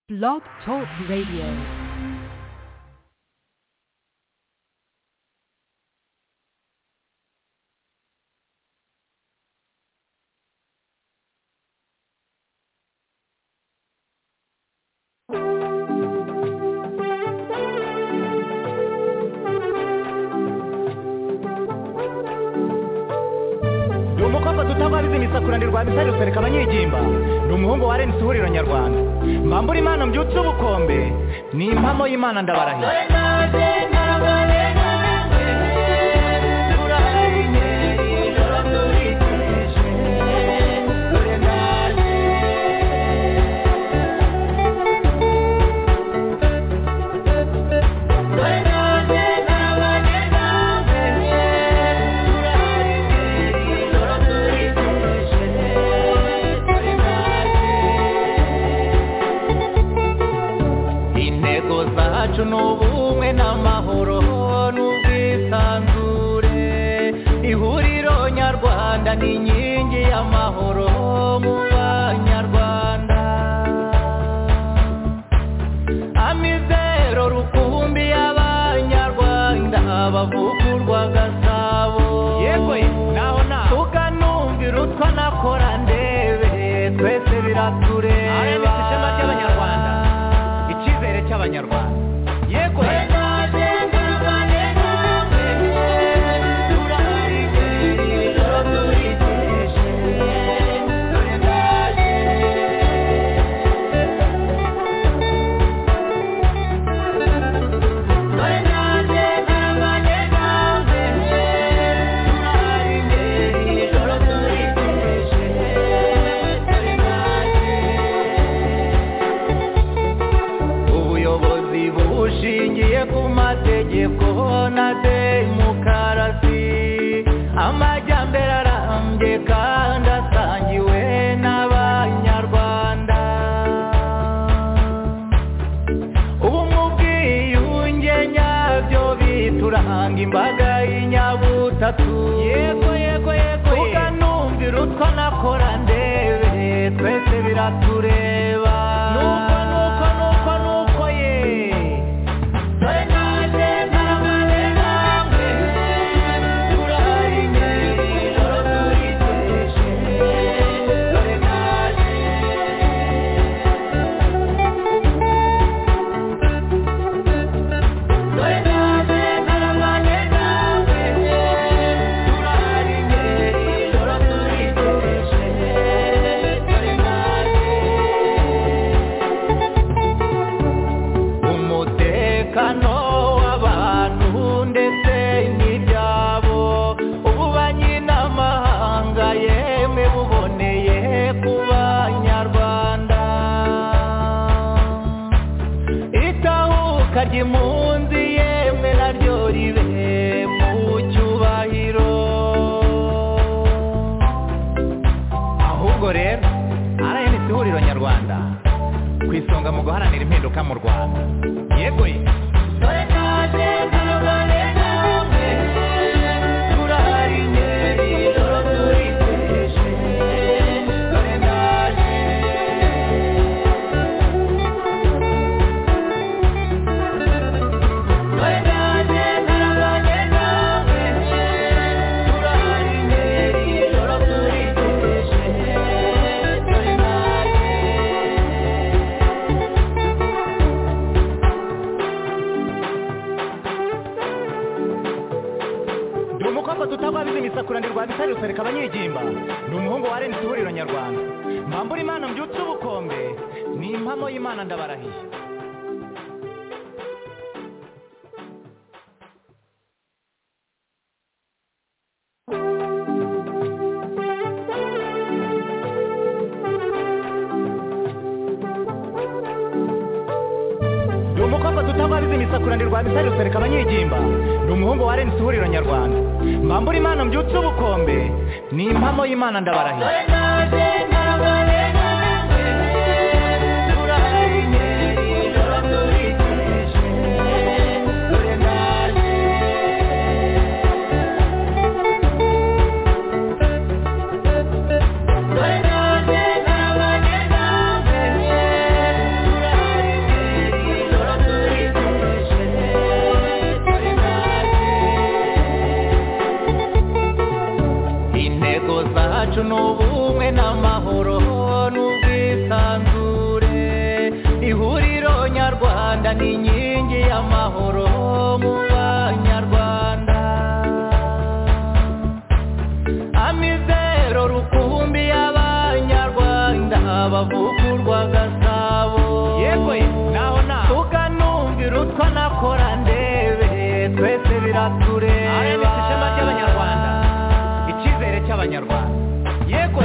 Blog Talk Radio. ni umukobwa dutabaririza imisakurane rwa misari rusereka abanyigimba ni umuhungu wa renisi ihuriro nyarwanda mbambura imana mbyutse ubukombe ni impamo y'imana ndabarahira intego zacu ni ubumwe n'amahoro n'ubwisanzure ihuriro nyarwanda ni inkingi y'amahoro mu banyarwanda amizero rukumbi y'abanyarwanda bavugurwa gasabo yego naho naho tukanumvira utwa nakora ndebe twese biratureba RMS ishema ry'Abanyarwanda. icyizere cy'abanyarwanda yego ubuyobozi bushingiye ku mategeko na demokarasi amajyambere arambye kandi asangiwe n'abanyarwanda ubumwe ubwiyunge nyabyo bituranga imbaga y'inyabutatu yego yego yego tukanumvira utwo nakora ndebe twese biratureba nuko nuko nuko nuko ye umutekano w'abantu ndetse n'ibyabo ububanyi n'amahanga yemwe buboneye ku banyarwanda itahuka ry'impunzi yemwe naryo ribe mu cyubahiro ahubwo rero RNC ihuriro nyarwanda ku isonga mu guharanira impinduka mu rwanda yego ye ni umukobwa tutabwabiza imisakuranirwa bitari rusereka abanyigimba ni umuhungu wa renisi ihuriro nyarwanda mbambura imana mbyutse ubukombe ni impamo y'imana ndabarahiye ni umukobwa tutabwabiza imisakuranirwa bitari rusereka abanyigimba ni umuhungu wa renisi ihuriro nyarwanda mbambura imana mbyutse ubukombe ni impamo y'imana ndabarahiye banyarwanda ni inkingi y'amahoro mu banyarwanda amizero rukumbi y'abanyarwanda bavugurwa gasabo yewe naho naho tukanumvira utwo nakora ndebe twese biratureba RMS ishema ry'Abanyarwanda. icyizere cy'abanyarwanda yewe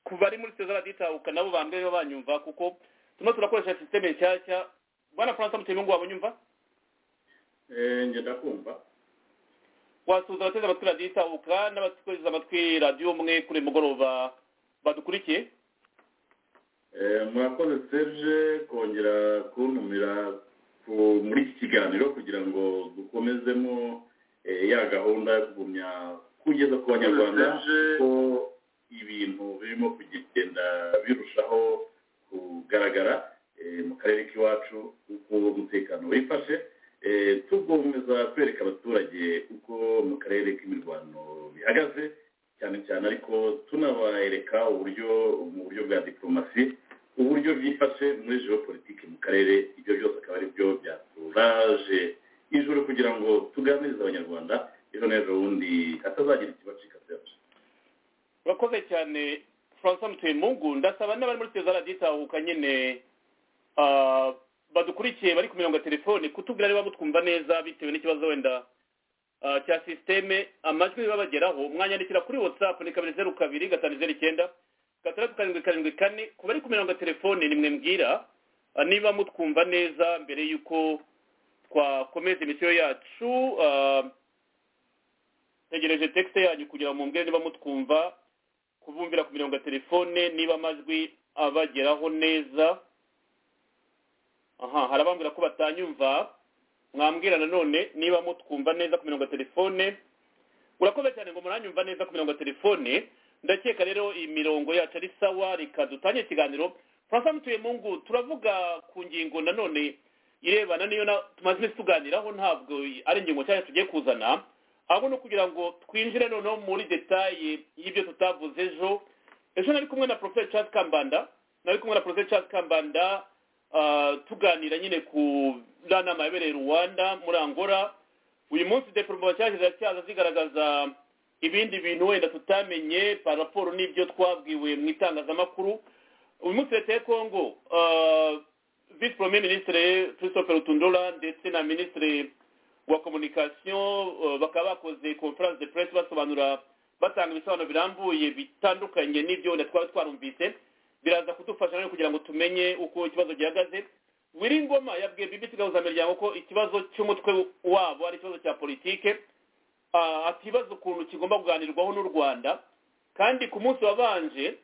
kuva ari muri seza raditahuka nabo bambwe biba banyumva kuko turimo turakoresha sisiteme nshyashya bwana francis mutemi ngo wabanyumva njye ndakumva wasuhuza abateze amatwi raditahuka n'abateze amatwi radiyo umwe kuri uyu mugoroba badukurikiye murakoze serge kongera kuntumira ku- muri iki kiganiro kugira ngo dukomezemo eh, ya gahunda yo kugumya kugeza ku banyarwanda ko ibintu birimo kugenda birushaho kugaragara eh, mu karere k'iwacu uko umutekano wifashe Eh, tugomeza kwereka abaturage uko mu karere k'imirwano bihagaze cyane cyane ariko tunabereka uburyo mu buryo bwa diplomasi uburyo byifashe muri geopolitike mu karere ibyo byose akaba ari byo byaturaje ijoro kugira ngo tuganirize abanyarwanda ejo n'ejo bundi hatazagira ikibacika serge urakoze cyane francis mutemungu ndasaba n'abari muri seza raditahuka nyine ah, badukurikiye bari ku mirongo ya telefone kutubwira niba mutwumva neza bitewe n'ikibazo wenda ah, cya sisiteme amajwi babageraho mwanyandikira kuri whatsapp ni kabiri zeru kabiri gatanu zeru icyenda gatandatu karindwi karindwi kane ku bari ku mirongo ya telefone nimwe mbwira ah, niba mutwumva neza mbere y'uko twakomeza imisiyo yacu ah, tegereje texte yanyu kugira mu mbwire niba mutwumva kubumvira ku mirongo ya telefone niba amajwi abageraho neza aha hari abambwira ko batanyumva mwambwira nanone niba mutwumva neza ku mirongo ya telefone urakoze cyane ngo muranyumva neza ku mirongo ya telefone ndakeka rero iyi mirongo yacu ari sawa reka dutanye ikiganiro francois mutuyemungu turavuga ku ngingo nanone irebana n'iyo na- tumaze iminsi tuganiraho ntabwo ari ingingo cyane tugiye kuzana ahubwo ni ukugira ngo twinjire noneho muri detaye y'ibyo tutavuze ejo ejo nari kumwe na professor charles kambanda nari kumwe na professor charles kambanda ah, tuganira nyine ku nama yabereye i rwanda muri angola uyu munsi diporomasi cyaje ziracyaza zigaragaza ibindi bintu wenda tutamenye paraporo n'ibyo twabwiwe mu itangazamakuru uyu munsi leta ya kongo ah, vice premier ministre christophe rutundura ndetse na ministre wa communication eh, bakaba bakoze conference de presse basobanura batanga ibisobanuro birambuye bitandukanye n'ibyo wenda twaba twarumvise biraza kudufasha rero kugira ngo tumenye uko ikibazo gihagaze wiringoma yabwiye bbc gahuzamiryango ko ikibazo cy'umutwe wabo ari ikibazo cya politike ah, atibaza ukuntu kigomba kuganirwaho n'u rwanda kandi ku munsi wabanje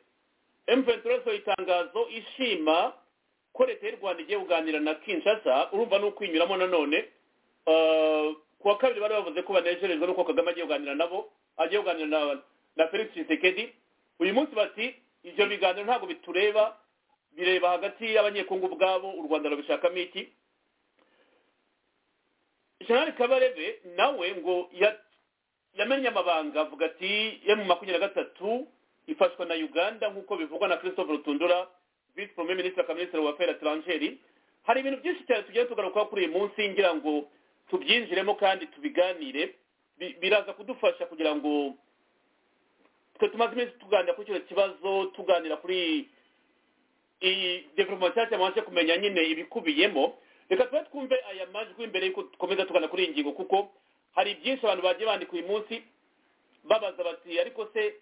mventura yasohoye itangazo ishima ko leta y'u rwanda igiye kuganira na kinshasa urumva ni ukwinyuramo nanone Eh, ku wa kabiri bari bavuze ko banejejwe n'uko kagame agiye kuganira nabo agiye kuganira na, na felix tshisekedi uyu munsi bati ibyo biganiro ntabwo bitureba bireba hagati y'abanyekongo ubwabo u rwanda rubishakamo iki jenerali kabarebe nawe ngo ya- yamenye amabanga avuga ati emu makumyabiri na gatatu ifashwa na uganda nk'uko bivugwa na christophe rutundura vice premier ministre akaba minisitiri wa affaires etrangeri hari ibintu byinshi cyane tugiye tugarukaho kuri uyu munsi ngira ngo tubyinjiremo kandi tubiganire Bi- biraza kudufasha kugira ngo twe tumaze iminsi tuganira kuri icyo kibazo tuganira kuri iyi development nshyashya mubashe kumenya nyine ibikubiyemo reka tube twumve aya majwi mbere y'uko dukomeza tugana kuri iyi ngingo kuko hari byinshi abantu bagiye bandika uyu munsi babaza bati ariko se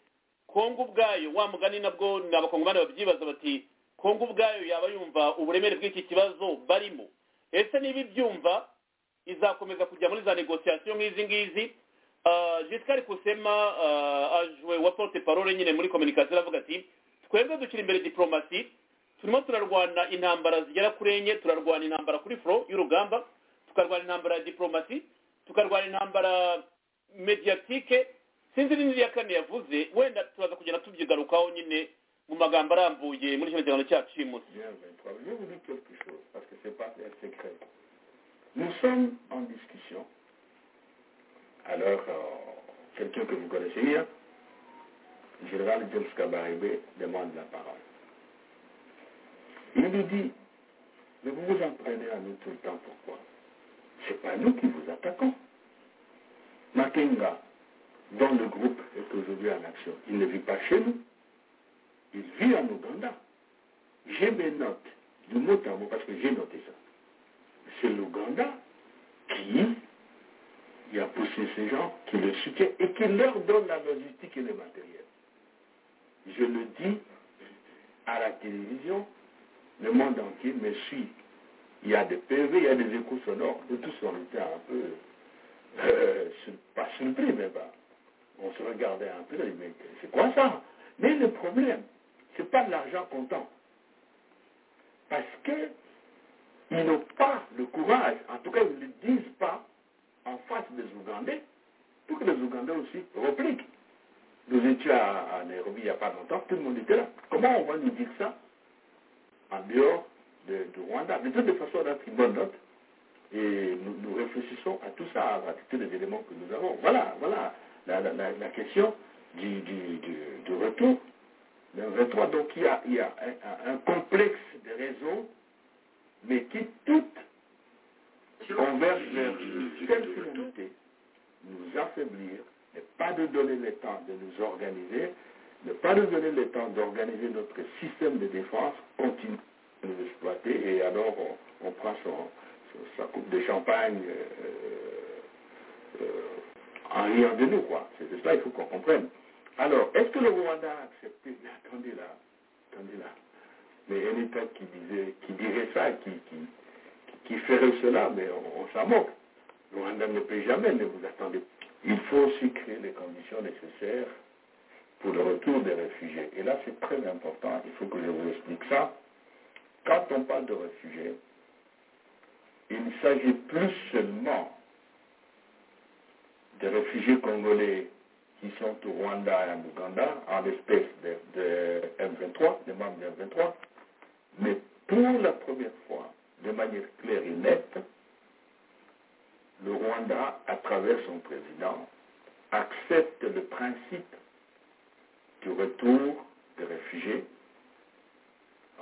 kongo ubwayo wa mugani nabwo ni abakongomani babyibaza bati kongo ubwayo yaba yumva uburemere bw'iki kibazo barimo ese niba ibyumva izakomeza kujya muri za negosiyasiyo nk'izi ngizi Ah, Giscard kusema ah, ajwe wa porte parole nyine muri communication avuga ati twebwe dushyira imbere diplomasi turimo turarwana intambara zigera kuri enye turarwana intambara kuri foro y'urugamba tukarwana intambara ya diplomasi tukarwana intambara mediatike sinzi n'indi ya kane yavuze wenda turaza kugenda tubyigarukaho nyine mu magambo arambuye muri kino kiganiro cyacu uyu munsi Bien 23. Je vais vous dire quelque chose, parce que ce n'est pas un secret. Nous sommes en discussion. Alors, euh, quelqu'un que vous connaissez bien, le général James Kabarebe, demande la parole. Il lui dit, mais vous vous entraînez à nous tout le temps, pourquoi C'est pas nous qui vous attaquons. Makenga, dont le groupe est aujourd'hui en action, il ne vit pas chez nous. Il vit en Ouganda. J'ai mes notes, de mot à mot, parce que j'ai noté ça. C'est l'Ouganda qui a poussé ces gens, qui le soutient et qui leur donne la logistique et le matériel. Je le dis à la télévision, le monde entier me suit. Il y a des PV, il y a des échos sonores, nous tous on était un peu, euh, sur- pas surpris, mais bah, on se regardait un peu, on dit, mais c'est quoi ça Mais le problème, c'est pas de l'argent comptant parce que ils n'ont pas le courage, en tout cas ils ne le disent pas en face des Ougandais, pour que les Ougandais aussi repliquent. Nous étions à, à Nairobi il n'y a pas longtemps, tout le monde était là. Comment on va nous dire ça en dehors de, du Rwanda De toute façon, on a pris bonne note et nous, nous réfléchissons à tout ça, à tous les éléments que nous avons. Voilà, voilà la, la- la- la question du, du- du- du retour le 23, donc il y a, il y a un, un- un complexe de raisons, mais qui toutes convergent vers une seule finalité, nous affaiblir, ne pas nous donner le temps de nous organiser, ne pas nous donner le temps d'organiser notre système de défense, continue de nous exploiter, et alors on, on prend son- son- sa coupe de champagne euh, euh, en riant de nous, quoi. C'est de ça il faut qu'on comprenne. Alors, est-ce que le Rwanda a accepté Mais attendez là, attendez là. Mais un État qui, disait, qui dirait ça, qui, qui, qui ferait cela, mais on, on s'en moque. Le Rwanda ne peut jamais, ne vous attendez. Il faut aussi créer les conditions nécessaires pour le retour des réfugiés. Et là, c'est très important, il faut que je vous explique ça. Quand on parle de réfugiés, il ne s'agit plus seulement des réfugiés congolais qui sont au Rwanda et en Ouganda, en l'espèce de, de M23, des membres de M23, mais pour la première fois, de manière claire et nette, le Rwanda, à travers son président, accepte le principe du retour des réfugiés,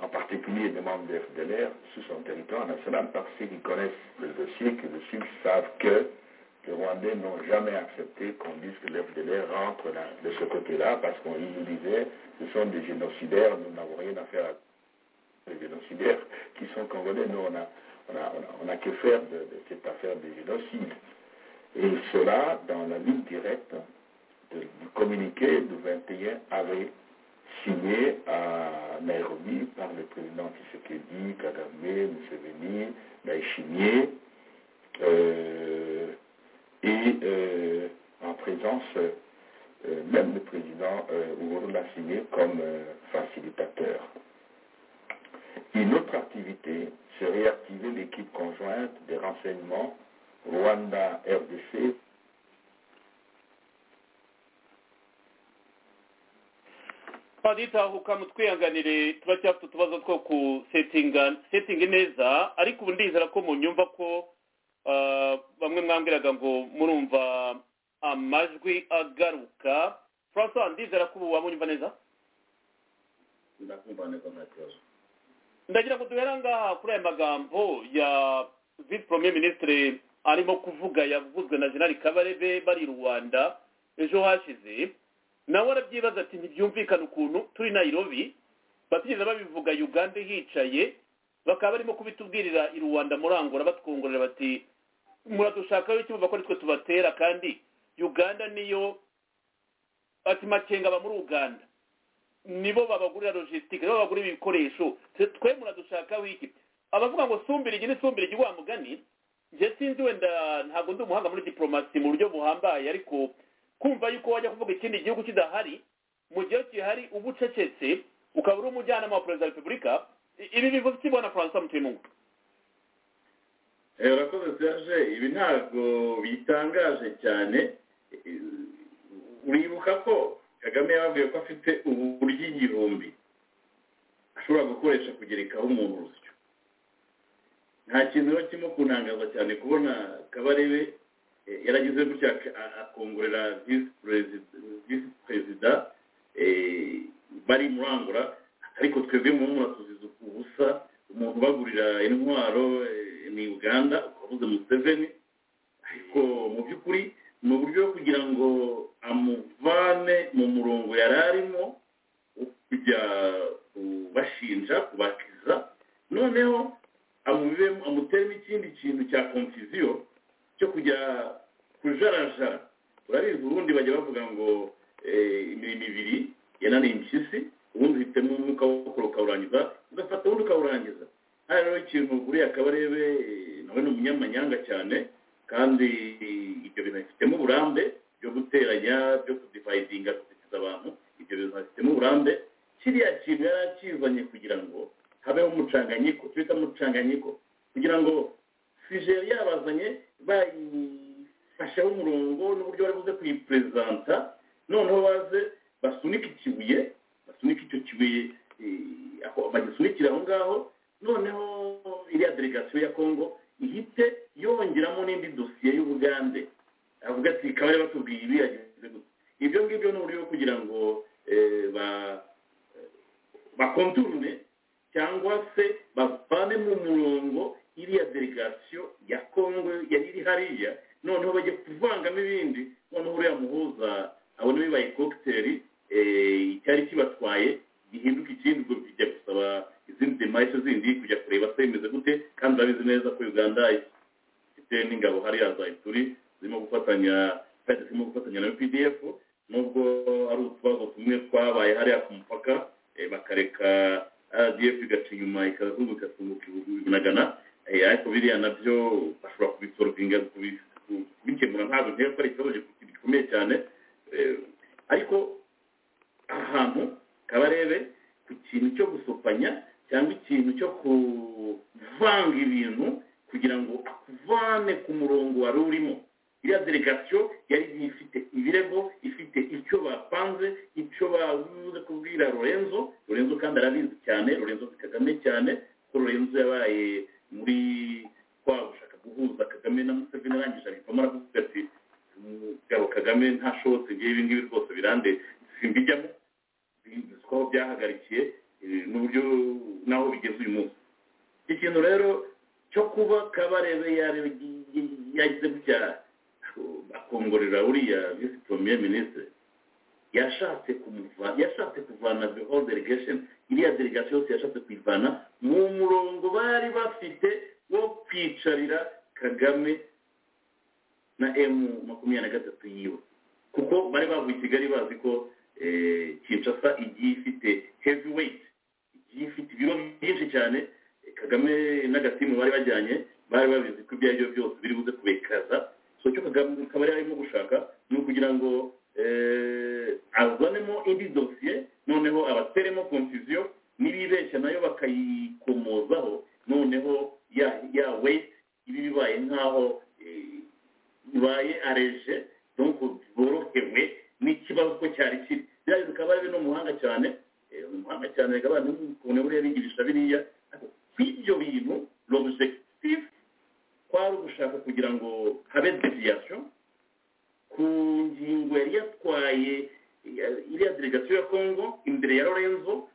en particulier des membres de FDLR, sur son territoire national, parce qu'ils connaissent le dossier, que le SUG savent que les Rwandais n'ont jamais accepté qu'on dise que les FDLR rentre là- de ce côté-là, parce qu'on ils nous disait, ce sont des génocidaires, nous n'avons rien à faire à des génocidaires qui sont congolais, nous on n'a on a, on a- on a que faire de, de cette affaire des génocides. Et cela dans la ligne directe de- du communiqué du 21 avril signé à Nairobi par le président Tshisekedi, Kagame, Museveni, Ndaïchimier, euh, et euh, en présence euh, même le président euh, Uhuru l'a signé comme euh, facilitateur. Une autre activité serait activer l'équipe conjointe des renseignements Rwanda-RDC padiri tahuka mutwihanganire turacyafite utubazo two ku setinga setingi neza ariko ubu ndizera ko munyumva ko ah, bamwe mwambwiraga ngo murumva amajwi agaruka francois ndizera ko ubu wamunyumva neza ndakumva neza nta kibazo ndagira ngo duhere ngaha kuri aya magambo ya vice premier ministre arimo kuvuga yavuzwe na general kabarebe bari i rwanda ejo hashize nawe arabyibaza ati ntibyumvikane ukuntu turi nairobi batigeze babivuga uganda hicaye bakaba barimo kubitubwirira i rwanda murangura batwongorera bati muradushakaho iki muva ko nitwe tubatera kandi uganda niyo ati makenga aba muri uganda nibo babagurira logistique nibo babagurira ibikoresho twe twe muradushakaho iki abavuga ngo sumbirigi ni sumbirigi wa mugani njye sinzi wenda ntabwo ndi umuhanga muri diplomasi mu buryo buhambaye ariko kumva yuko wajya kuvuga ikindi gihugu kidahari mu gihe gihari uba ucecetse ukaba uri umujyanama wa perezida wa repubulika I- ibi bivuze iki bwana francois mutimungu Eh, urakoze serge ibi ntabwo bitangaje cyane Eh, uribuka ko kagame yababwiye ko afite uburyo igihumbi ashobora gukoresha kugerekaho umuntu urusyo nta kintu biba kirimo kunangaza cyane kubona kabarebe eh, yaragize gutya ak- a- akongorera visi perezida visi perezida eh, bari murangura ariko twebwe mu mura tuzize ubusa umuntu ubagurira intwaro eh, ni uganda ukavuze museveni ariko mu by'ukuri ni uburyo bwo kugira ngo amuvane mu murongo yari arimo wo kujya kubashinja kubakiza noneho amubibemo amuteremo ikindi kintu cya konfiziyo cyo kujya kujarajara urabizi ubundi bajya bavuga ngo eh, imirimo ibiri yananiye impyisi ubundi uhitamo umwuka wo ukawurangiza ugafata ubundi ukawurangiza hano rero ikintu uriya akabarebe nawe ni umunyamanyanga cyane kandi ibyo bintu bifitemo uburambe byo guteranya byo kudivayidinga kuzikiza abantu ibyo bintu bifitemo uburambe kiriya kintu yari akizanye kugira ngo habeho umucanganyiko twita umucanganyiko kugira ngo fije yari yabazanye bayifasheho umurongo n'uburyo bari buze kuyiperezanta noneho baze basunike ikibuye basunike icyo kibuye eh, aho bagisunikira aho ngaho noneho iriya delegasiyo ya kongo ihite yongeramo n'indi dosiye y'ubugande avuga ati kabari batubwiye ibi yagize gutya ibyo ngibyo ni uburyo bwo kugira ngo eh, ba- bakonturune cyangwa se bavane mu murongo iriya delegasiyo ya kongo yari iri hariya noneho bajya kuvangamo ibindi noneho uriya muhuza abona bibaye kokiteri eh, icyari kibatwaye gihinduka ikindi ubwo bijya gusaba izindi demarike zindi kujya kureba se bimeze gute kandi babizi neza ko uganda ifite n'ingabo hariya za ituri zirimo gufatanya kandi zirimo gufatanya na pdf nubwo ari utubazo tumwe twabaye hariya ku mupaka eh, bakareka rdf igaca inyuma ikazunguka isunguka ibihumbi na gana Eh, ariko biriya nabyo bashobora kubisorovinga kubikemura ntabwo nk'iyo ko ari ikibazo gikomeye cyane Eh, ariko ahantu kabarebe ku kintu cyo gusopanya cyangwa ikintu cyo kuvanga ibintu kugira ngo akuvane ku murongo wari urimo iriya delegasiyo yari igiye ifite ibirego ifite icyo bapanze icyo babuze kubwira lorenzo lorenzo kandi arabizi cyane lorenzo si kagame cyane kuko lorenzo yabaye muri kwa gushaka guhuza kagame na museveni arangije abivamo aravuga ati umugabo kagame ntashobotse ngewe ibi ngibi rwose birande simbijyamo bizwi aho byahagarikiye eh, n'uburyo n'aho bigeze uyu munsi ikintu rero cyo kuba kabarebe yari- yagize gutya akongorera uriya visi premier ministre yashatse kumuva yashatse kuvana the whole delegation iriya delegation yose yashatse kuyivana mu murongo bari bafite wo kwicarira kagame na emu makumyabiri na gatatu yiwe kuko bari bavuye i kigali bazi ko eh, kinshasa igiye ifite heavy weight igiye ifite ibiro byinshi cyane Eh, kagame n'agatimu bari bajyanye bari babizi ko ibyo ari byo byose biri buze kubekaza so icyo kagame akaba yari arimo gushaka ni ukugira ngo eh, azanemo indi dosiye noneho abateremo confusion n'ibibeshya nayo bakayikomozaho noneho ya ya weight iba bibaye nk'aho eh, bibaye areje donc borohewe n'ikibazo ko cyari kiri biriya bikaba ari no muhanga cyane eh, ni umuhanga cyane reka abana n'ukuntu buriya bigirisha biriya ariko kw'ibyo bintu l'objectif kwari ugushaka kugira ngo habe deviation ku ngingo yari yatwaye eh, iriya delegation ya congo imbere ya lorenzo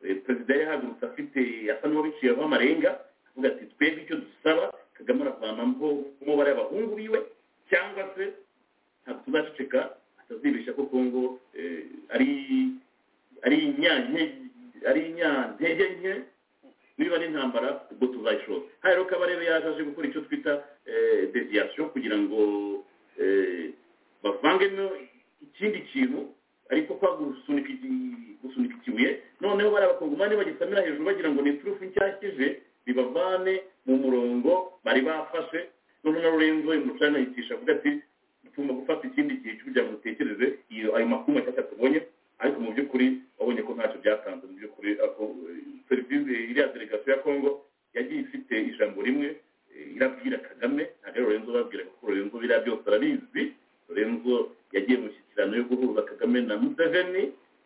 eh, perezida yahagurutse afite asa n'uwabiciyeho amarenga avuga ati twebwe icyo dusaba kagame aravanamo umubare w'abahungu biwe cyangwa se ntabwo tuzaceceka atazibeshya ko kongo eh, ari ari inyantege ari inyantege nke niba ari intambara ubwo tuzayishora hano rero kabarebe yaje gukora icyo twita deviyasiyo kugira ngo eh, bavangemo ikindi kintu ariko kwa gusunika iki- gusunika ikibuye noneho bari abakongomani bagisamira hejuru bagira ngo ni turufu nshyakize bibavane mu murongo bari bafashe noneho na lorenzo umucana yicisha avuga ati tugomba gufata ikindi gihe cyo kugira ngo dutekereze iyo ayo makuru mashyashya tubonye ariko mu by'ukuri wabonye ko ntacyo byatanze mu by'ukuri ako serivisi iriya delegasiyo ya kongo yagiye ifite ijambo rimwe eh, irabwira kagame ntabwo ari lorenzo babwiraga kuko lorenzo biriya byose arabizi lorenzo yagiye mu mishyikirano yo guhuza kagame na museveni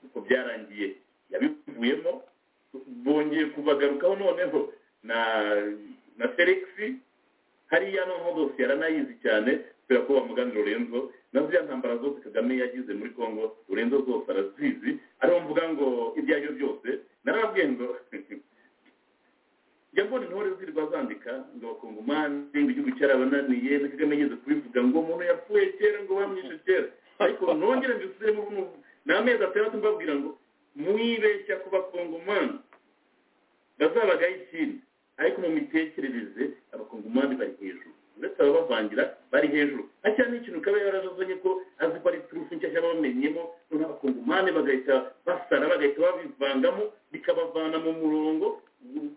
uko byarangiye yabivuyemo bongeye ngiye kubagarukaho noneho na na felix hariya noneho bose yaranayizi cyane kubera ko bamugana lorenzo na ziriya ntambara zose kagame yagize muri congo lorenzo zose arazizi ariho mvuga ngo ibyo ari byo byose narababwiye ngo njya mbona intore zirwa zandika ngo bakongomani ngo igihugu cyarabananiye na kagame yigeze kubivuga ngo umuntu yapfuye kera ngo bamwishe kera ariko nongere mbisubiremo ni amezi atandatu mbabwira ngo mwibeshya ku bakongomani bazabagaho ikindi ariko mu mitekerereze abakongomani bari hejuru uretse ababavangira bari hejuru hacyana n'ikintu ukaba yarajazanye ko azi ko ari turufu nshya yabamenyemo noneho abakongomani bagahita basara bagahita babivangamo bikabavana mu murongo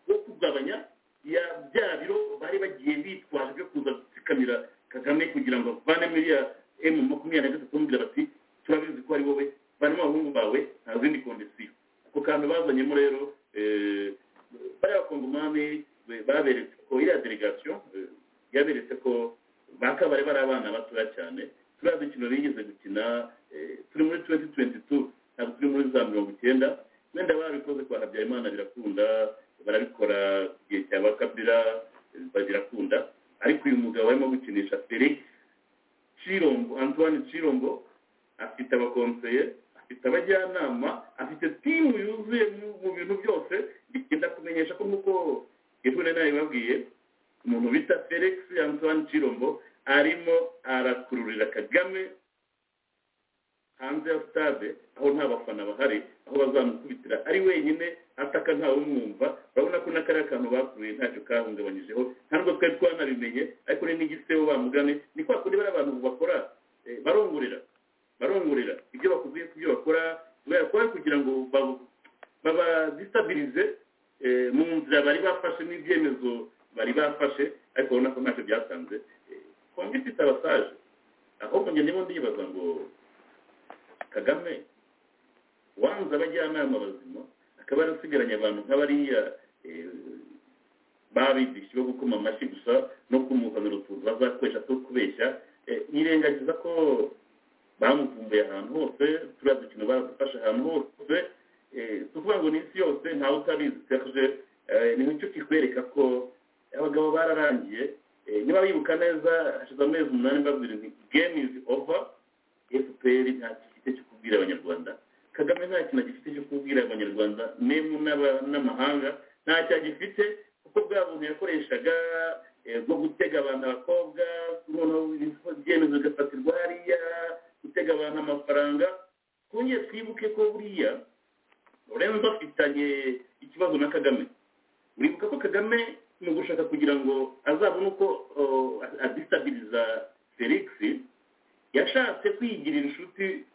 wo kugabanya bya biro bari bagiye bitwaje byo kuza gutsikamira kagame kugira ngo bavane muri ya emu makumyabiri na gatatu bamubwira bati turabizi ko ari wowe barimo abahungu bawe nta zindi kondisiyo ako kantu bazanyemo rero bariya bakongomani baberetse ko iriya delegasiyo yaberetse ko bakabare bari abana batoya cyane turiya dukino bigeze gukina turi muri tuwenti tuwenti tu ntabwo turi muri za mirongo icyenda wenda barabikoze kwa habyarimana birakunda barabikora ku gihe cya bakabira birakunda ariko uyu mugabo arimo gukinisha felix cirombo antoine cirombo afite abakonseye afite abajyanama afite timu yuzuye mu bintu byose bigenda kumenyesha ko nk'uko yehura nawe babwiye umuntu bita felix antoine cirombo arimo arakururira kagame hanze ya sitade aho nta bafana bahari aho bazamukubitira ari wenyine ataka ntawe umwumva urabona ko n'akariya kantu bakuruye ntacyo kahungabanyijeho nta nubwo twari twanabimenye ariko ni n'igisebo bamugane ni kwa kundi bariya bantu bakora barongorera barongorera ibyo bakuze kubyo bakora kubera ko kugira ngo babadisitabilize mu nzira bari bafashe n'ibyemezo bari bafashe ariko urabona ko ntacyo byatanze kongo ifite abasaje ahubwo njye ndimo ndibaza ngo kagame wanze abajyanama bazima akaba yarasigaranye abantu nk'abariya babigisha bo gukoma amashyi gusa no kumuzanira utuntu bazakoresha two kubeshya yirengagiza ko bamuvumbuye ahantu hose turiya dukino baradufashe ahantu hose tuvuga ngo ni isi yose ntawe utabizi serge ni cyo kikwereka ko abagabo bararangiye niba bibuka neza hashize amezi umunani mbabwira nti game is over fpr nta gifite cyo kubwira abanyarwanda kagame nta kintu gifite cyo kubwira abanyarwanda nemu n'amahanga nta cyo agifite kuko bwa buntu yakoreshaga bwo gutega abantu abakobwa noneho ibyemezo bigafatirwa hariya gutega abantu amafaranga twongeye twibuke ko buriya lorenzo afitanye ikibazo na kagame uribuka ko kagame mu gushaka kugira ngo azabone uko adisitabiliza felix yashatse kwigirira inshuti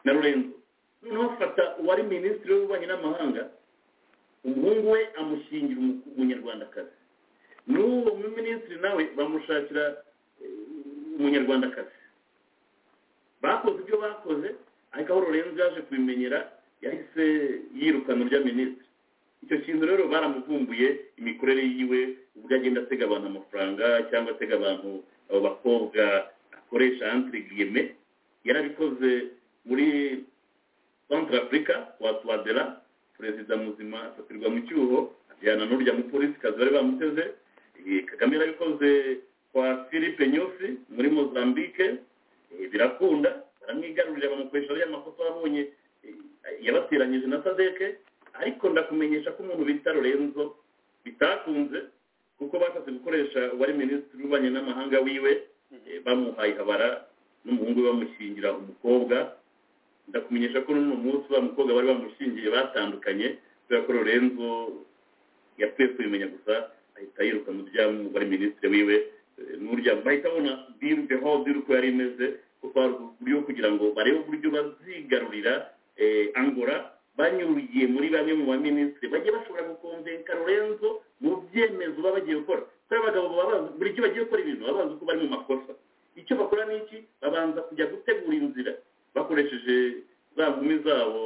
na lorenzo noneho afata uwari minisitiri w'ububanyi n'amahanga umuhungu we amushingira umunyarwandakazi n'uwo minisitiri nawe bamushakira umunyarwandakazi bakoze ibyo bakoze ariko aho lorenzo yaje kubimenyera yahise yirukana urya minisitiri icyo kintu rero baramuvumbuye imikorere yiwe ubwo agenda atega abantu amafaranga cyangwa atega abantu abo bakobwa akoresha antirigiyeme yarabikoze muri centre afurika wa tuwadera perezida muzima afatirwa mu cyuho ajyana n'urya mupolisikazi bari bamuteze kagame yarabikoze kwa philippe nyusi muri mozambique birakunda baramwigarurira bamukoresha y'amakosa abonye yabateranyije na sadeke ariko ndakumenyesha ko umuntu bita lorenzo bitakunze kuko bashatse gukoresha uwari minisitiri w'ububanyi n'amahanga wiwe bamuhaye habara n'umuhungu we bamushyingira umukobwa ndakumenyesha ko n'uno munsi wa mukobwa bari bamushingiye batandukanye kubera ko lorenzo yapfuye kubimenya gusa ahita yirukana urya wari minisitiri wiwe n'urya bahita babona biru behodiri uko yari imeze kuko hari uburyo kugira ngo barebe uburyo bazigarurira angora banyuriye muri bamwe mu baminisitiri bagiye bashobora gukomveka lorenzo mu byemezo baba bagiye gukora kubera abagabo baba bazi buri gihe bagiye gukora ibintu baba bazi ko bari mu makosa icyo bakora ni iki babanza kujya gutegura inzira bakoresheje za nkumi zabo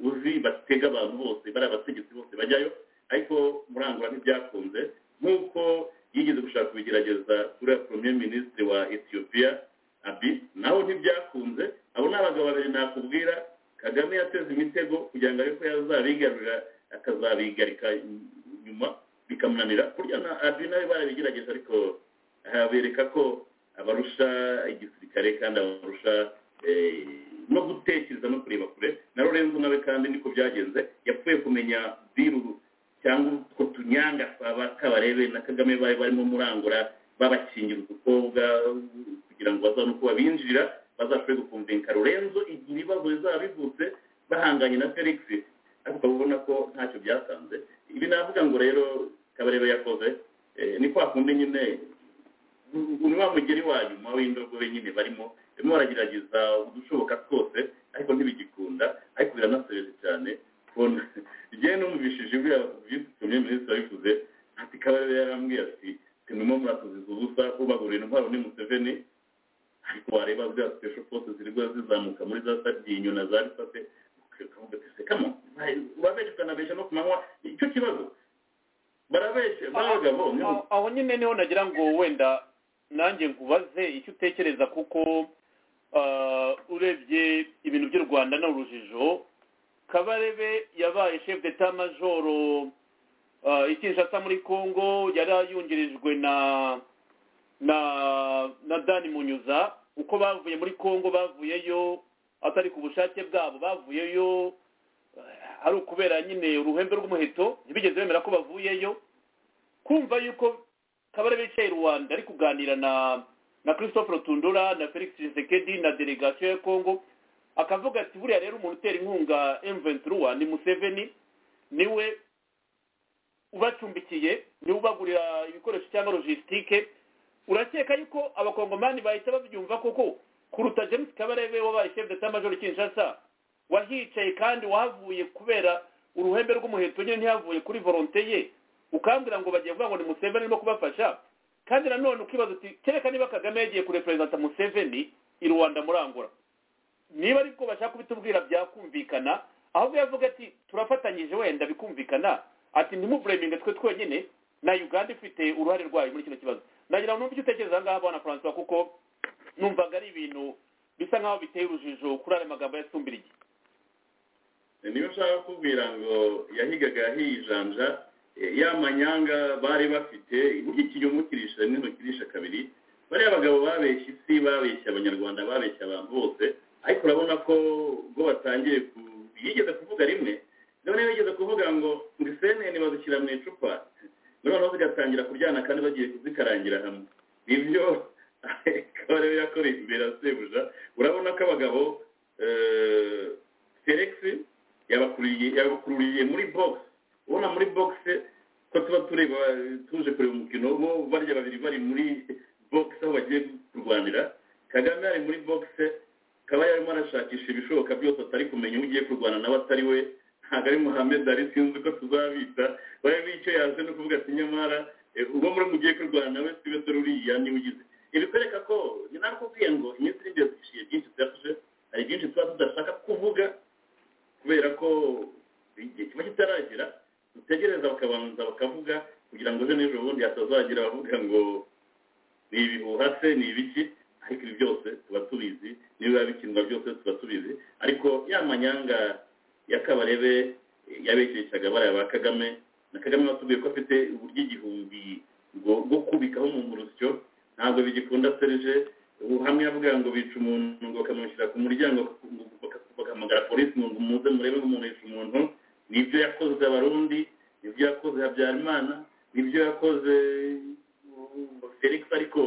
uzi batega abantu bose bari abategetsi bose bajyayo ariko murangura ntibyakunze nk'uko yigeze gushaka kubigerageza kuri premier minisitiri wa ethiopia abi naho ntibyakunze abo ni abagabo babiri nakubwira kagame yateze imitego kugira ngo arebe ko yazabigarurira akazabigarika nyuma bikamunanira kurya na abi nawe barabigerageje ariko habereka ko abarusha igisirikare kandi abarusha eh, no gutekereza no kureba kure na lorenzo nawe kandi niko byagenze yapfuye kumenya biru cyangwa utwo tunyangasaba kabarebe na kagame bari barimo murangura babakingira udukobwa kugira ngo bazabone uko babinjira bazashobore gukumvinka lorenzo igihe ibibazo bizaba bivutse bahanganye na felix ariko ubona ko ntacyo byatanze ibi navuga ngo rero kabarebe yakoze eh, ni kwa kundi nyine ni wa mugeri wa nyuma w'indogobe nyine barimo barimo baragerageza udushoboka twose ariko ntibigikunda ariko biranasebeje cyane kubona igihe numvishije ibyo yabitumye minisitiri yabivuze ati kabarebe yarambwiye ati tumimo muratuziza ubusa ubagurira intwaro ni museveni ariko wareba bya special forces zirigwa zizamuka muri za sardinyo na za risate ukavuga ati se kamo urabeshya ukanabeshya no ku manywa icyo kibazo barabeshya barabagabo aho aho nyine niho nagira ngo wenda nanjye nkubaze icyo utekereza kuko ah, urebye ibintu by'u rwanda ni urujijo kabarebe yabaye chef d'etat majoro ah, i kinshasa muri congo yari yungirijwe na na na dani munyuza uko bavuye muri congo bavuyeyo atari ku bushake bwabo bavuyeyo eh, ari ukubera nyine uruhembe rw'umuheto ntibigeze bemera ko bavuyeyo kumva yuko kabarebe yicaye i rwanda ari kuganira na na christophe rutundura na felix tshisekedi na delegation ya congo akavuga ati buriya rero umuntu utera inkunga m23 ni museveni niwe ubacumbikiye niwe ubagurira ibikoresho cyangwa logisitike urakeka yuko abakongomani bahita babyumva koko kuruta james kabarebe wabaye chef d'etat major kinshasa wahicaye kandi wahavuye kubera uruhembe rw'umuheto nyine ntiyavuye kuri volonte ye ukambwira ngo bagiye kuvuga ngo ni museveni arimo kubafasha kandi nanone ukibaza uti kereka niba kagame yagiye kureperezanta museveni i rwanda murangura niba ariko bashaka kubitubwira byakumvikana ahubwo yavuga ati turafatanyije wenda bikumvikana ati ntimubureminge twe twenyine na uganda ifite uruhare rwayo muri kino kibazo nagira ngo numve icyo utekereza aha ngaha bwana francois kuko numvaga ari ibintu bisa nk'aho biteye urujijo kuri aya magambo ya sumbirigi niyo ushaka kukubwira ngo yahigaga yahijanja eh, ya manyanga bari bafite burya ikinyoma ukirisha rimwe ntukirisha kabiri bariya abagabo babeshya isi babeshya abanyarwanda babeshya abantu bose ariko urabona ko ubwo batangiye ku- yigeze kuvuga rimwe none yigeze kuvuga ngo ngo isenene bazishyira mu icupa noneho zigatangira kuryana kandi bagiye kuzikarangira hamwe nibyo kabarebe yakoreye imbere ya sebuja urabona ko abagabo eh, felix yabakururiye yabakururiye muri box ubona muri box ko tuba tureba tuje kureba umukino bo barya babiri bari muri box aho bagiye kurwanira kagame ari muri box kaba yarimo arashakisha ibishoboka byose atari kumenya ugiye kurwana nawe atari we ntabwo ari muhammed ari sinzi uko tuzabita barebe icyo yaje no kuvuga ati nyamara eh, uwo muri mugiye kurwana nawe sibe dore uriya niwe ugize ibikwereka ko ni nakubwiye ngo iminsi iri imbere dushiye byinshi tuyafashe hari byinshi tuba tudashaka kuvuga kubera ko igihe kiba kitaragera dutegereza bakabanza bakavuga kugira ngo ejo n'ejo bundi hatazagira abavuga ngo ni ibihuha se ni ibiki ariko ibi byose tuba tubizi n'ibiba bikinwa byose tuba tubizi ariko ya manyanga ya kabarebe eh, yabeshyeshaga bariya ba kagame na kagame batubwiye ko afite uburyo igihumbi bwo- bwo kubikaho mu murusyo ntabwo bigikunda serije ubu hamwe yavuga ngo bica umuntu ngo bakamushyira ku muryango baka- bagahamagara polisi ngo muze murebe ngo umuntu yica umuntu nibyo yakoze abarundi nibyo yakoze habyarimana nibyo yakoze uh, felix ariko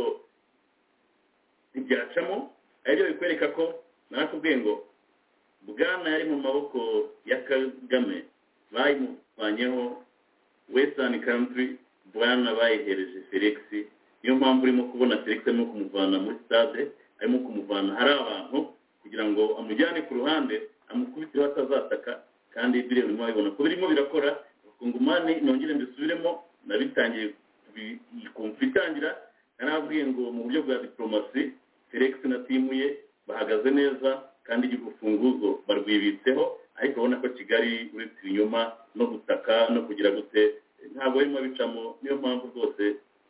ntibyacamo aribyo bikwereka ko narakubwiye ngo bwana yari mu maboko ya kagame bayimuvanyeho western country bwana bayihereje felix niyo mpamvu urimo kubona felix arimo kumuvana muri stade arimo kumuvana hari abantu kugira ngo amujyane ku ruhande amukubitireho atazataka kandi biriya urimo babibona ko birimo birakora kongomani nongere mbisubiremo nabitangiye kubi- iyi konfo itangira narabwiye ngo mu buryo bwa diplomasi felix na timu ye bahagaze neza kandi igihe urufunguzo barwibitseho ariko urabona ko kigali uretse ibinyoma no gutaka no kugira gute eh, ntabwo barimo bicamo niyo mpamvu rwose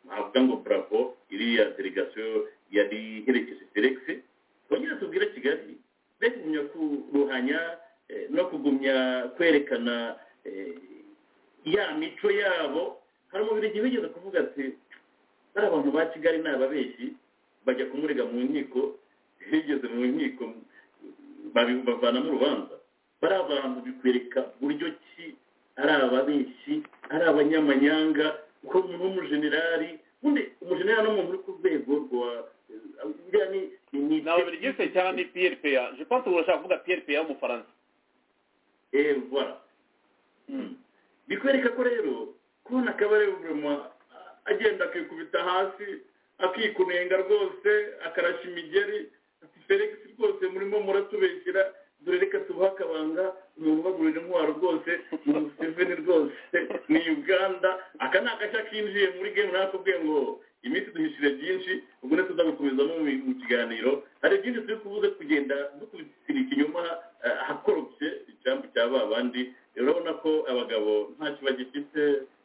navuga ngo bravo iriya delegasiyo yari iherekeje felix twongere tubwire kigali be kugumya kuruhanya eh, no kugumya kwerekana eh, ya mico yabo hari umubiri wigeze kuvuga ati bari abantu ba kigali ni ababeshyi bajya kumurega mu nkiko higeze mu nkiko babi- bavanamo urubanza bari abantu bikwereka buryo ki ari ababeshyi ari abanyamanyanga kuko umuntu w'umujenerali ubundi umujenerali ni umuntu uri ku rwego rwa buriya ni ni ni ababiligise cyangwa ni prpa je pense ubu urashaka kuvuga prpa w'umufaransa eh voilà bikwereka ko rero kubona akabare buruma agenda akikubita hasi akikunenga rwose akarasha imigeri ati felix rwose murimo muratubeshyira dore reka tubahe akabanga umuntu ubagurira intwaro rwose ni museveni rwose ni uganda aka ni agashya kinjiye muri gemu nakubwiye ngo iminsi duhishire byinshi ubwo ne tuzabikomezamo mu mu kiganiro hari byinshi turi kubuze kugenda dukubitira ikinyoma eh, ahakorobye icyambu cya ba bandi rero urabona ko abagabo ntacyo bagifite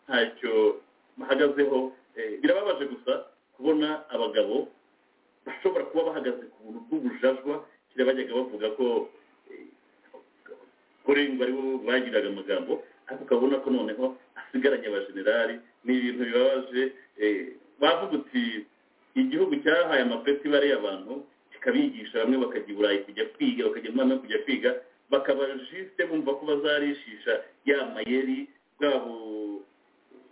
ntacyo bahagazeho Eh, birababaje gusa kubona abagabo bashobora kuba bahagaze ku buntu bw'ubujajwa kiriya bajyaga bavuga ko eh, kurengwa aribo bagiraga amagambo ariko ukabona ko noneho asigaranye abajenerali ni ibintu bibabaje eh, bavuga uti igihugu cyahaye amapeti bariya abantu kikabigisha bamwe bakajya i burayi kujya kwiga bakajya muri amerika kujya kwiga bakaba jisite bumva ko bazarishisha ya mayeri bwabo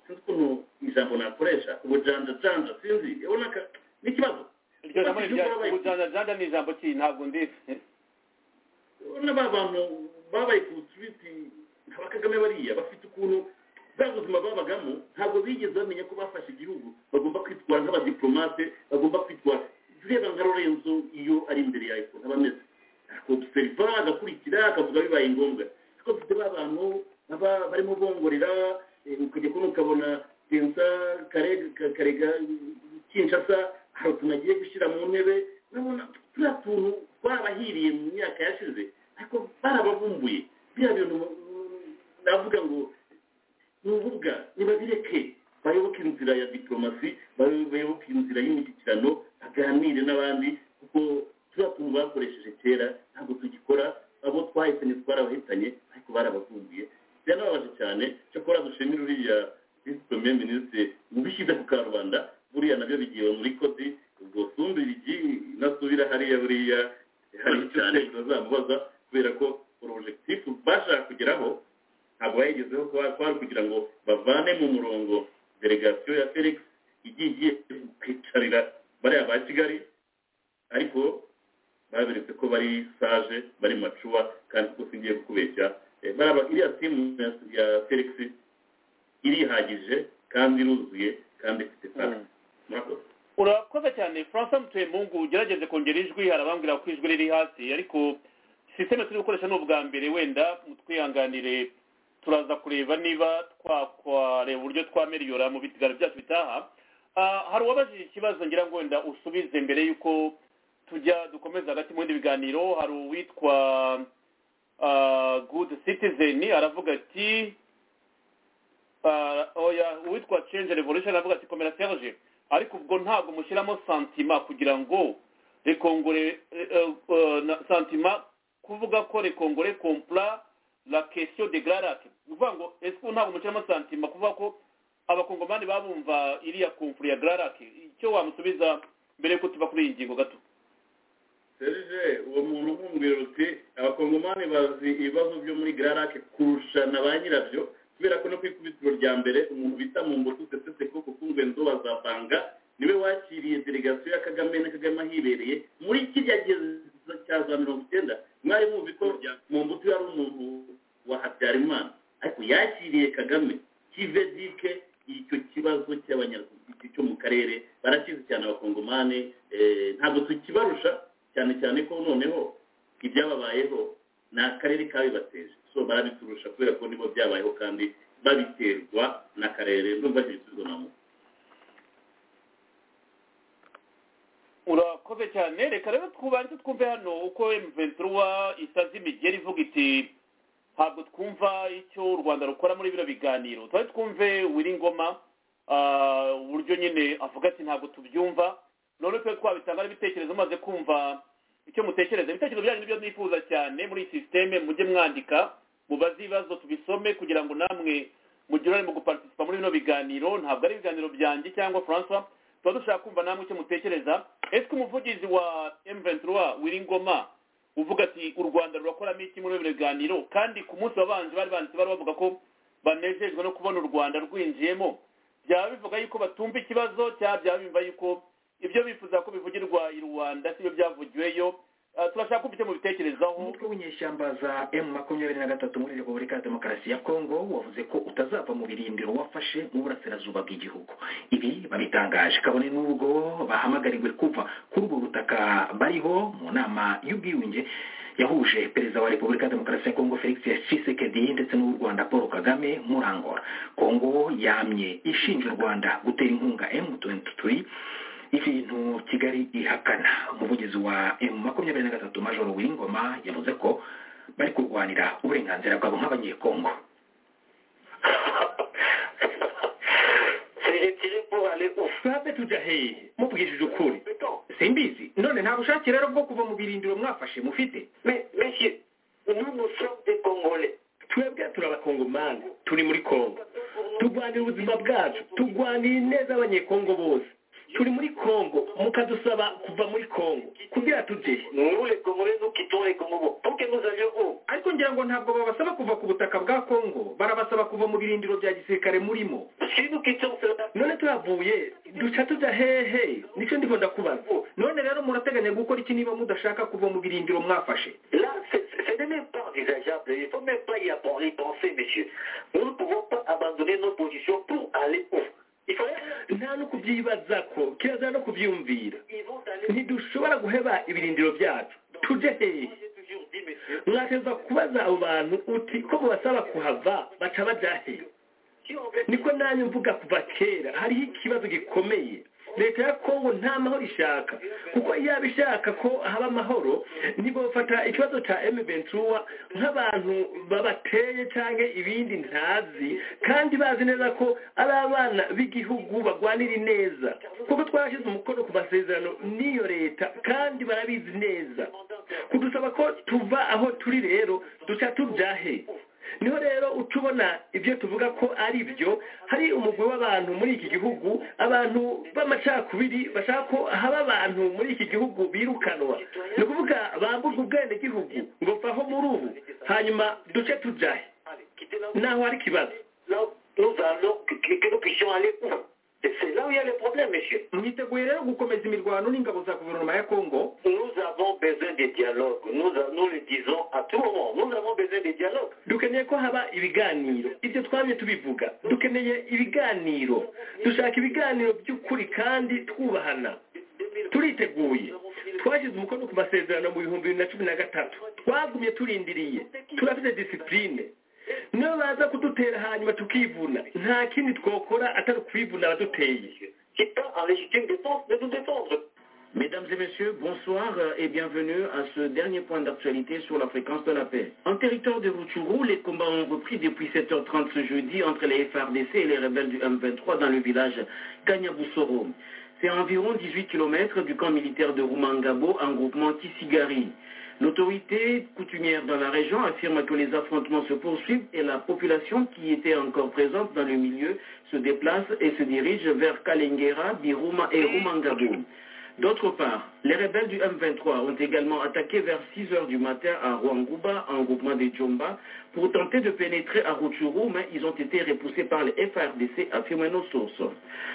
sinzi ukuntu ijambo nakoresha ubujanjajanja sinzi urabona ka- ni ikibazo iryo jambo ni irya ubujanjajanja ni ijambo ki ntabwo ndizi urabona ba bantu babaye ku twiti ba kagame bariya bafite ukuntu bwa buzima babagamo ntabwo bigeze bamenya ko bafashe igihugu bagomba kwitwara nk'abadiplomate bagomba kwitwara ureba nka lorenzo iyo ari imbere yawe ukuntu aba ameze akobuseriva agakurikira akavuga bibaye ngombwa ariko dufite ba bantu baba barimo bongorera eh, ukajya kubona ukabona tensa karega karega kinshasa hari utuntu agiye gushyira mu ntebe urabona turiya tuntu twarabahiriye mu myaka yashize ariko barabavumbuye biriya bintu mm, navuga ngo ni urubuga nibabireke bayoboke inzira ya diplomasi bayo- bayoboke inzira y'imishyikirano baganire n'abandi kuko turiya tuntu bakoresheje kera ntabwo tugikora abo twahitanye twarabahitanye ariko barabavumbuye byanababaje cyane cyakora dushimira uriya visi pemiye minisitiri ubishyize ku karubanda buriya nabyo bigiye muri kodi ubwo sumba ibigi nasubira hariya buriya hari icyo utekereza uzamubaza kubera ko porojegitifu bashaka kugeraho ntabwo bayigezeho kuba kwari kugira ngo bavane mu murongo delegasiyo ya felix igiye igiye kwicarira bariya ba kigali ariko baberetse ko bari sage bari macuwa kandi kuko singiye kukubeshya Eh, baraba- iriya timu ya- ya felix irihagije kandi iruzuye kandi ifite sage murakoze urakoze cyane francois mutuyemungu ugerageze kongera ijwi hari abambwira ko ijwi riri hasi ariko sisiteme turi gukoresha ni ubwa mbere wenda mutwihanganire turaza kureba niba twakwareba uburyo twameriyora mu bitigaro byacu bitaha Ah, hari uwabajije ikibazo ngira ngo wenda usubize mbere y'uko tujya dukomeza hagati mu bindi biganiro hari uwitwa ah, good citizen aravuga ati Ah, oya uwitwa change revolution avuga ati komera serge ariko ubwo ntabwo mushyiramo santima kugira ngo rekongore eh, eh, eh, na- santima kuvuga ko rekongore compla la question de grarac uvuga ngo ese ubu ntabwo mushyiramo santima kuvuga ko abakongomani babumva iriya confure ya grarac icyo wamusubiza mbere yuko tuva kuri iyi ngingo gato serge uwo muntu nk'umubwira uti abakongomani bazi ibibazo byo muri gararake kurusha na ba nyirabyo kubera ko no ku ikubitiro rya mbere umuntu bita mu mbuto utesetse ko kukungwe nzoba za banga niwe wakiriye delegasiyo ya kagame na kagame ahibereye muri kirya gereza cya za mirongo icyenda mwari muzi ko mu mbuto yari umuntu wa habyarimana ariko yakiriye kagame kive dike icyo kibazo cy'abanyarwanda cyo mu karere barakizi cyane abakongomani eh, ntabwo tukibarusha cyane cyane ko noneho ibyababayeho ni akarere kabibateje so barabiturusha kubera ko nibo byabayeho kandi babiterwa n'akarere ndumva icyo gisubizo namuha urakoze cyane reka rero twubanze twumve hano uko mventura isaza imigeri ivuga iti ntabwo twumva icyo u rwanda rukora muri bino biganiro twari twumve wiringoma ah, uburyo nyine avuga ati ntabwo tubyumva none twe twabitanga n'ibitekerezo mumaze kumva icyo mutekereza ibitekerezo byanyu nibyo nifuza cyane muri iyi sisiteme mujye mwandika mubaze ibibazo tubisome kugira ngo namwe mu gihe urarimo guparticipa muri bino biganiro ntabwo ari ibiganiro byanjye cyangwa francois tuba dushaka kumva namwe icyo mutekereza ese umuvugizi wa emventura wiringoma uvuga ati u rwanda rurakoramo iki muri bino biganiro kandi ku munsi wabanje bari banditse bari bavuga ko banejejwe no kubona u rwanda rwinjiyemo byaba bivuga yuko batumva ikibazo cyangwa byaba bimva yuko ibyo bifuza ko bivugirwa i rwanda sibyo byavugiweyo Ah, turashaka kumva icyo mubitekerezaho umutwe w'inyeshyamba za emu makumyabiri na gatatu muri repubulika ya demokarasi ya kongo wavuze ko utazava mu birindiro wafashe mu burasirazuba bw'igihugu ibi babitangaje kabone n'ubwo bahamagariwe kuva kuri ubwo butaka bariho mu nama y'ubwiyunge yahuje perezida wa repubulika ya demokarasi ya kongo felix tshisekedi ndetse n'uw'u rwanda paul kagame muri angola kongo yamye ishinja u rwanda gutera inkunga emu tuwenti ibintu kigali ihakana umuvugizi wa emu makumyabiri na gatatu majoro w'ingoma yavuze ko bari kurwanira uburenganzira bwabo nk'abanyekongo sabe tujaheye muvugishije ukuri simbizi none nta bushake rero bwo kuva mu birindiro mwafashe mufite twebwe turi abakongomani turi muri kongo turwanira ubuzima bwacu turwanira ineza y'abanyekongo bose turi muri kongo mukadusaba kuva muri kongo kugira tujye ariko ngira ngo ntabwo babasaba kuva ku butaka bwa kongo barabasaba kuva mu birindiro bya gisirikare murimo none tuhavuye duca tujya hehe nicyo ndimo ndakubaza none rero murateganya gukora iki niba mudashaka kuva mu birindiro mwafashe nta no kubyibaza ko kiraza no kubyumvira ntidushobora guheba ibirindiro byacu tujye hehe mwateza kubaza abo bantu uti ko mubasaba kuhava baca bajya hehe niko nanjye mvuga kuva kera hariho ikibazo gikomeye leta ya kongo nta mahoro ishaka kuko yaba ishaka ko haba amahoro ntibafata ikibazo cya emu ventura nk'abantu babateye cyangwa ibindi ntazi kandi bazi neza ko ari abana b'igihugu barwanira ineza kuko twarashyize umukono ku masezerano n'iyo leta kandi barabizi neza kudusaba ko tuva aho turi rero duca tubyahe niho rero uca ubona ibyo tuvuga ko ari byo hari umugwi w'abantu muri iki gihugu abantu b'amacakubiri bashaka ko haba abantu muri iki gihugu birukanwa ni ukuvuga bamburwa ubwenegihugu ngo vaho muri ubu hanyuma duce tujahe naho hari ikibazo mwiteguye rero gukomeza imirwano n'ingabo za guverinoma ya kongo dukeneye ko haba ibiganiro ibyo twamye tubivuga dukeneye ibiganiro dushaka ibiganiro by'ukuri kandi twubahana turiteguye twashyize umukono ku masezerano mu bihumbi bibiri na cumi na gatatu twagumye turindiriye turafite disipurine niyo baza kudutera hanyuma tukivuna nta kindi twakora atari ukwivuna abaduteye Mesdames et messieurs, bonsoir et bienvenue à ce dernier point d'actualité sur la fréquence de la paix. En territoire de Rutshuru, les combats ont repris depuis 7h30 ce jeudi entre les FRDC et les rebelles du M23 dans le village Kanyabusoro. C'est à environ 18 km du camp militaire de Rumangabo en groupement Kisigari. L'autorité coutumière dans la région affirme que les affrontements se poursuivent et la population qui était encore présente dans le milieu se déplace et se dirige vers Kalengera, Biruma et Rumangabo. D'autre part, les rebelles du M23 ont également attaqué vers 6 heures du matin à Rwanguba, en groupement des Djomba, pour tenter de pénétrer à Rutshuru, mais ils ont été repoussés par les FRDC, affirment nos sources.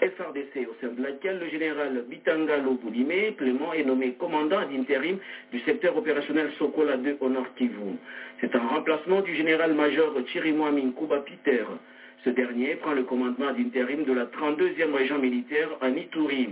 FRDC, au sein de laquelle le général Bitangalo Boudimé, Clément, est nommé commandant d'intérim du secteur opérationnel Sokola 2 au Nord Kivu. C'est un remplacement du général-major Chirimwami Kuba Peter. Ce dernier prend le commandement d'intérim de la 32e région militaire en Ituri.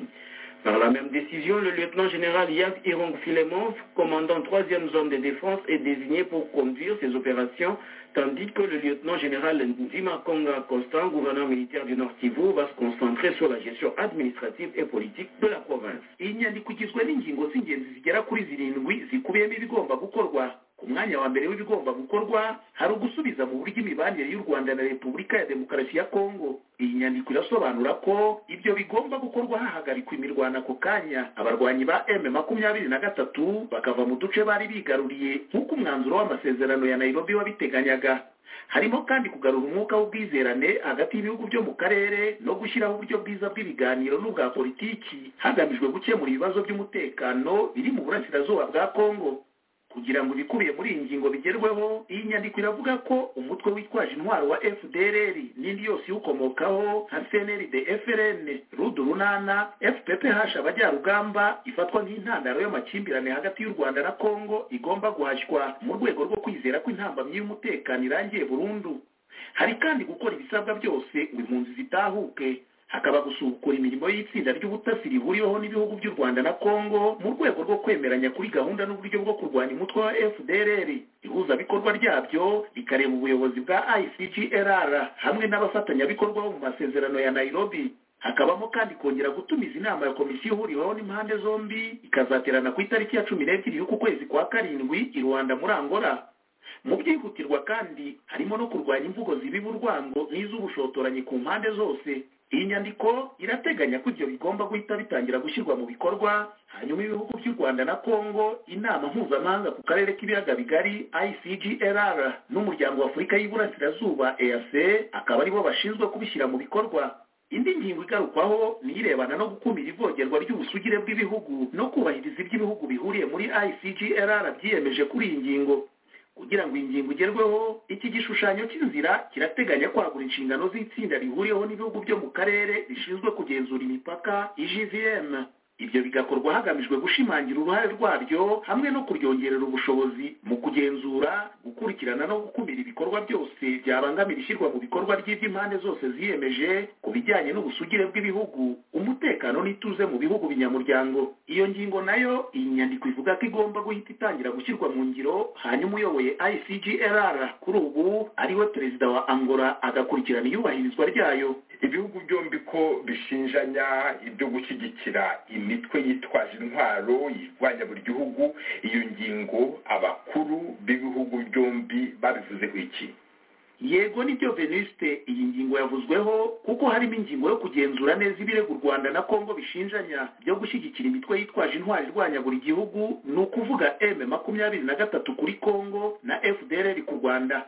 Par la même décision, le lieutenant général Yav Irong Filemon, commandant 3e zone de défense, est désigné pour conduire ces opérations, tandis que le lieutenant général Ndima Konga Constant, gouverneur militaire du Nord Kivu, va se concentrer sur la gestion administrative et politique de la province. iyi nyandiko igizwe n'ingingo z'ingenzi zigera kuri zirindwi zikubiyemo ibigomba gukorwa ku mwanya wa mbere w'ibigomba gukorwa hari ugusubiza mu buryo imibanire y'u rwanda na repubulika ya demokarasi ya kongo iyi nyandiko irasobanura ko ibyo bigomba gukorwa hahagarikwa imirwano ako kanya abarwanyi ba m makumyabiri na gatatu bakava mu duce bari bigaruriye nk'uko umwanzuro w'amasezerano ya nairobi wabiteganyaga harimo kandi kugarura umwuka w'ubwizerane hagati y'ibihugu byo mu karere no gushyiraho uburyo bwiza bw'ibiganiro n'ubwa politiki hagamijwe gukemura ibibazo by'umutekano biri mu burasirazuba bwa kongo kugira ngo ibikubiye muri iyi ngingo bigerweho iyi nyandiko iravuga ko umutwe witwaje intwaro wa fdrr n'indi yose iwukomokaho nka cnrd frn rudu runana fph abajyarugamba ifatwa nk'intandaro y'amakimbirane hagati y'u rwanda na congo igomba guhashywa mu rwego rwo kwizera ko intambamyi y'umutekano irangiye burundu hari kandi gukora ibisabwa byose ngo impunzi zitahuke hakaba gusukura imirimo y'itsinda ry'ubutasi rihuriweho n'ibihugu by'u rwanda na congo mu rwego rwo kwemeranya kuri gahunda n'uburyo bwo kurwanya umutwe wa fdrr ihuzabikorwa ryabyo rikareba ubuyobozi bwa icgrr hamwe n'abafatanyabikorwa bo mu masezerano ya nairobi hakabamo kandi kongera gutumiza inama ya komisiyo ihuriweho n'impande zombi ikazaterana ku itariki ya cumi n'ebyiri y'uku kwezi kwa karindwi i rwanda muri angola mu byihutirwa kandi harimo no kurwanya imvugo zibiba urwango n'iz'ubushotoranyi ku mpande zose iyi nyandiko irateganya ko ibyo bigomba guhita bitangira gushyirwa mu bikorwa hanyuma ibihugu by'u rwanda na congo inama mpuzamahanga ku karere k'ibiyaga bigari icgrr n'umuryango wa afurika y'iburasirazuba eac akaba aribo bashinzwe kubishyira mu bikorwa indi ngingo igarukwaho ni irebana no gukumira ivogerwa ry'ubusugire bw'ibihugu no kubahiriza ibyo ibihugu bihuriye muri icgrr byiyemeje kuri iyi ngingo kugira ngo iyi ngingo igerweho iki gishushanyo cy'inzira kirateganya kwagura inshingano z'itsinda rihuriyeho n'ibihugu byo mu karere rishinzwe kugenzura imipaka igvm ibyo bigakorwa hagamijwe gushimangira uruhare rwaryo hamwe no kuryongerera ubushobozi mu kugenzura gukurikirana no gukumira ibikorwa byose byabangamira ishyirwa mu bikorwa ry'iby'impande zose ziyemeje ku bijyanye n'ubusugire bw'ibihugu umutekano n'ituze mu bihugu binyamuryango iyo ngingo nayo iyi nyandiko ivuga ko igomba guhita itangira gushyirwa mu ngiro hanyuma uyoboye icgrr kuri ubu ariwe perezida wa angola agakurikirana iyubahirizwa ryayo ibihugu byombi ko bishinjanya ibyo gushyigikira imitwe yitwaje intwaro yirwanya buri gihugu iyo ngingo abakuru b'ibihugu byombi babivuzeho iki yego nibyo venuste iyi ngingo yavuzweho kuko harimo ingingo yo kugenzura neza ibirego u rwanda na congo bishinjanya byo gushyigikira imitwe yitwaje intwari irwanya buri gihugu ni ukuvuga m makumyabiri na gatatu kuri congo na fdrr ku rwanda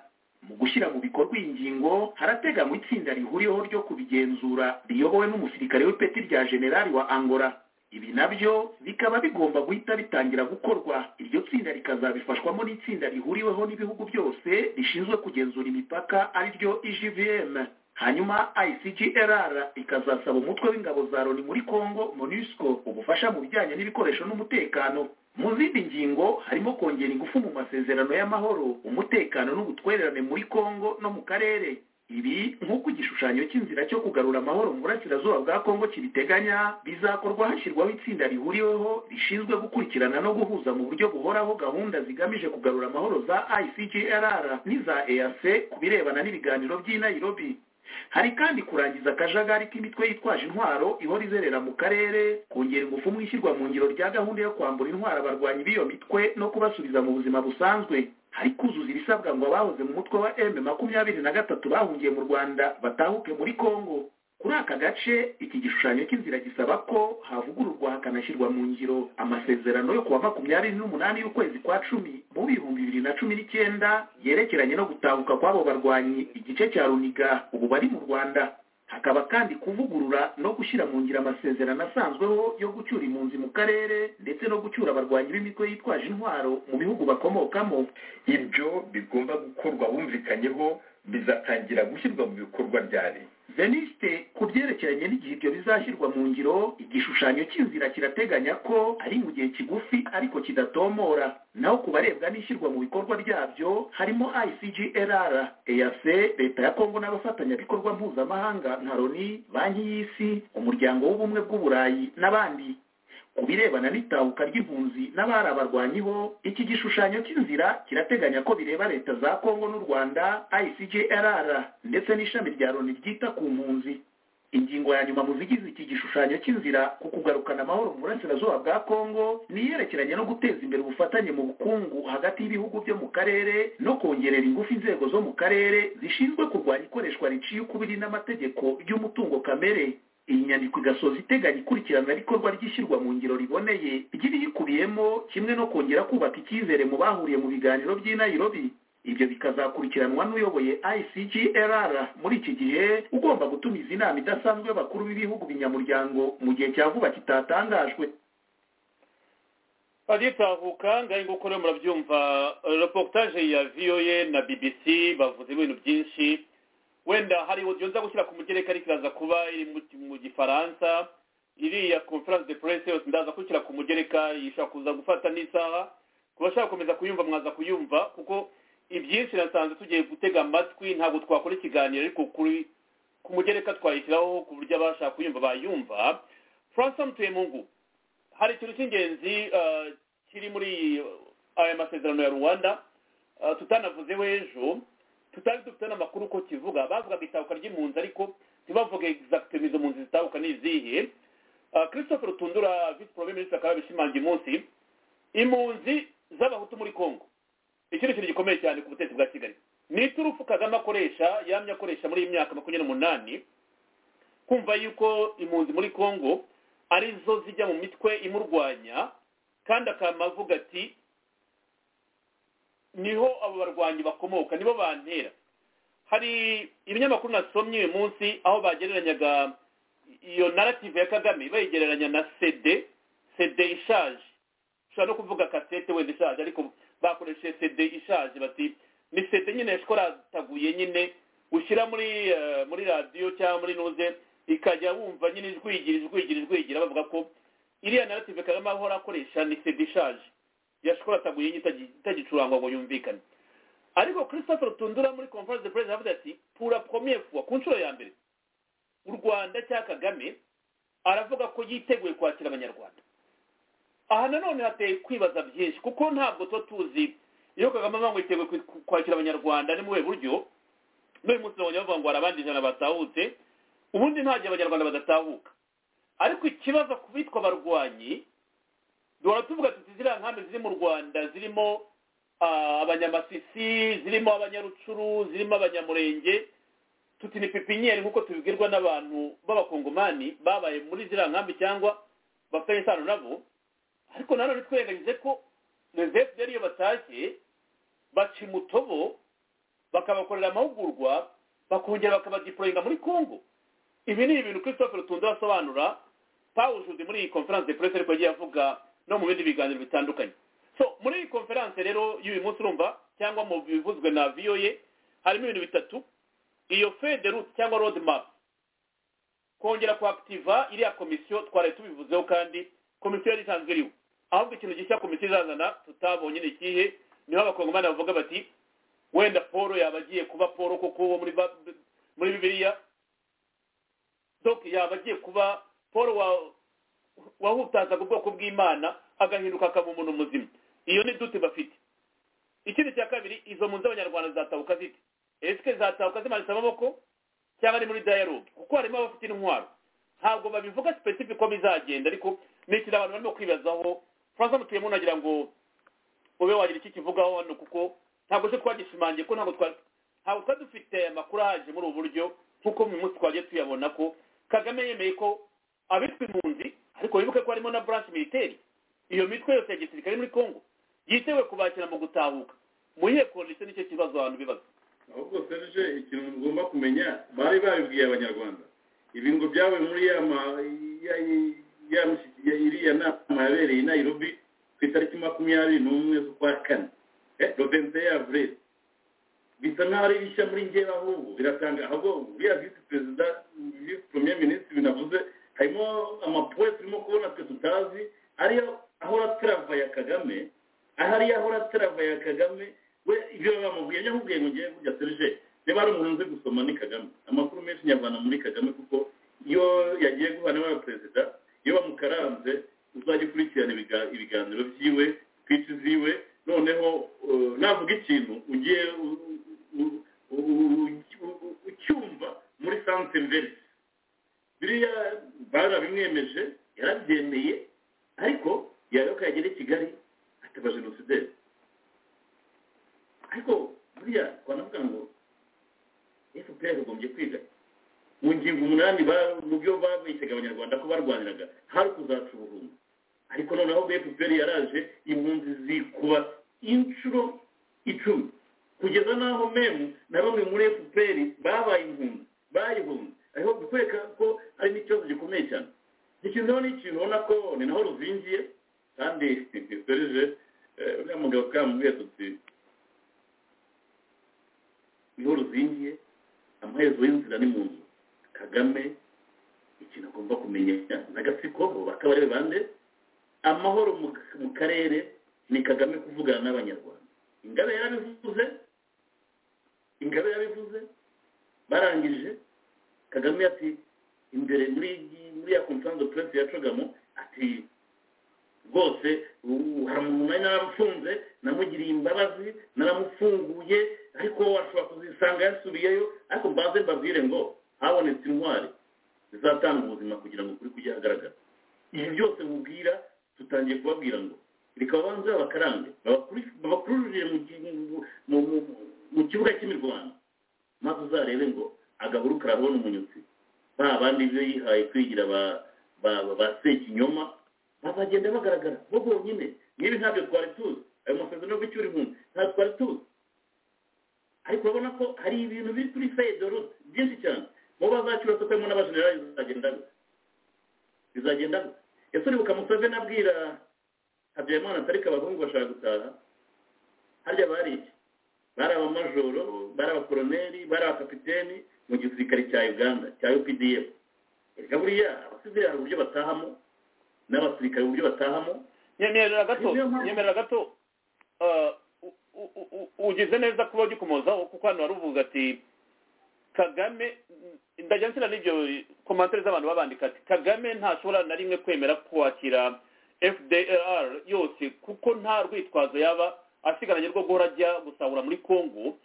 mu gushyira mu bikorwa iyi ngingo harateganywa itsinda rihuriweho ryo kubigenzura riyobowe n'umusirikare w'ipeti rya generali wa angola ibi nabyo bikaba bigomba guhita bitangira gukorwa iryo tsinda rikazabifashwamo n'itsinda rihuriweho n'ibihugu byose rishinzwe kugenzura imipaka ariryo igvm hanyuma icgrr ikazasaba umutwe w'ingabo za loni muri congo monusco ubufasha mu bijyanye n'ibikoresho n'umutekano mu zindi ngingo harimo kongera ingufu mu masezerano y'amahoro umutekano n'ubutwererane muri congo no mu karere ibi nk'uko igishushanyo cy'inzira cyo kugarura amahoro mu burasirazuba bwa kongo kibiteganya bizakorwa hashyirwaho itsinda rihuriweho rishinzwe gukurikirana no guhuza mu buryo buhoraho gahunda zigamije kugarura amahoro za icgrr n'iza eac ku birebana n'ibiganiro by'i nairobi hari kandi kurangiza akajagari k'imitwe yitwaje intwaro ihora izerera mu karere kongera ingufu mu ishyirwa mu ngiro rya gahunda yo kwambura intwaro abarwanyi b'iyo mitwe no kubasubiza mu buzima busanzwe hari kuzuza ibisabwa ngo abahoze mu mutwe wa m makumyabiri na gatatu bahungiye mu rwanda batahuke muri congo kuri aka gace iki gishushanyo cy'inzira gisaba ko havugururwa hakanashyirwa mu ngiro amasezerano yo kuwa makumyabiri n'umunani y'ukwezi kwa cumi mu bihumbi bibiri na cumi n'icyenda yerekeranye no gutahuka kw'abo barwanyi igice cya runiga ubu bari mu rwanda hakaba kandi kuvugurura no gushyira mu ngiro amasezerano asanzweho yo gucyura impunzi mu karere ndetse no gucyura abarwanyi b'imitwe yitwaje intwaro mu bihugu bakomokamo ibyo bigomba gukorwa bumvikanyeho bizatangira gushyirwa mu bikorwa ryari veniste ku byerekeranye n'igihe ibyo bizashyirwa mu ngiro igishushanyo cy'inzira kirateganya ko ari mu gihe kigufi ariko kidatomora naho ku barebwa n'ishyirwa mu bikorwa ryabyo harimo icgrr eac leta ya kongo n'abafatanyabikorwa mpuzamahanga nka loni banki y'isi umuryango w'ubumwe bw'uburayi n'abandi ku birebana n'itahuka ry'impunzi n'abari abarwanyiho iki gishushanyo cy'inzira kirateganya ko bireba leta za kongo n'u rwanda icgrr ndetse n'ishami rya loni ryita ku mpunzi ingingo ya nyuma mu zigize iki gishushanyo cy'inzira ku kugarukana amahoro mu burasirazuba bwa kongo ni iyerekeranye no guteza imbere ubufatanye mu bukungu hagati y'ibihugu byo mu karere no kongerera ingufu inzego zo mu karere zishinzwe kurwanya ikoreshwa riciye ukubiri n'amategeko ry'umutungo kamere iyi nyandiko igasoza iteganya ikurikirana rikorwa ry'ishyirwa mu ngiro riboneye ry'ibiyikubiyemo kimwe no kongera kubaka icyizere mu bahuriye mu biganiro by'i nairobi ibyo bikazakurikiranwa n'uyoboye icglr muri iki gihe ugomba gutumiza inama idasanzwe y'abakuru b'ibihugu binyamuryango mu gihe cya vuba kitatangajwe bagitahuka ngahe nguko rero murabyumva reportage ya voa na bbc bavuze ibintu byinshi wenda hari audio nza gushyira ku mugereka ariko iraza kuba iri mu- mu gifaransa iriya conference de presse yose ndaza gushyira ku mugereka ishobora kuza gufata n'isaha ku bashaka gukomeza kuyumva mwaza kuyumva kuko ibyinshi nasanze tugiye gutega amatwi ntabwo twakora ikiganiro ariko kuri ku mugereka twayishyiraho ku buryo abashaka kuyumva bayumva francis mutuyemungu hari ikintu cy'ingenzi eh, kiri muri eh, aya masezerano ya rwanda eh, tutanavuzeho ejo tutari dufite n'amakuru uko kivuga bavugaga itahuka ry'impunzi ariko ntibavuge exactement izo mpunzi zitahuka ni izihe Eh, christopher tundura visi premier minister akaba yabishimangiye umunsi impunzi z'abahutu muri congo iki ni ikintu gikomeye cyane ku butegetsi bwa kigali ni iturufu kagame akoresha yamye akoresha muri iyi myaka makumyabiri n'umunani kumva yuko impunzi muri congo arizo zijya mu mitwe imurwanya kandi akaba avuga ati niho abo barwanyi bakomoka nibo bantera hari ibinyamakuru nasomye uyu munsi aho bagereranyaga iyo narrative ya kagame bayigereranya na cd cd ishaje ushobora no kuvuga kasete wenda ishaje ariko bakoresheje cd ishaje bati ni cd nyine yashkorataguye nyine ushyira muri eh, muri radiyo cyangwa muri nuze ikajya wumva nyine ijwigira ijwigira ijwigira bavuga ko iriya narrative kagame ahora akoresha ni cd ishaje yashkorataguye nyine itagi- itagicurangwa ngo yumvikane ariko christopher tundura muri conference de presse yavuze ati pura premiere fois ku nshuro ya mbere u rwanda cya kagame aravuga ko yiteguye kwakira abanyarwanda aha nanone hateye kwibaza byinshi kuko ntabwo tuba tuzi iyo kagame avuga ngo yiteguye kwi- kwakira abanyarwanda ni mu buhe buryo n'uyu munsi babonye bavuga ngo hari abandi ijana batahutse ubundi nta gihe abanyarwanda badatahuka ariko ikibazo ku bitwa abarwanyi duhora tuvuga tuti ziriya nkambi ziri mu rwanda zirimo ah, abanyamasisi zirimo abanyarucuru zirimo abanyamurenge tuti ni pipiniyeri nk'uko tubibwirwa n'abantu b'abakongomani babaye muri ziriya nkambi cyangwa bafitanye isano nabo ariko nanone twirengagize ko rezefu yari iyo batashye baca umutobo bakabakorera amahugurwa bakongera bakabadiporoyinga muri congo ibi ni ibintu christopher tundu asobanura pawujude muri iyi conference de presse ariko yagiye avuga no mu bindi biganiro bitandukanye so muri iyi conference rero y'uyu munsi urumva cyangwa mu bivuzwe na voa harimo ibintu bitatu iyo fede route cyangwa road map kongera kuakitiva iriya komisiyo twari tubivuzeho kandi komisiyo yari isanzwe iriho ahubwo ikintu gishya komisiyo izazana tutabonye ni ikihe niho abakongomani bavuga bati wenda paul yaba agiye kuba paul koko wo muri ba- muri bibiliya donc yaba agiye kuba paul wa- wahutazaga ubwoko bw'imana agahinduka akaba umuntu muzima iyo ni dute bafite ikindi cya kabiri izo mpunzi z'abanyarwanda zatabuka zite esike zatabuka zimanitse amaboko cyangwa ari muri dialogue kuko harimo abafite intwaro ntabwo babivuga specific ko bizagenda ariko ni ikintu abantu barimo kwibazaho francois mutuyemo nagira ngo ube wagira icyo ukivugaho hano kuko ntabwo se twagishimangiye ko ntabwo twari ntabwo twari dufite amakuru ahagije muri ubu buryo nk'uko mu munsi twagiye tuyabona ko kagame yemeye ko abitwa impunzi ariko wibuke ko harimo na branche militaire iyo mitwe yose ya gisirikare muri congo yitewe kubakira mu gutahuka mu iyihe kondisiyo nicyo kibazo abantu bibaza ahubwo serge ikintu mugomba kumenya bari babibwiye abanyarwanda ibingo byabaye muri ya ma- ya- ya misi- ya- iriya nama yabereye i nairobi ku itariki makumyabiri n'umwe z'ukwa kane robenze yavure bisa nk'aho ari bishya muri njyewe ahubwo biratanga ahubwo buriya visi perezida visi premier minisitiri binavuze harimo amapuwe turimo kubona twe tutazi ariyo ahora travaya kagame ahariyo ahora travaya kagame we ibyo bamubwiye nyamubwiye ngo ngiye kujya serije niba ari umuntu nzi gusoma ni kagame amakuru menshi nyavana muri kagame kuko iyo yagiye guhana n'aba perezida iyo bamukaranze uzajya ukurikirana ibiga- ibiganiro byiwe twitsi ziwe noneho eh, navuga ikintu ugiye u- u- u- u- ucyumva muri santere verisi biriya barabimwemeje yarabyemeye ariko yayoka yagera i kigali ataba jenosideri ariko buriya twanavuga ngo fpr yagombye kwiga mu ngingo umunani ba- mu byo babeshyaga abanyarwanda ko barwaniraga hari ukuzaca ubuhumbi ariko noneho fpr yaraje impunzi zikuba inshuro icumi kugeza n'aho memu na bamwe muri fpr babaye impunzi bayihunze ariko gukwereka ko hari n'ikibazo gikomeye cyane ikintu ni ikintu ubona ko ni naho ruzingiye kandi serije uriya mugabo twamubwiye tuti niho ruzingiye amaherezo y'inzira ni mu nzu kagame ikintu agomba kumenya n'agatsiko bo bakaba ari bande amahoro mu karere ni kagame kuvugana n'abanyarwanda ingabe yarabivuze ingabe yarabivuze barangije kagame ati imbere muri muri ya konsanze puresi yacagamo ati rwose hari umuntu nari naramufunze namugiriye imbabazi naramufunguye ariko ashobora kuzisanga yasubiyeyo ariko mbaze mbabwire ngo habonetse intwari zizatanga ubuzima kugira ngo ukuri kujye ahagaragara ibi byose mubwira tutangiye kubabwira ngo reka babanze babakarange babakururire mu kibuga cy'imirwano maze uzarebe ngo agahuru karabona umunyutsi ba bandi ibyo yihaye kwigira ba sekinyoma bazagenda bagaragara bo bonyine niba ntabyo twari tuzi ayo masezerano yo gucyura impunzi ntabwo twari tuzi ariko urabona ko hari ibintu biri kuri feyidorute byinshi cyane mu bazacyura tukarimo n'abajenerali bizagenda gutya bizagenda gutya ese uribuka museveni abwira habyarimana atari abahungu bashaka gutaha harya bari iki bari abamajoro bari abakoroneri bari abakapiteni mu gisirikare cya uganda cya updf reka buriya abasivili hari uburyo batahamo n'abasirikare uburyo batahamo nyemerera gato nyemerera gato ugize neza kuba ugikomozaho kuko hano wari uvuga ati kagame ndajya nsina n'ibyo komantere z'abantu babandika ati kagame ntashobora na rimwe kwemera kwakira fdr yose kuko nta rwitwazo yaba asigaranye rwo guhora ajya gusahura muri congo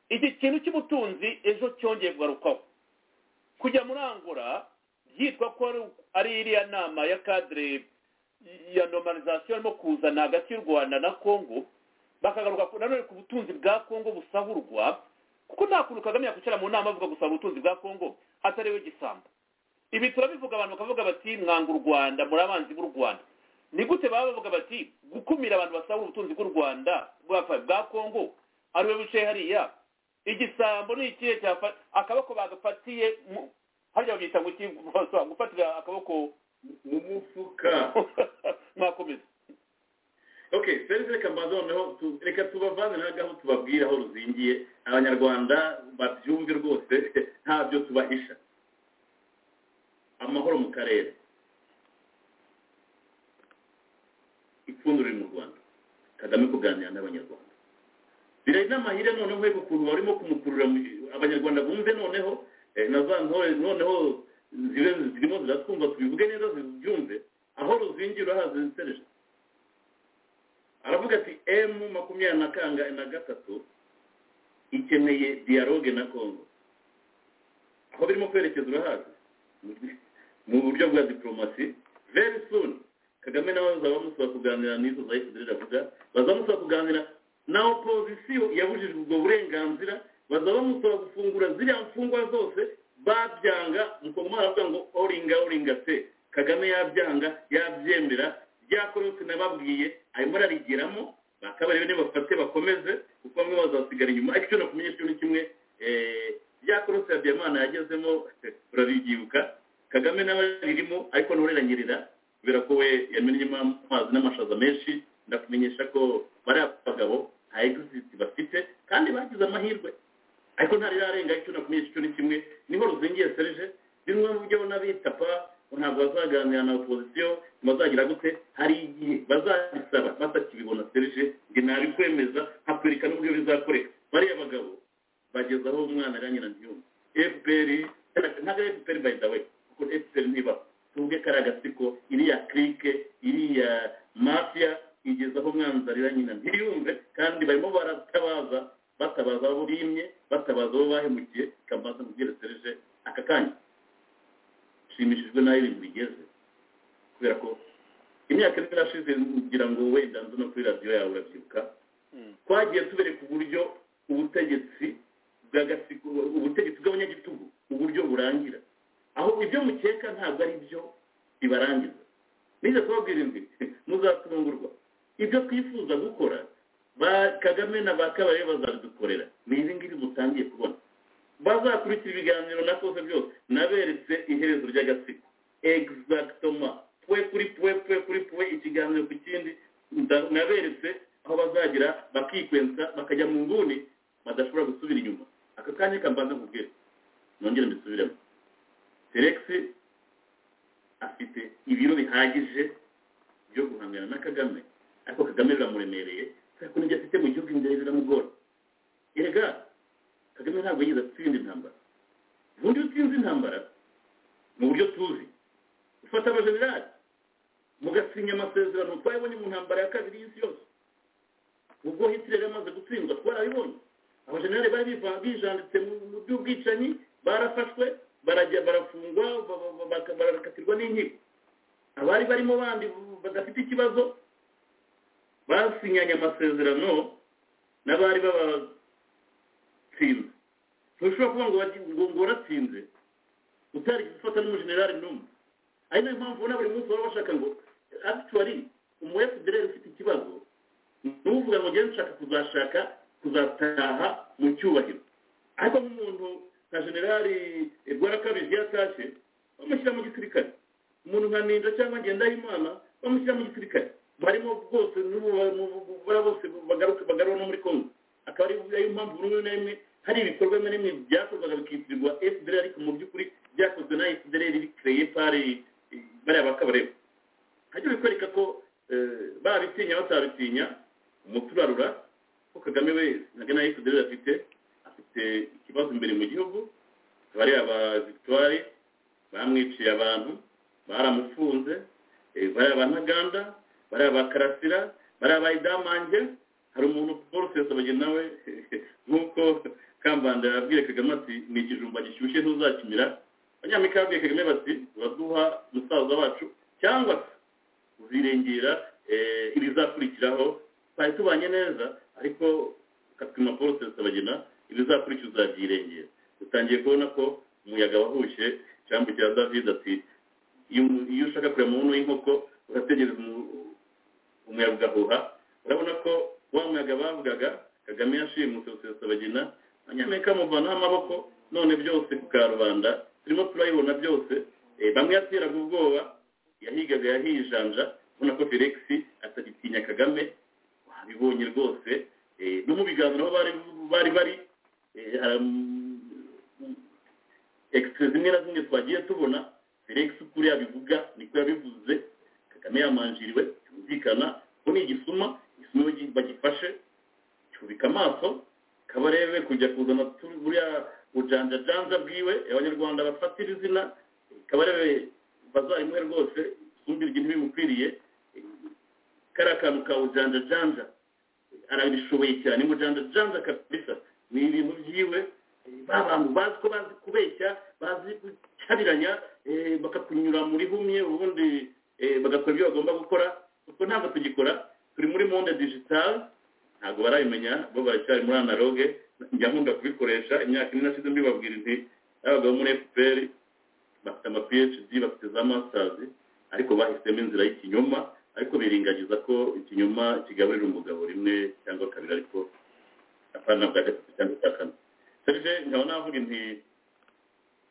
iki kintu cy'ubutunzi ejo cyongeye kugarukaho kujya muri angora byitwa ko ari iriya nama ya kadire ya normalization irimo kuzana hagati y'u rwanda na congo bakagaruka nanone ku butunzi bwa congo busahurwa kuko nta kuntu kagame yakwicara mu nama avuga gusaba ubutunzi bwa congo atariwe gisamba ibi turabivuga abantu bakavuga bati mwanga u rwanda muri abanzi b'u rwanda ni gute baba bavuga bati gukumira abantu basahura ubutunzi bw'u rwanda bwa congo ariwe wicaye hariya igisambo ni ikihe akaboko bagafatiye harya babyita ngo iki gufatira akaboko mu mufuka mwakomeza ok serivisi reka mbanza noneho reka tubavanze nawe gaho tubabwire aho ruzingiye abanyarwanda babyumve rwose ntabyo tubahisha amahoro mu karere ipfundo riri mu rwanda kagame kuganira n'abanyarwanda birari n'amahire noneho hego ukuntu barimo kumukurura abanyarwanda bumve noneho na za ntore noneho zirimo ziratwumva tubivuge neza zibyumve aho ruzingira urahazi insereje aravuga ati emu makumyabiri na kanga na gatatu ikeneye dialogue na congo aho birimo kwerekeza urahazi mu buryo bwa diporomasi very soon kagame nawe bazaba bamusaba kuganira n'izo za efuperi avuga bazamusaba kuganira na opozisiyo yabujijwe ubwo burenganzira bazaba bamusaba gufungura ziriya mfungwa zose babyanga mukoma aravuga ngo oringa oringa se kagame yabyanga yabyemera byakorotse nababwiye arimo ararigeramo bakabarebe niba bafate bakomeze kuko bamwe bazasigara inyuma ariko icyo nakumenyesha ni kimwe byakorotse ya byamana yagezemo urabibyibuka kagame nawe ririmo ariko ntureranyirira kubera ko we yamenyemo amazi n'amashaza menshi ndakumenyesha ko bariya bagabo nta egiziti bafite kandi bagize amahirwe ariko ntariyarenga icyo nakumenyesha icyo ni kimwe niho ruzingiye serije bimwe mu byo n'abita pa ntabwo bazaganira na opozisiyo bazagira gute hari igihe bazabisaba batakibibona serije ngo ntabi kwemeza hakwereka n'uburyo bizakoreka bariya bagabo bageza aho umwana aranyira ntiyumve fpr ntabwo ari fpr by the way kuko fpr ntiba tuvuge ko ari agatsiko iriya kirike iriya mafiya igeza aho umwanzi arira nyina ntiyumve kandi barimo baratabaza batabaza abo bimye batabaza abo bahemukiye kambaza mubwire serije aka kanya nshimishijwe n'aho ibintu bigeze kubera ko imyaka ine irashize ngira ngo wenda nzu no kuri radiyo yawe urabyibuka twagiye tubereka uburyo ubutegetsi bw'agatsiko ubutegetsi bw'abanyagitugu uburyo burangira aho ibyo mukeka ntabwo ari byo bibarangiza nize kubabwira indwi muzatungurwa ibyo twifuza gukora ba kagame na ba kabaye bazabidukorera ni ibi ngibi mutangiye kubona bazakurikira ibiganiro nakoze byose naberetse iherezo ry'agatsiko egizagitoma pwe kuri pwe pwe kuri pwe ikiganiro ku kindi nda- naberetse aho bazagira bakikwensa bakajya mu nguni badashobora gusubira inyuma aka kanya kambanza nkubwira nongere mbisubiremo felix afite ibiro bihagije byo guhangana na kagame ariko kagame biramuremereye kubera ko n'ibyo afite mu gihugu imbere biramugora erega kagame ntabwo yigeze atsinda intambara ubundi iyo utsinze intambara mu buryo tuzi ufata abajenerali mugasinya amasezerano twabibonye mu ntambara ya kabiri y'isi yose ubwo hitler yamaze gutsindwa twarabibonye abajenerali bari biva- bijanditse mu mu by'ubwicanyi barafashwe barajya barafungwa ba- ba- ba- baka- barakatirwa n'inkiko abari barimo bandi badafite ikibazo basinyanye amasezerano n'abari babatsinze ntushobora kuba ngo bagi- ngo- ngo waratsinze utarigeze ufata n'umujenerali n'umwe ari nayo mpamvu ubona buri munsi baba bashaka ngo actually umu fdr ufite ikibazo n'uvuga ngo ngende nshaka kuzashaka kuzataha mu cyubahiro ariko nk'umuntu nka generali rwarakabije iyo atashye bamushyira mu gisirikare umuntu nka ninja cyangwa ngendahimana bamushyira mu gisirikare barimo bwose n'ubu bara bose bagaruka bagarura no muri kongo akaba ari ayo mpamvu buri umwe na rimwe hari ibikorwa bimwe na bimwe byakorwaga bikitirirwa fdr ariko mu by'ukuri byakozwe na fdr bikereye pari bariya bakabareba hajya bikwereka ko eh, babitinya batabitinya umuturarura ko kagame we naga na fdr afite afite ikibazo imbere mu gihugu bari aba victoire bamwiciye abantu baramufunze eh, bari aba ntaganda bari aba karasira bari aba idamange hari umuntu paul sesobage nawe nk'uko kambanda yabwiye kagame ati ni ikijumba gishyushye ntuzakimira abanyamerika babwiye kagame bati uraduha musaza wacu cyangwa se uzirengera eh, ibizakurikiraho twari tubanye neza ariko katwima paul sesobagena ibizakurikira uzabyirengera utangiye kubona ko umuyaga wahushye cyambukira david ati iyo iyo ushaka kureba mu nkono y'inkoko urategereza umu- umuyaga ugahuha urabona ko wa muyaga bavugaga kagame yashimuse rusesabagina abanyamerika bamuvanaho amaboko none byose ku karubanda turimo turabibona byose Eh, bamwe yateraga ubwoba yahigaga yahijanja ubona ko felix atagitinya kagame wabibonye rwose Eh, no mu biganiro aho bari bari bari eh, haram- extra zimwe na zimwe twagiye tubona felix kuri yabivuga niko yabivuze kagame yamanjiriwe cyumvikana ko ni igisuma igisuma bagi- bagifashe cyubika amaso kabarebe kujya kuzana tu- buriya bujanjajanja bwiwe abanyarwanda bafatira izina kabarebe bazayimuhe rwose isumbire igihe ntibimukwiriye kariya kantu ka bujanjajanja arabishoboye cyane mujanjajanja kabisa ni ibintu byiwe ba bantu bazi ko bazi kubeshya bazi gucabiranya eh, bakakunyura muri humye ubundi eh, bagakora ibyo bagomba gukora kuko ntabwo tugikora turi muri monde digital ntabwo barabimenya bo baracyari muri analogue njya nkunda kubikoresha imyaka ine nashize mbibabwira nti abagabo muri fpr bafite ama phd bafite za masters ariko bahisemo inzira y'ikinyoma ariko biringagiza ko ikinyoma kigaburira umugabo rimwe cyangwa kabiri ariko apana bwa gatatu cyangwa cya kane serge nkaba navuga nti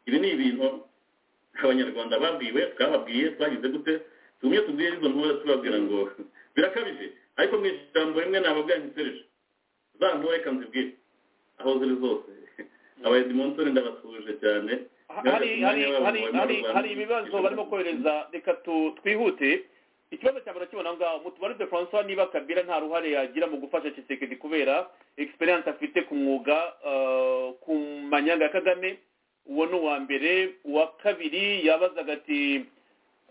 ibi ni ibintu abanyarwanda babwiwe twababwiye twagize gute tumwe tubwiye izo ntore tubabwira ngo birakabije ariko mu ijambo rimwe nababwira nti serge za ntore reka nzibwire aho ziri zose abayedimontore ndabasuje cyane hari hari hari hari hari ibibazo barimo kohereza reka tu- twihute ikibazo cya mbere kibona ngaho mutubare de francois niba kabila nta ruhare yagira mu gufasha kisekedi kubera experience afite ku mwuga eh, ku manyanga ya kagame uwo ni uwa mbere uwa kabiri yabazaga ati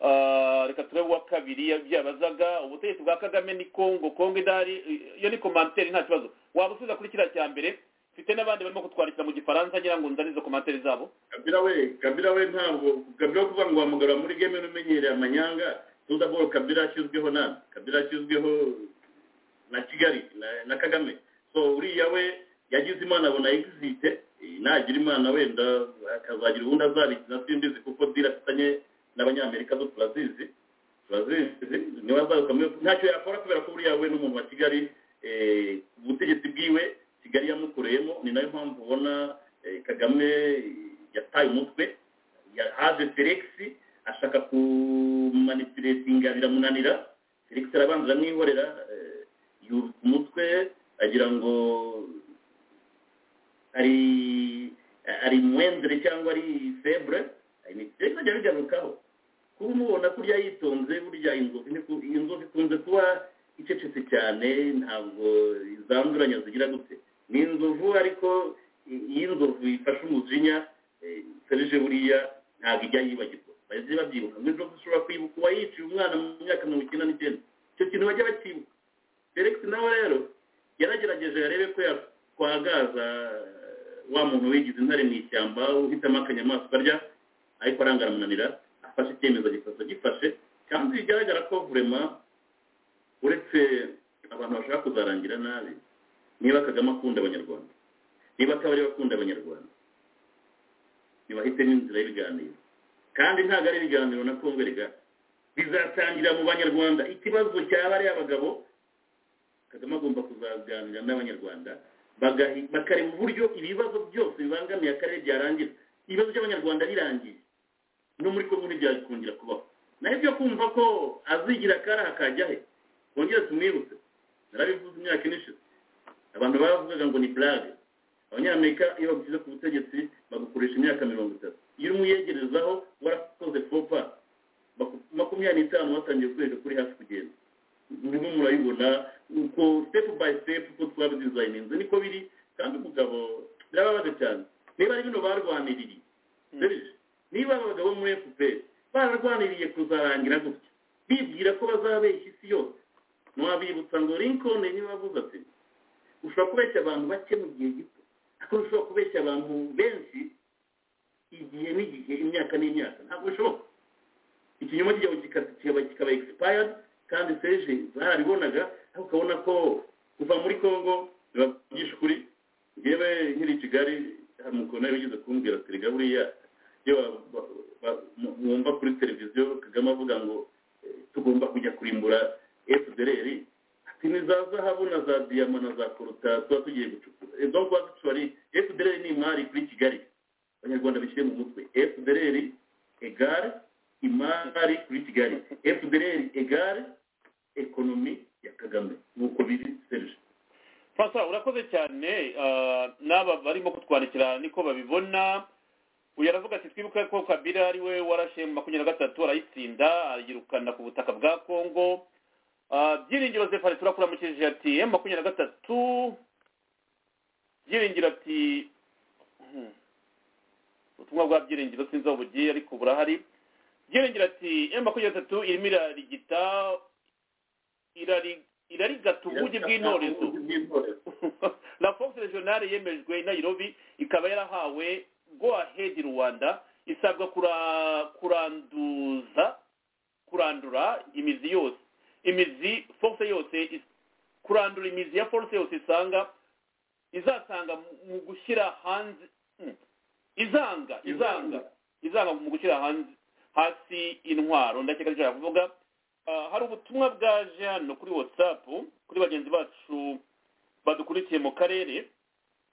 eh, reka turebe uwa kabiri yabazaga ubutegetsi bwa kagame ni kongo kongo idahari eh, iyo ni komanteri nta kibazo waba usubiza kuri kiriya cya mbere mfite n'abandi barimo kutwandikira mu gifaransa ngira ngo nzane izo komanteri zabo kabila we kabila we ntabwo kabila wo kuvuga ngo wamugarura muri game n'umenyereye amanyanga tuza bolo kabila ashyizweho na kabila ashyizweho na kigali na- na kagame so uriya we yagize imana abona exite eh, nagira imana wenda akazagira ubundi azabikina simbizi kuko dira afitanye n'abanyamerika zo turazizi turazizi niwe azaruka muri- ntacyo yakora kubera ko buriya we n'umuntu wa kigali ubutegetsi bwiwe kigali yamukoreyemo ni nayo mpamvu ubona eh, kagame yataye umutwe ya- haje felix ashaka kumanipulatinga biramunanira felix arabanza aramwihorera eh, yubika umutwe agira ngo ari ari mwendere cyangwa ari febre ni felix ajya abigarukaho kuba umubona kurya yitonze burya inzovu ntiku- inzovu ikunze kuba icecetse cyane ntabwo izanduranya zigira gute ni inzovu ariko i- iyo inzovu ifashe umujinya eh, serije buriya ntabwo ijya yibagirwa bajya babyibuka ngo inzovu ishobora kwibuka uwayiciye umwana mu myaka mirongo icyenda n'icyenda icyo kintu bajya bakibuka felix nawe rero yaragerageje arebe ko yakwagaza eh, wa muntu wigize intare mu ishyamba uhitamo akanyamaswa arya ariko arangaramunanira afashe icyemezo gifashe gifashe kandi bigaragara ko vurema uretse abantu bashaka kuzarangira nabi niba kagame akunda abanyarwanda niba akabari bakunda abanyarwanda ntibahitemo inzira y'ibiganiro kandi ntabwo ari ibiganiro na kongo rigari bizatangira mu banyarwanda ikibazo cyaba ari abagabo kagame agomba kuzaganira n'abanyarwanda bagahi- bakareba uburyo ibibazo byose bibangamiye akarere byarangira ibibazo by'abanyarwanda birangiye no muri kongo ntibyakungira kubaho naho ibyo kumva ko azigira akari akajya he wongere tumwibutse narabivuze imyaka ine ishize abantu bavugaga ngo ni burage abanyamerika iyo bagushyize ku butegetsi bagukoresha imyaka mirongo itatu iyo urimo uyegerezaho warakoze fopa baku- makumyabiri n'itanu watangiye kwereka kuri hafi kugenda ndimo murayibona uko step by step uko twabidizayininze niko biri kandi umugabo birababaje cyane niba ari bino barwaniriye serije niba aba bagabo bo muri fpr bararwaniriye kuzarangira gutya bibwira ko bazabeshya isi yose ntiwabibutsa ngo lincoln niba avuze ati ushobora kubeshya abantu bake mu gihe gito ariko ushobora kubeshya abantu benshi igihe n'igihe imyaka n'imyaka ntabwo bishoboka ikinyoma cyabo kika- kikaba kikaba expired kandi seje zarabibonaga ariko ukabona ko kuva muri congo bibagisha ukuri yewe nkiri i kigali hari umukono wigeze kumbwira ati rega buriya iyo wa- wa- wa- mu- mwumva kuri televiziyo kagame avuga ngo eh, tugomba kujya kurimbura fdr ati ni za zahabu na za diyama na za koruta tuba tugiye gucukura Eh, donc actually fdr ni imari kuri kigali abanyarwanda bishyire mu mutwe fdr egare imari kuri kigali fdr egare ekonomi ya kagame nk'uko biri serge fasa urakoze cyane ah, n'aba barimo kutwandikira niko babibona uyu aravuga ati twibuke ko kabila ari we warashe mu makumyabiri na gatatu arayitsinda ayirukana ku butaka bwa kongo Ah, byiringiro zefari turakuramukije ati emu makumyabiri na gatatu byiringiro ati hmm, ubutumwa bwa byiringiro sinzi aho bugiye ariko burahari byiringiro ati emu makumyabiri na gatatu irimo irarigita irari- irarigata ubugi bw'intorezo raporo regionale yemejwe i nairobi ikaba yarahawe go ahead rwanda isabwa kura- kuranduza kurandura imizi yose imizi force yose is- kurandura imizi ya force yose isanga izasanga mu- mu gushyira hanze mm, izanga izanga izanga mu gushyira hanze hasi intwaro ndakeka rishobora kuvuga Ah, hari ubutumwa bwaje hano kuri whatsapp kuri bagenzi bacu badukurikiye mu karere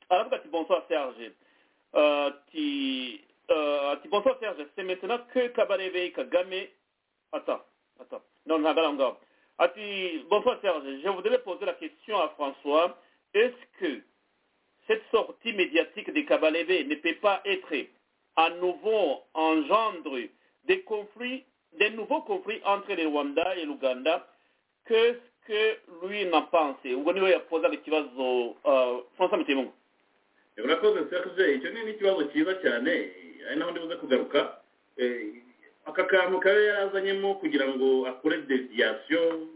aravuga ati bonsoir serge Euh, ati euh, ati bonsoir serge c'est maintenant que kabarebe kagame attends attends non ntabwo ari aho ngaho ati bonsoir serge je voudrais poser la question à françois est-ce que cette sortie médiatique de Kabalebe ne peut pas être à nouveau engendre des conflits, des nouveaux conflits entre le Rwanda et l'Ouganda. Qu'est-ce que lui n'en pense ubwo niwe yapozaga ikibazo uh, françois mutemungu urakoze serge icyo ni ikibazo cyiza cyane ari naho ndibuze kugaruka Eh, aka kantu kaba yarazanyemo kugira ngo akore deviyasiyo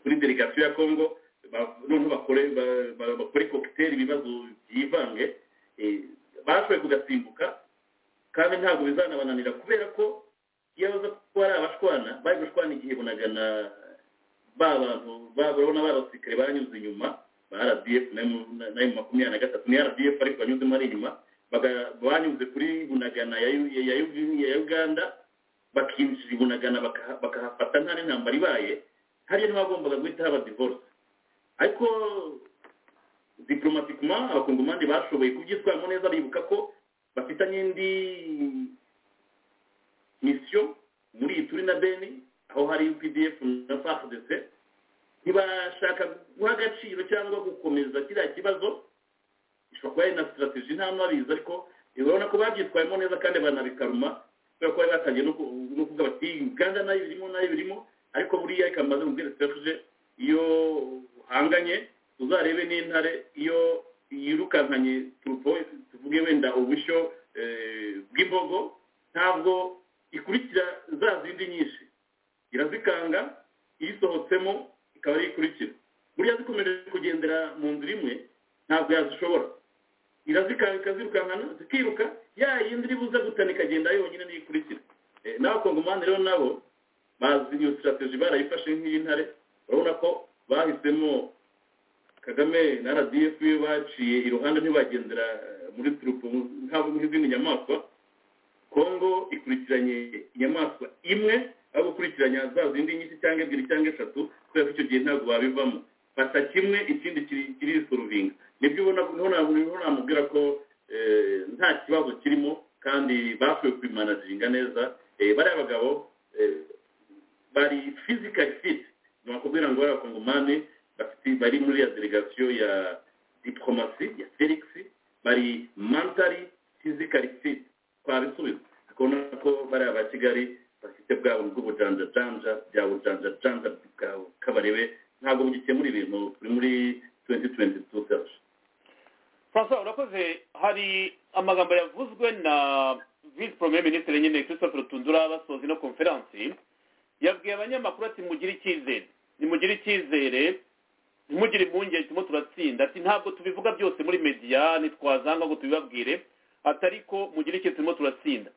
kuri delegasiyo ya congo ba- noneho bakore ba- ba- bakore kokiteri ibibazo byivange Eh, bashoboye kugasimbuka kandi ntabwo bizanabananira kubera ko iyo baza kuba ari abashwana bari gushwana igihe bunaga na ba bantu ba- urabona barasirikare baranyuze inyuma ba rdf nayo makumyabiri na gatatu ni rdf ariko banyuzemo ari inyuma baga- banyuze kuri bunagana ya Yu- ya Yu- ya uganda bakinjira i bunagana bakaha- bakahafata nta n'intambara ibaye hariya ntibagombaga guhita haba divorce ariko diporomatikuma abakongomani bashoboye kubyitwaramo neza bibuka ko bafitanye indi misiyo muri iyi turi na beni aho hari updf na fardc ntibashaka guha agaciro cyangwa gukomeza kiriya kibazo ishobora kuba ari na sitarateji nta mwabizi ariko urabona ko babyitwayemo neza kandi banabikaruma kubera ko bari batangiye no ku- no kuvuga bati uganda nayo birimo nayo birimo ariko buriya reka mbaze mubwire sitarateji iyo uhanganye uzarebe n'intare iyo yirukankanye turupo tuvuge wenda ubushyo eh, bw'imbogo ntabwo ikurikira za zindi nyinshi irazikanga iyisohotsemo ikaba ariyo ikurikira buriya zikomeje kugendera mu nzira imwe ntabwo yazishobora irazikanga ikazirukankana zikiruka ya yindi iri buze gutana ikagenda yonyine niyo ikurikira Eh, n'abakongomani rero nabo bazi iyo sitarateji barayifashe nk'iy'intare urabona ko bahisemo kagame na rdf iyo baciye iruhande ntibagendera eh, muri turupo nk'abo- nk'izindi nyamaswa kongo ikurikiranye inyamaswa imwe aho gukurikiranya za zindi nyinshi cyangwa ebyiri cyangwa eshatu kubera ko icyo gihe ntabwo babivamo fata kimwe ikindi kiri- kirisuruvinga nibyo ubona ko niho na- niho namubwira ko eh, nta kibazo kirimo kandi bashoboye kubimanaginga neza Eh, bariya bagabo eh, bari physical fit ni bakubwira ngo bariya bakongomani bafite- bari muri ya delegation ya diplomasi ya felix bari mentally physical fit twabisubiza akabona ko bariya ba kigali bafite bwabo bw'ubujanjajanja bya bujanjajanja bwa- kabarebe ntabwo mugikemura ibintu biri muri 2022 search francois urakoze hari amagambo yavuzwe na vice premier ministre nyine christophe rutundura basoza ino konferansi yabwiye abanyamakuru ati mugire icyizere nimugire icyizere ntimugire impungenge turimo turatsinda ati ntabwo tubivuga byose muri media ntitwazanga ngo tubibabwire ati ariko mugire icyizere turimo turatsinda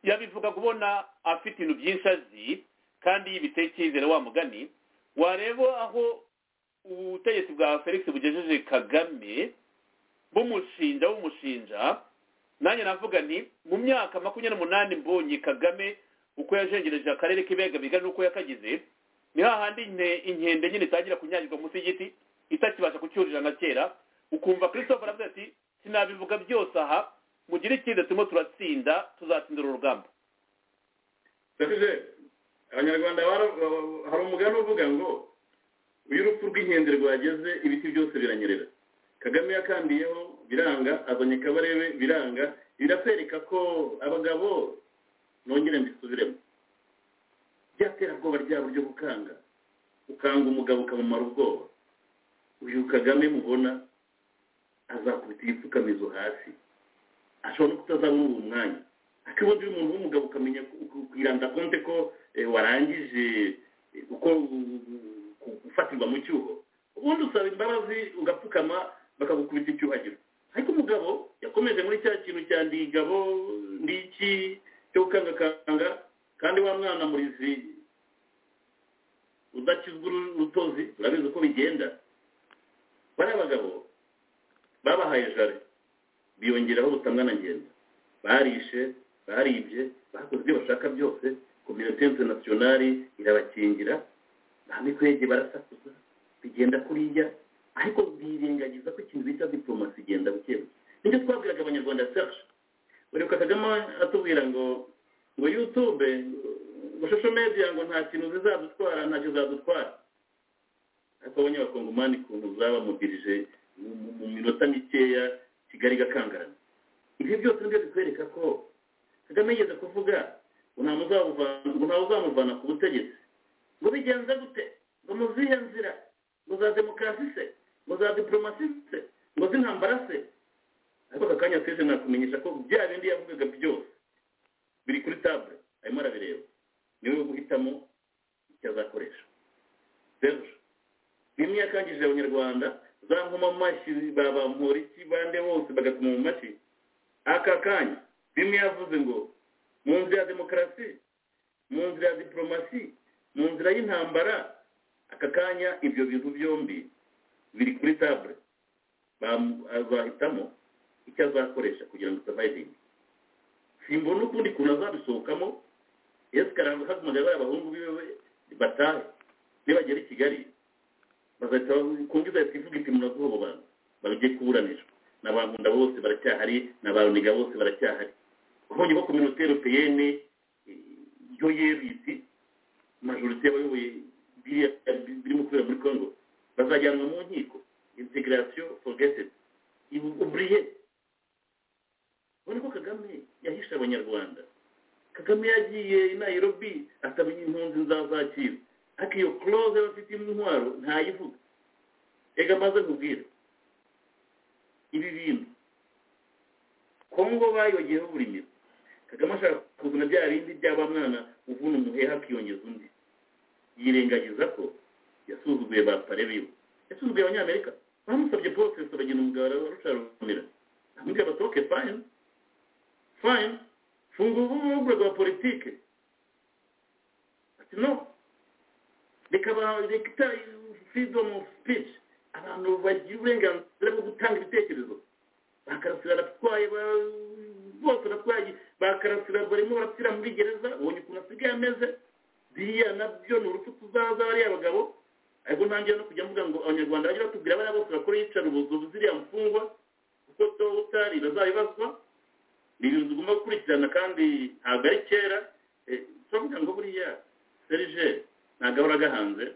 yabivuga kubona afite ibintu byinshi azi kandi yibiteye icyizere wa mugani wareba aho ubutegetsi bwa felix bugejeje kagame bumushinja bumushinja nanjye navuga nti mu myaka makumyabiri n'umunani mbonye kagame uko yajengereje akarere k'ibiyaga bigari n'uko yakagize ni hahandi inte- inkende nyine itangira kunyagirwa munsi y'igiti itakibasha kucyurira na kera ukumva christophe aravuga ati sinabivuga byose aha mugire ikindi turimo turatsinda tuzatsindira urugamba Dakije, abanyarwanda bara- ba- hari umugani uvuga ngo iyo urupfu rw'inkende rwageze ibiti byose biranyerera kagame yakandiyeho biranga azanye kabarebe biranga biratwereka ko abagabo nongere mbisubiremo byaterabwoba ryabo ryo gukanga ukanga umugabo ukamumara ubwoba uyu kagame mubona azakubita igipfukamizo hasi ashobora no kutazabona uwo mwanya akibona uyu muntu w'umugabo ukamenya kwiranda konte ko eh, warangije eh, uko u- u- ku- gufatirwa mu cyuho ubundi usaba imbabazi ugapfukama bakagukubita icyuhagiro ariko umugabo yakomeje muri cya kintu cya ndi igabo ndi iki cyo gukangakanga kandi wa mwana murizi udakizwa uru- urutozi urabizi uko bigenda bariya bagabo babahaye jare biyongeraho butangwa na ngenda barishe baribye bakoze ibyo bashaka byose kominote interinasiyonari irabakingira ba mikwege barasakuza bigenda kuriya ariko birengagiza ko ikintu bita diporomasi igenda buke buke nicyo twabwiraga abanyarwanda serge urebuka kagame atubwira ngo ngo yutube ngo shosho media ngo nta kintu zizadutwara ntacyo zadutwara ariko abonye abakongomani ukuntu zabamudirije mu- mu- mu minota mikeya kigali igakangarana ibi byose nibyo bitwereka ko kagame yigeze kuvuga ngo nta muzamuvana- ngo ntawe uzamuvana ku butegetsi ngo bigenze gute ngo mu zihe nzira ngo za demokarasi se ngo za diporomasi se ngo z'intambara se ariko aka kanya seje nakumenyesha ko bya bindi yavugaga byose biri kuri table arimo arabireba niwe wo guhitamo icyo azakoresha serge bimwe yakangije abanyarwanda za nkoma mu mashyi babampora iki bande bose bagakoma mu mashyi aka kanya bimwe yavuze ngo mu nzira ya demokarasi mu nzira ya diporomasi mu nzira y'intambara aka kanya ibyo bintu byombi biri kuri table Bam- azahitamo icyo azakoresha kugira ngo surviving simbona ukundi kuntu azabisohokamo yesu karahagumagaye bariya abahungu biwe batahe nibagera i kigali bagahita bavuga ku mbizi bahita ivuga iti muraguhobana bagiye kuburanira na ba nkunda bose baracyahari na ba runiga bose baracyahari ubonye ko kominote europeyene yo yerisi majorite y'abayoboye biriya birimo kubera muri congo bazajyanwa mu nkiko integirasiyo fogesedi uburiye ubona ko kagame yahishe abanyarwanda kagame yagiye i nairobi asabanye impunzi nzazakira ariko iyo close bafite intwaro ntayivuga reka maze nkubwire ibi bintu kongo bayogeyeho buri miro kagame ashaka kuzana bya bindi byaba mwana uvuna umuheha akiyongeza undi yirengagiza ko yasuzuguye ba pare biwe yasuzuguye abanyamerika bamusabye porofeso bagena umugabo rusharumira amubwira basohoke fayini fayini fungura urubuga rwa politike ati no reka bareka freedom of speech abantu bagira uburenganzira bwo gutanga ibitekerezo bakarasira abatwaye bose abatwaye bakarasira barimo barapfira muri gereza ubonye ukuntu asigaye ameze biriya nabyo ni urupfu tuzaza bariya bagabo ariko ntangira no kujya mvuga ngo abanyarwanda bajye batubwira bariya bose bakora yicara ubuzubu ziriya mfungwa kuko doba utari bazabibazwa ni ibintu tugomba gukurikirana kandi ntabwo ari kera turavuga ngo buriya serije ntabwo ahora agahanze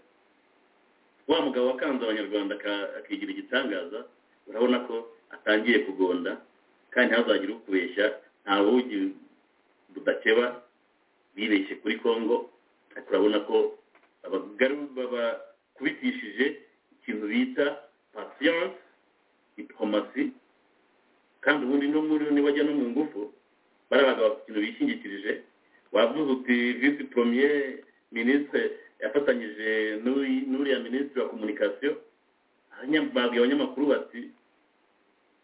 wa mugabo wakanze abanyarwanda akigira igitangaza urabona ko atangiye kugonda kandi ntazagire ukubeshya nta bugi budakeba bibeshye kuri congo ariko urabona ko babakubitishije ikintu bita pasiyanse diporomasi kandi ubundi no muri niba ajya no mu ngufu barabaga ikintu bishingikirije wavuze uti visi premier ministre yafatanyije n'uriya minisitiri wa komunikasiyo babwiye abanyamakuru bati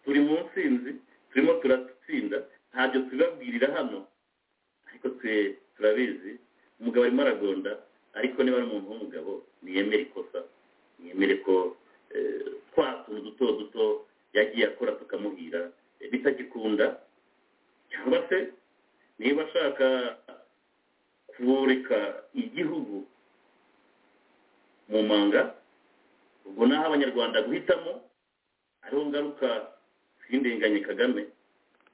turi mu nsinzi turimo turatsinda ntabyo tubibabwirira hano ariko twe turabizi umugabo arimo aragonda ariko niba ari umuntu w'umugabo ntiyemere ikosa ntiyemere ko twa tuntu duto duto yagiye akora tukamuhira bitagikunda cyangwa se niba ashaka kureka igihugu mu manga ubwo naho abanyarwanda guhitamo ariho ngaruka z'indenganye kagame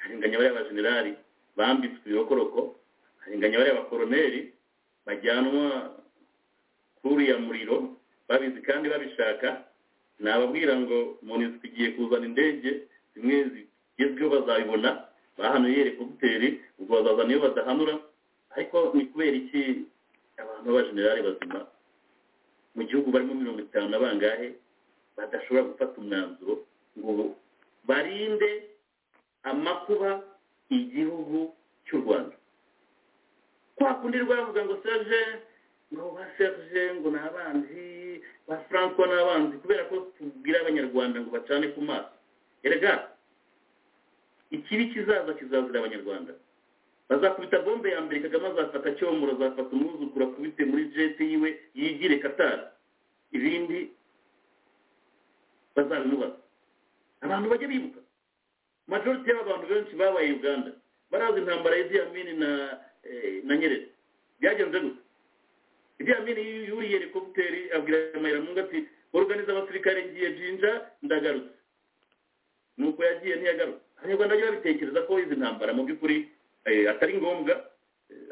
harenganya bariya bajenerali bambitswe ibirokoroko harenganya bariya bakoroneri bajyanwa kuriya muriro babizi kandi babishaka nababwira ngo munisiko igiye kuzana indege zimwe zigezweho bazabibona bahanuye rekogiteri ubwo bazazana iyo badahanura ariko ni kubera iki abantu b'abajenerali bazima mu gihugu barimo mirongo itanu na bangahe badashobora gufata umwanzuro ngo barinde amakuba igihugu cy'u rwanda kwa kundi rwavuga ngo serge ngo ba serge ngo ni abanzi ba francois ni abanzi kubera ko tubwira abanyarwanda ngo bacane ku maso erega ikibi kizaza kizazira abanyarwanda bazakubita bombe ya mbere kagame azafata cyomura azafata umwuzukuru akubite muri jeti yiwe yigire katara ibindi bazabimubaza abantu bajya bibuka majorite y'abantu benshi babaye uganda barazi intambara y'idiyamini na na nyerere byagenze gusa idiyamini yuriye rekogiteri abwira mayiramungu ati organiza abasirikare ngiye jinja ndagarutse nuko yagiye ntiyagarutse abanyarwanda bajya babitekereza ko izi ntambara mu by'ukuri atari ngombwa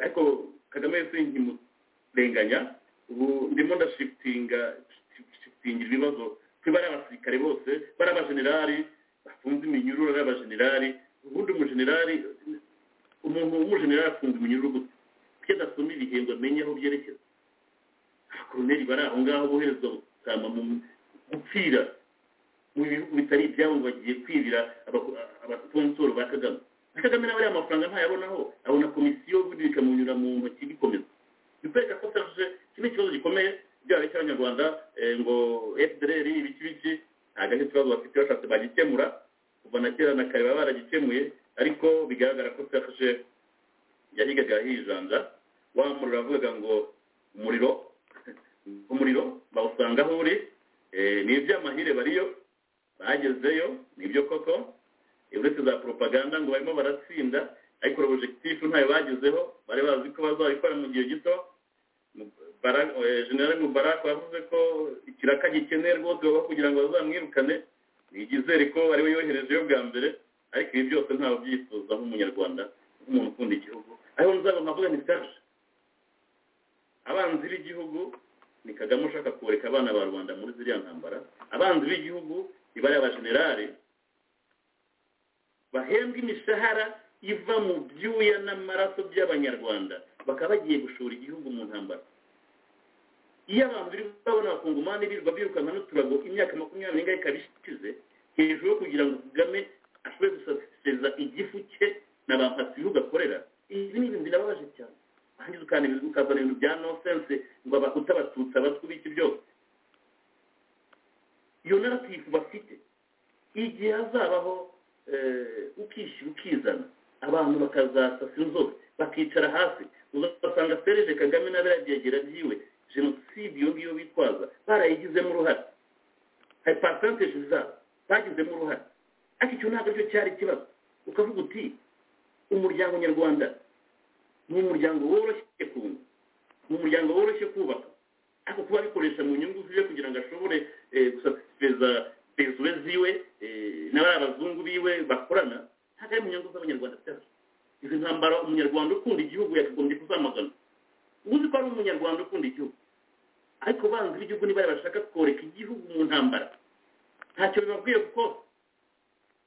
ariko kagame yose nkimurenganya ubu ndimo ndashitinga ibibazo kuri bariya abasirikare bose bariya abajenerali bafunze iminyururu bariya abajenerali ubundi umujenerali umuntu w'umujenerali afunze iminyururu gusa kuko adasoma ibihembo amenye aho byerekeza abakoroneri bari aho ngaho boherezwa gusama mu gupfira mu bihugu bitari ibyabo ngo bagiye kwibira abasiponsoro ba kagame kagame nawe ariya mafaranga ntayabonaho abona komisiyo ubundi bikamunyura mu ntoki bikomeza bikwereka ko serge iki ni ikibazo gikomeye byaba icy'abanyarwanda ngo fdr ibiki biki ntabwo ari ikibazo bafite bashatse bagikemura kuva na kera na kare baba baragikemuye ariko bigaragara ko serge yahigaga hijanja wa muriro avugaga ngo umuriro umuriro bawusanga aho uri ni iby'amahire bariyo bagezeyo ni ibyo koko uretse za propaganda ngo barimo baratsinda ariko objectif ntayo bagezeho bari bazi ko bazabikora mu gihe gito Barack- eh, general mubarak wavuze ko ikiraka gikeneye rwose baba kugira ngo bazamwirukane nigizere ko ariwe yoherejeyo bwa mbere ariko ibi byose ntawe ubyifuza nk'umunyarwanda nk'umuntu ukunda igihugu ariho nzaba nkavuga ni serge abanzi b'igihugu ni kagame ushaka kureka abana ba rubanda muri ziriya ntambara abanzi b'igihugu ni bariya bajenerali bahembwa imishahara iva mu byuya n'amaraso by'abanyarwanda bakaba bagiye gushora igihugu mu ntambara iyo abantu biri babona abakungomani birirwa birukanka n'uturago imyaka makumyabiri n'ingahe ikaba ishize hejuru yo kugira ngo kagame ashobore gusasiriza igifu cye na ba mpasibihugu akorera ibi ni ibintu birababaje cyane ahandi ukazana ibintu- ukazana ibintu bya nonsense ngo abakuta abatutsi abatwi biki byose iyo naratifu bafite igihe hazabaho eh, ukishyira ukizana abantu bakazasasa inzobe bakicara hasi uzasanga fereje kagame n'abera byegera byiwe jenoside iyo ngiyo bitwaza barayigizemo uruhare hari pasanteje zabo bagizemo uruhare ariko icyo ntabwo aricyo cyari ikibazo ukavuga uti umuryango nyarwanda ni umuryango woroshye kunga ni umuryango woroshye kubaka ariko kuba abikoresha mu nyungu ziwe kugira ngo ashobore eh, gusasiriza pezuwe ziwe eh, n'abari abazungu biwe bakorana ntabwo ari mu nyungu z'abanyarwanda cyane izi ntambara umunyarwanda ukunda igihugu yakagombye kuzamagana uzi ko ari umunyarwanda ukunda igihugu ariko banzi b'igihugu niba bashaka koreka igihugu mu ntambara ntacyo bibabwiye kuko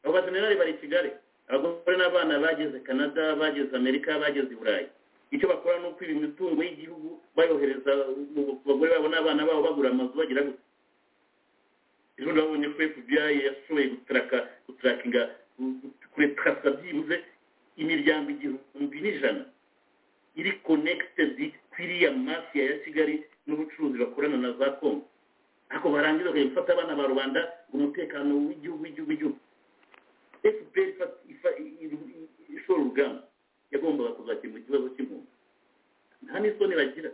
abo bajenerali bari i kigali abagore n'abana bageze canada bageze amerika bageze i burayi icyo bakora ni uko imitungo y'igihugu bayohereza mu ku bagore babo n'abana babo bagura amazu bagira gutya ejo nabonye ko fbi yashoboye gutraka gutarakinga kuretarasa byibuze imiryango igihumbi n'ijana iri connected kwiriya mafiya ya kigali n'ubucuruzi bakorana na za kongo ariko barangiza bakagufata abana ba rubanda ngo umutekano w'igihugu w'igihugu w'igihugu fpr ifa- ifa- i- i- i- ishora urugamba yagombaga kuzakemura ikibazo cy'impunzi nta n'isoni bagira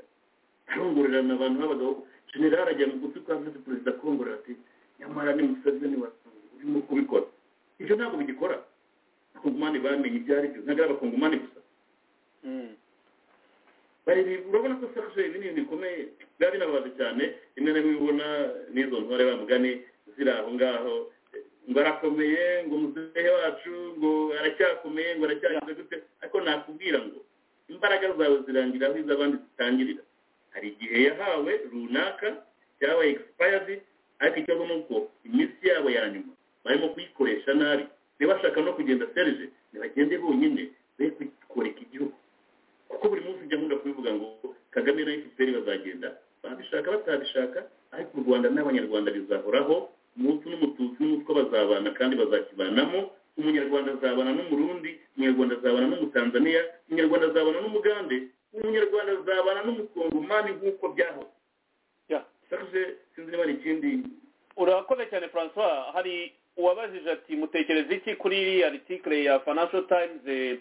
arongorerana abantu b'abagabo general ajya mu gutwi kwa visi perezida akongorera ati nyamara ni museveni wa- urimo kubikora ibyo ntabwo bigikora abakongomani bamenye ibyo ari byo ntabwo ari abakongomani gusa bareba ibi- urabona ko sakashe ibi ni ibintu bikomeye biba binababaje cyane rimwe na rimwe ubona n'izo ntore bamugani ziri aho ngaho eh, ngo arakomeye ngo muzehe wacu ngo aracyakomeye ngo aracyagize gute ariko nakubwira ngo imbaraga zawe zirangira aho iz'abandi zitangirira hari igihe yahawe runaka cyabaye expired ariko ikibazo ni uko iminsi yabo ya nyuma barimo kuyikoresha nabi ntibashaka no kugenda serije ntibagende bonyine be kukoreka igihugu kuko buri munsi ujya nkunda kubivuga ngo kagame na fpr bazagenda babishaka batabishaka ariko u rwanda n'abanyarwanda bizahoraho umunsi n'umututsi n'umutwe bazabana kandi bazakibanamo umunyarwanda azabana n'umurundi umunyarwanda azabana n'umutanzaniya umunyarwanda azabana n'umugande umunyarwanda azabana n'umukongomani nk'uko byaho Yeah. sakuje sinzi niba hari ikindi urakoze cyane francois hari uwabajije ati mutekereza iki kuri iriya article ya financial times eh,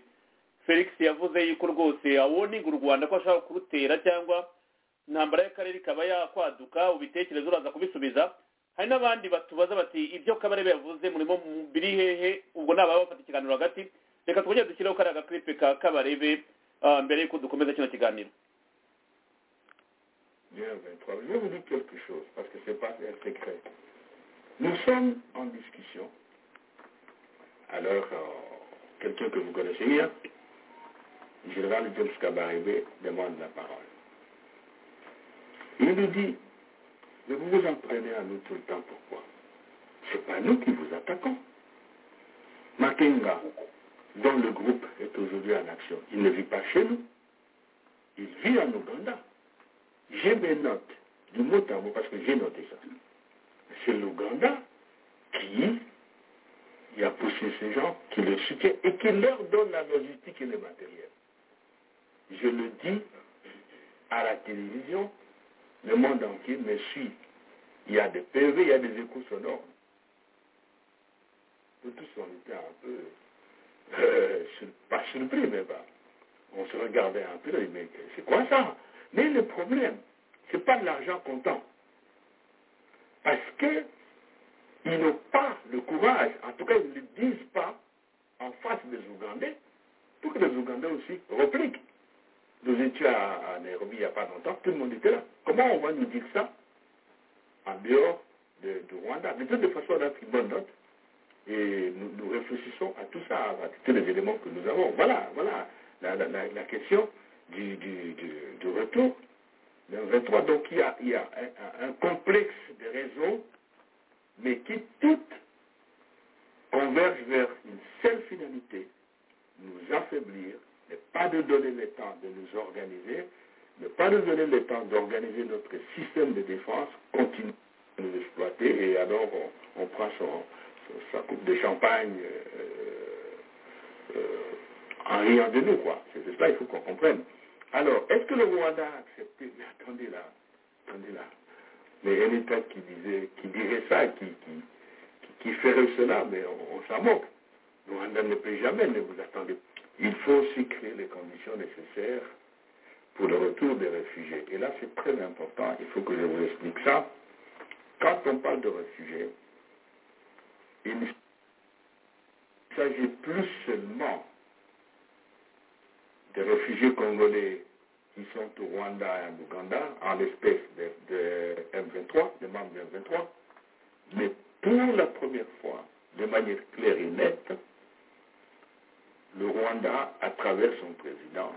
felix yavuze yuko rwose awoninga u rwanda ko ashaka kurutera cyangwa intambara y'akarere ikaba yakwaduka ubitekerezo uraza kubisubiza hari n'abandi batubaza bati ibyo kabarebe yavuze murimo mu- biri hehe ubwo nababa bafata ikiganiro hagati reka twongere dushyireho kariya gakiripe ka kabarebe ah, mbere y'uko dukomeza kino kiganiro Bien, 23. Je vais vous dire quelque chose, parce que ce n'est pas un secret. Nous sommes en discussion. Alors, euh, quelqu'un que vous connaissez bien, le général James Kabarebe, demande la parole. Il nous dit, mais vous vous entraînez à nous tout le temps, pourquoi C'est pas nous qui vous attaquons. Makenga, dont le groupe est aujourd'hui en action, il ne vit pas chez nous. Il vit en Ouganda. J'ai mes notes, du mot à mot, parce que j'ai noté ça. C'est l'Ouganda qui a poussé ces gens, qui les soutient et qui leur donne la logistique et le matériel. Je le dis à la télévision, le monde entier me suit. Il y a des PV, il y a des échos sonores. Nous tous, on était un peu, euh, sur- pas surpris, mais pas. On se regardait un peu, mais c'est quoi ça Mais le problème, c'est pas de l'argent comptant. Parce que ils n'ont pas le courage, en tout cas ils ne le disent pas en face des Ougandais, pour que les Ougandais aussi repliquent. Nous étions à à Nairobi il n'y a pas longtemps, tout le monde était là. Comment on va nous dire ça en dehors de, du Rwanda De toute façon, on a pris bonne note et nous, nous réfléchissons à tout ça, à tous les éléments que nous avons. Voilà, voilà la, la- la- la question du, du- du- du retour. Le 23, donc il y a, il y a un, un- un complexe de raisons, mais qui toutes convergent vers une seule finalité, nous affaiblir, ne pas nous donner le temps de nous organiser, ne pas nous donner le temps d'organiser notre système de défense, continuer à nous exploiter, et alors on, on prend son, sa coupe de champagne euh, euh, en riant de nous, quoi. C'est de cela il faut qu'on comprenne. Alors, est-ce que le Rwanda a accepté Mais attendez là, attendez là. Mais un État qui disait, qui dirait ça, qui, qui, qui ferait cela, mais on, on s'en moque. Le Rwanda ne peut jamais, ne vous attendez pas. Il faut aussi créer les conditions nécessaires pour le retour des réfugiés. Et là, c'est très important, il faut que je vous explique ça. Quand on parle de réfugiés, il ne s'agit plus seulement des réfugiés congolais qui sont au Rwanda et en Ouganda, en l'espèce de, de M23, des membres de M23, mais pour la première fois, de manière claire et nette, le Rwanda, à travers son président,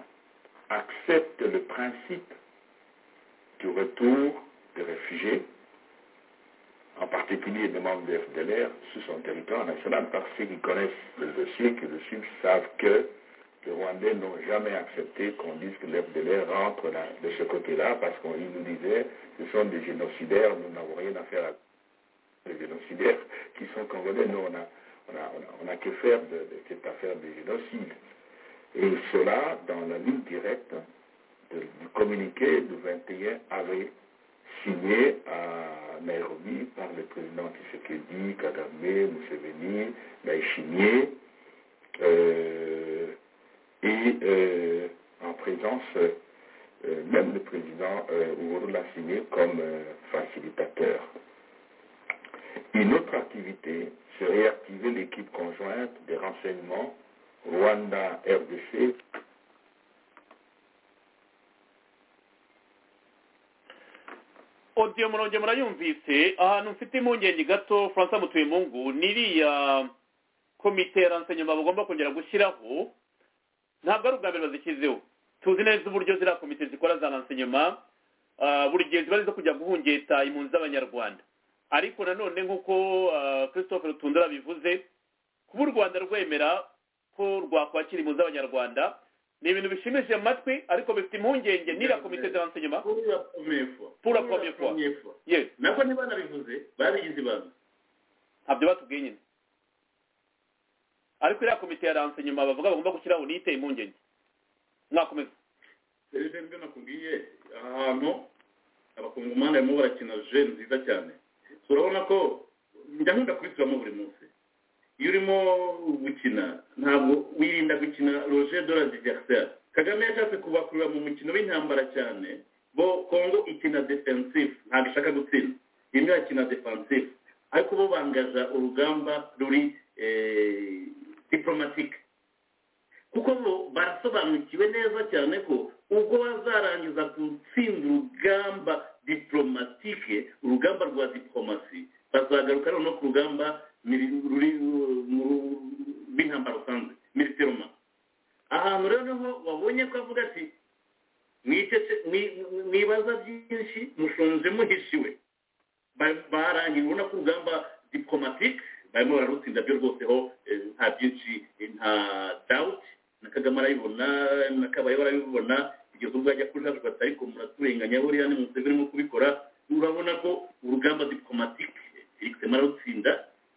accepte le principe du retour des réfugiés en particulier les membres de FDLR, sur son territoire national, parce qu'ils connaissent le dossier, que le Sud savent que les Rwandais n'ont jamais accepté qu'on dise que les FDLR rentre là- de ce côté-là, parce qu'on ils nous disait ce sont des génocidaires, nous n'avons rien à faire à des génocidaires qui sont congolais. Nous, on n'a on a, on a- on a que faire de, de cette affaire des génocides. Et cela dans la ligne directe de- du communiqué du 21 avril signé à Nairobi par le président Tshisekedi, Kagame, Museveni, Ndaïchimier, euh, et euh, en présence euh, même le président euh, Uhuru l'a signé comme euh, facilitateur. Une autre activité serait activer l'équipe conjointe des renseignements Rwanda-RDC odiyo muronge murayumvise ahantu mfite impungenge gato francois mutuyemungu n'iriya komite ya ransanyuma bagomba kongera gushyiraho ntabwo ari ubwa mbere bazishyizeho tuzi neza uburyo ziriya komite zikora za ransanyuma ah, buri gihe ziba ari izo kujya guhungeta impunzi z'abanyarwanda ariko nanone nk'uko ah, christophe rutundura bivuze kuba u rwanda rwemera ko rwakwakira impunzi z'abanyarwanda ni ibintu bishimishije amatwi ariko bifite impungenge n'iriya komite za ransanyuma Pour la première fois. Pour la première fois. yewe nako ntibanabivuze babigize ibanga ntabyo batubwiye nyine ariko iriya komite ya ransanyuma bavuga bagomba gushyiraho niyo iteye impungenge mwakomeza serivisi nibyo nakubwiye aha hantu abakongomani barimo barakina je nziza cyane So, urabona ko njya nkunda kubisubiramo buri munsi iyo urimo gukina ntabwo wirinda gukina roger de la diversaire kagame yashatse kubakurura mu mukino w'intambara cyane bo kongo ikina defensive ntabwo ishaka gutsinda imwe yakina defensive ariko bo bangaza urugamba ruri eh, diplomatique kuko bo barasobanukiwe neza cyane ko ubwo bazarangiza gutsinda urugamba diplomatike urugamba rwa diplomasi bazagaruka noneho ku rugamba mili- ruri uh, mu rw'intambara rusanzwe militeroma ahantu rero niho wabonye ko avuga ati "Mwicece- mwi- mwi- mwibaza byinshi mushonje muhishiwe Ba- barangiye ubona ko urugamba diplomatike barimo bararutsinda byo rwose ho eh, nta byinshi eh, nta dawuti na kagame arabibona na kabaye barabibona kugeza ubwo ajya kuri hafi bati ariko muraturenganya buriya ni museveni urimo kubikora urabona ko urugamba diplomatike felix mararutsinda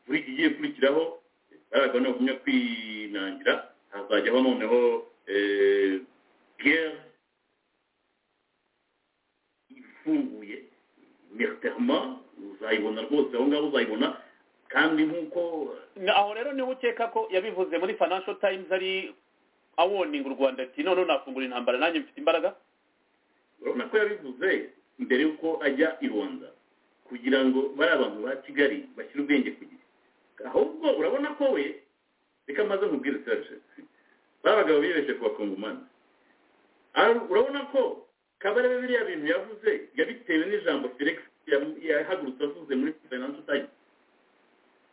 buri igiye kurikiraho baragana bagumya kwinangira hazajyaho noneho eh, guerre ifunguye militairement uzayibona rwose aho ngaho uzayibona kandi nk'uko Na- aho rero niho ukeka ko yabivuze muri financial times ari awoninga u rwanda ati noneho nafungura intambara nanjye mfite imbaraga urabona ko yabivuze mbere y'uko ajya i rwanda kugira ngo bari abantu ba kigali bashyire ubwenge ku gihe ahubwo urabona ko we reka maze nkubwire serge bari abagabo bibeshye ku bakongomani urabona ko kabarebe biriya bintu yavuze yabitewe n'ijambo felix ya- yahagurutse avuze muri finance times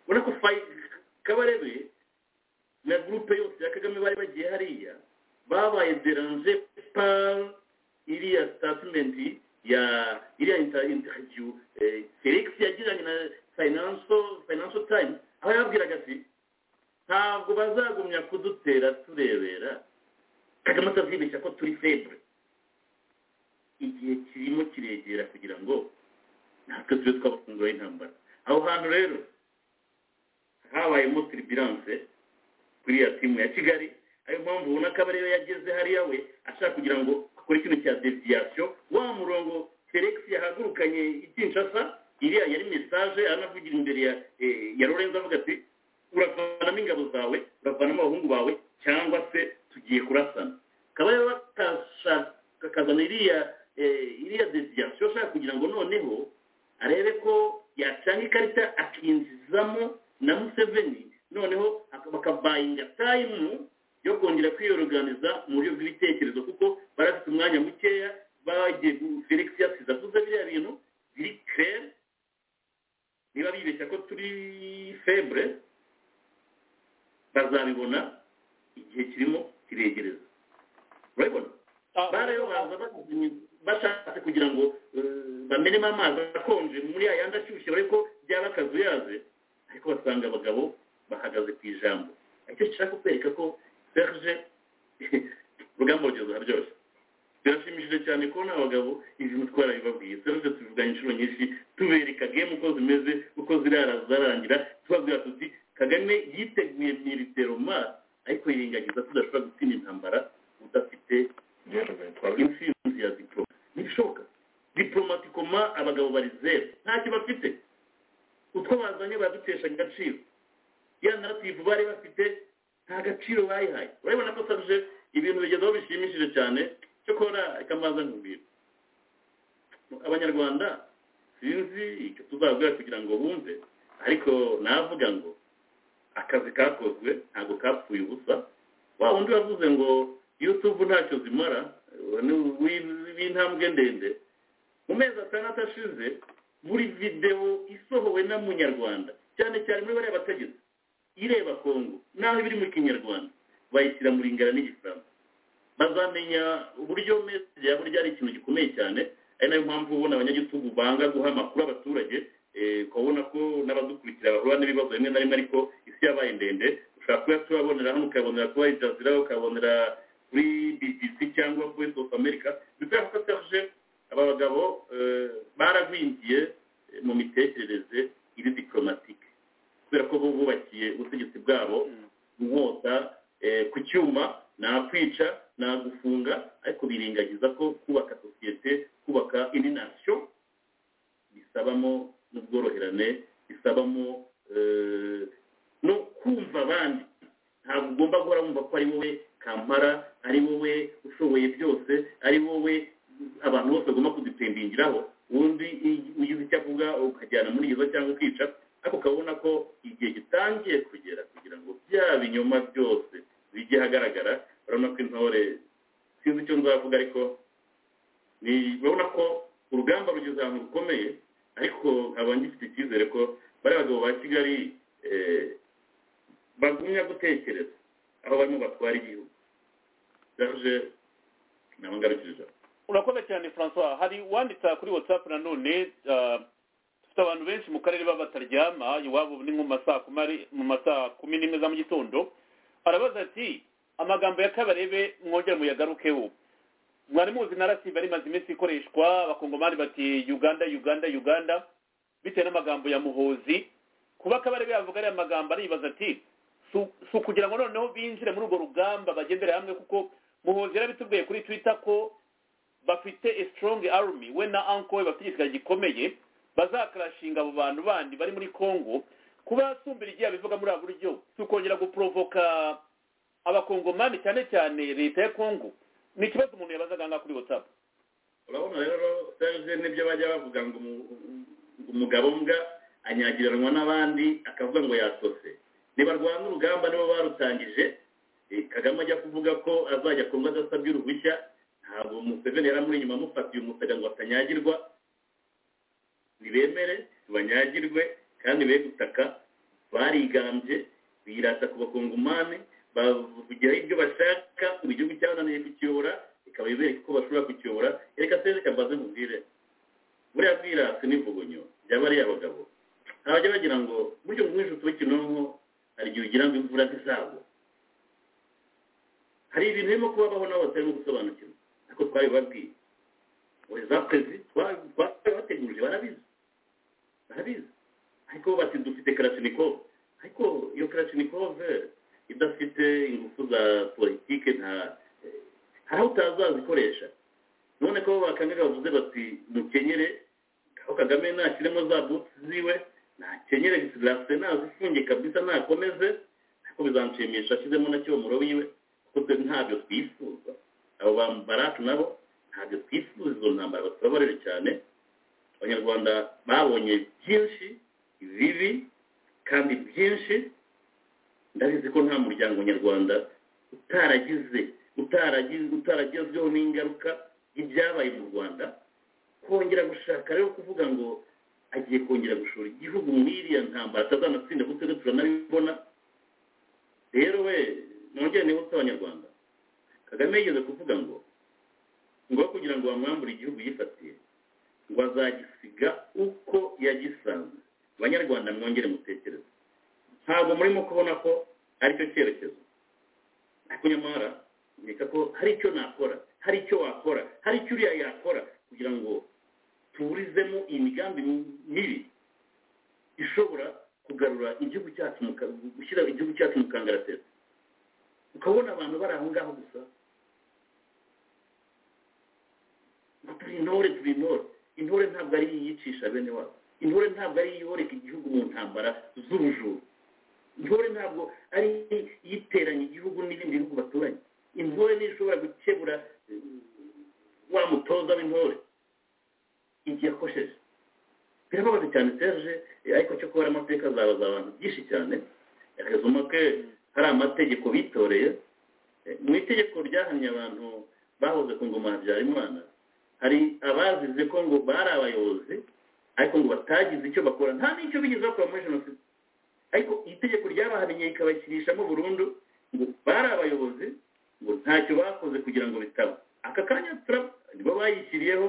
urabona ko fayi- kabarebe na gurupe yose ya kagame bari bagiye hariya babaye deranje par iriya statement ya iriya inter- interview eh, felix yagiranye na finance finance times aho yababwiraga ati ntabwo bazagumya kudutera turebera kagame atazibeshya ko turi febure igihe kirimo kiregera kugira ngo natwe tube twabafungura intambara aho hantu rero habayemo tiribiranse kuri ya timu ya kigali ariyo mpamvu ubona ko aba ariyo yageze hariya we ashaka kugira ngo akore ikintu cya deviyasiyo wa murongo felix yahagurukanye ikinshasa iriya yari mesaje anavugira imbere ya eh, ya lorenzo avuga ati uravanamo ingabo zawe uravanamo abahungu bawe cyangwa se tugiye kurasana kaba rero akazana iriya eh, iriya desiyasiyo ashaka kugira ngo noneho arebe ko yacana ikarita akinjizamo na museveni noneho aka- bakabayinga tayimu yo kongera kwiyoroganiza mu buryo bw'ibitekerezo kuko bari bafite umwanya mukeya bagiye gu- felix yasize avuze biriya bintu biri kere niba bibeshya ko turi febre bazabibona igihe kirimo kiregereza urabibona Ah, bariyo baza bazi- bashatse kugira ngo eh, bamenemo amazi akonje muri yayandi ashyushye bari ko byaba akazuyaze ariko basanga abagabo bahagaze ku ijambo icyo gishaka kukwereka ko serge urugamba rugeze byose birashimishije cyane kubona abagabo izi mutwara bibabwiye serge tubivuganye inshuro nyinshi tubereka gemu uko zimeze uko zirara zirarangira tubabwira tuti kagame yiteguye militeroma ariko yirengagiza ko udashobora gutsinda intambara udafite intsinzi ya diporoma ntibishoboka diporomatikoma abagabo bari zeru ntacyo bafite utwo bazanye baradutesha agaciro ya narativu bari bafite nta gaciro bayihaye urabibona ko sabije ibintu bigezeho bishimishije cyane cyo kubona ikamaza nkubwira abanyarwanda sinzi icyo tuzabwira kugira ngo bumve ariko navuga ngo akazi kakozwe ntabwo kapfuye ubusa wa wundi wavuze ngo yutubu ntacyo zimara ni- wi- w'intambwe ndende mu mezi atandatu ashize buri videwo isohowe na munyarwanda cyane cyane muri bariya bategetsi ireba kongo naho ibiri mu kinyarwanda bayishyira mu ringana n'igifaransa bazamenya uburyo message yabo ryari ikintu gikomeye cyane ari nayo mpamvu ubona abanyagitugu banga guha amakuru abaturage eh, ukabona ko n'abadukurikira bahura n'ibibazo bimwe na rimwe ariko isi yabaye ndende ushobora kuba tubabonera hano ukabonera kuba ijazira ukabonera kuri bbc cyangwa voice of america bikora ko serge aba bagabo eh, baragwingiye eh, mu mitekerereze iri diplomatike kubera ko bo bubakiye ubutegetsi bwabo inkota eh, ku cyuma nakwica nagufunga ariko birengagiza ko kubaka sosiyete kubaka indi nasiyo bisabamo n'ubworoherane bisabamo eh, no kumva abandi ntabwo ugomba guhora wumva ko ari wowe kampara ari wowe ushoboye byose ari wowe abantu bose bagomba kudupendingiraho ubundi i- ugize icyo avuga ukajyana muri gereza cyangwa ukica ariko ukabona ko igihe gitangiye kugera kugira ngo bya binyoma byose bijye ahagaragara urabona ko intore sinzi icyo nzavuga ariko ni- urabona ko urugamba rugeze ahantu rukomeye ariko nkaba ngifite icyizere ko bariya bagabo ba kigali eh, bagumya gutekereza aho barimo batwara igihugu yaje nabangarukije ijambo urakoze cyane francois hari uwanditse kuri whatsapp nanone ah, dufite abantu benshi mu karere baba bataryama iwabo ni nko mu masaa kumi ari- mu masaa kumi n'imwe za mu gitondo arabaza ati amagambo ya kabarebe mwongere muyagarukeho mwari muzi narasive ari maze iminsi ikoreshwa abakongomani bati uganda uganda uganda bitewe n'amagambo ya muhozi kuba kabarebe yavuga ariya magambo aribaza ati "Si- si ukugira ngo noneho binjire muri urwo rugamba bagendere hamwe kuko muhozi yarabitubwiye kuri twitter ko bafite a strong army we na uncle we bafite igisirikare gikomeye bazakarashinga abo bantu bandi bari muri congo kuba yasumbira igihe abivuga muri abo buryo si ukongera guprovoka abakongomani cyane cyane leta ya congo ni ikibazo umuntu yabazaga ngaha kuri whatsapp urabona rero serge nibyo bajya bavuga ngo umu- ngo umugabo mbwa anyagiranwa n'abandi akavuga ngo yasose ntibarwana urugamba nibo barutangije eh, kagame ajya kuvuga ko azajya kongo adasabye uruhushya ntabwo museveni yari amuri inyuma amufatiye umusega ngo atanyagirwa ntibemere ntibanyagirwe kandi be gutaka barigambye birata ku bakongomani bavugiraho ibyo bashaka buri gihugu cyabananiye kukiyobora ikaba ibereka uko bashobora kukiyobora reka se reka mbaze mubwire buriya bwirasi n'ivugunyo byaba ari abagabo ntabajya bagira ngo buryo mwinshi utube kinonko hari igihe ugira ngo imvura ntizagwe hari ibintu birimo kubabaho nabo batarimo gusobanukirwa ariko twabibabwiye buri za kwezi twabategurije barabizi barabizi ariko bati dufite karasinikove ariko iyo karasinikove idafite ingufu za politiki nta hari aho utazazikoresha none ko bakangaga bavuze bati mukenyere aho kagame nashyiremo za buti ziwe nakenyere gisirase nazifunge kabisa nakomeze ariko bizanshimisha ashyizemo na cyomoro wiwe kuko ntabyo twifuza abo bambaracu nabo ntabyo twifuza izo ntambara batubabarire cyane abanyarwanda babonye byinshi bibi kandi byinshi ndabizi ko nta muryango nyarwanda utaragize utaragize utaragezweho n'ingaruka y'ibyabaye mu rwanda kongera gushaka rero kuvuga ngo agiye kongera gushora igihugu muri iriya ntambara atazanatsinda kuko twe turanabibona rero we nongere niba usaba abanyarwanda kagame yigeze kuvuga ngo ngo kugira ngo bamwambure igihugu yifatiye ngo azagisiga uko yagisanze abanyarwanda mwongere mutekereze ntabwo murimo kubona ko aricyo cyerekezo ariko nyamara reka ko hari icyo nakora hari icyo wakora hari icyo uriya yakora kugira ngo tuburizemo imigambi mibi ishobora kugarura igihugu cyacu gushyira igihugu cyacu mu kangaratete ukabona abantu bari aho ngaho gusa ngo turi intore turi intore intore ntabwo ari iyicisha bene wabo intore ntabwo ari iyoreka igihugu mu ntambara z'ubujura intore ntabwo ari iyiteranya igihugu n'ibindi bihugu baturanye intore niyo ishobora gukebura wa mutoza w'intore igihe akosheje birababaza cyane serge ariko cyo kubara amateka azabaza abantu byinshi cyane akazuma ke hari amategeko bitoreye mu itegeko ryahannye abantu bahoze ku ngoma habyarimana hari abazize ko ngo bari abayobozi ariko ngo batagize icyo bakora nta n'icyo bigeze bakora muri jenoside ariko itegeko ryabahannye rikabashyirishamo burundu ngo bari abayobozi ngo ntacyo bakoze kugira ngo bitaba aka kanya nibo bayishyiriyeho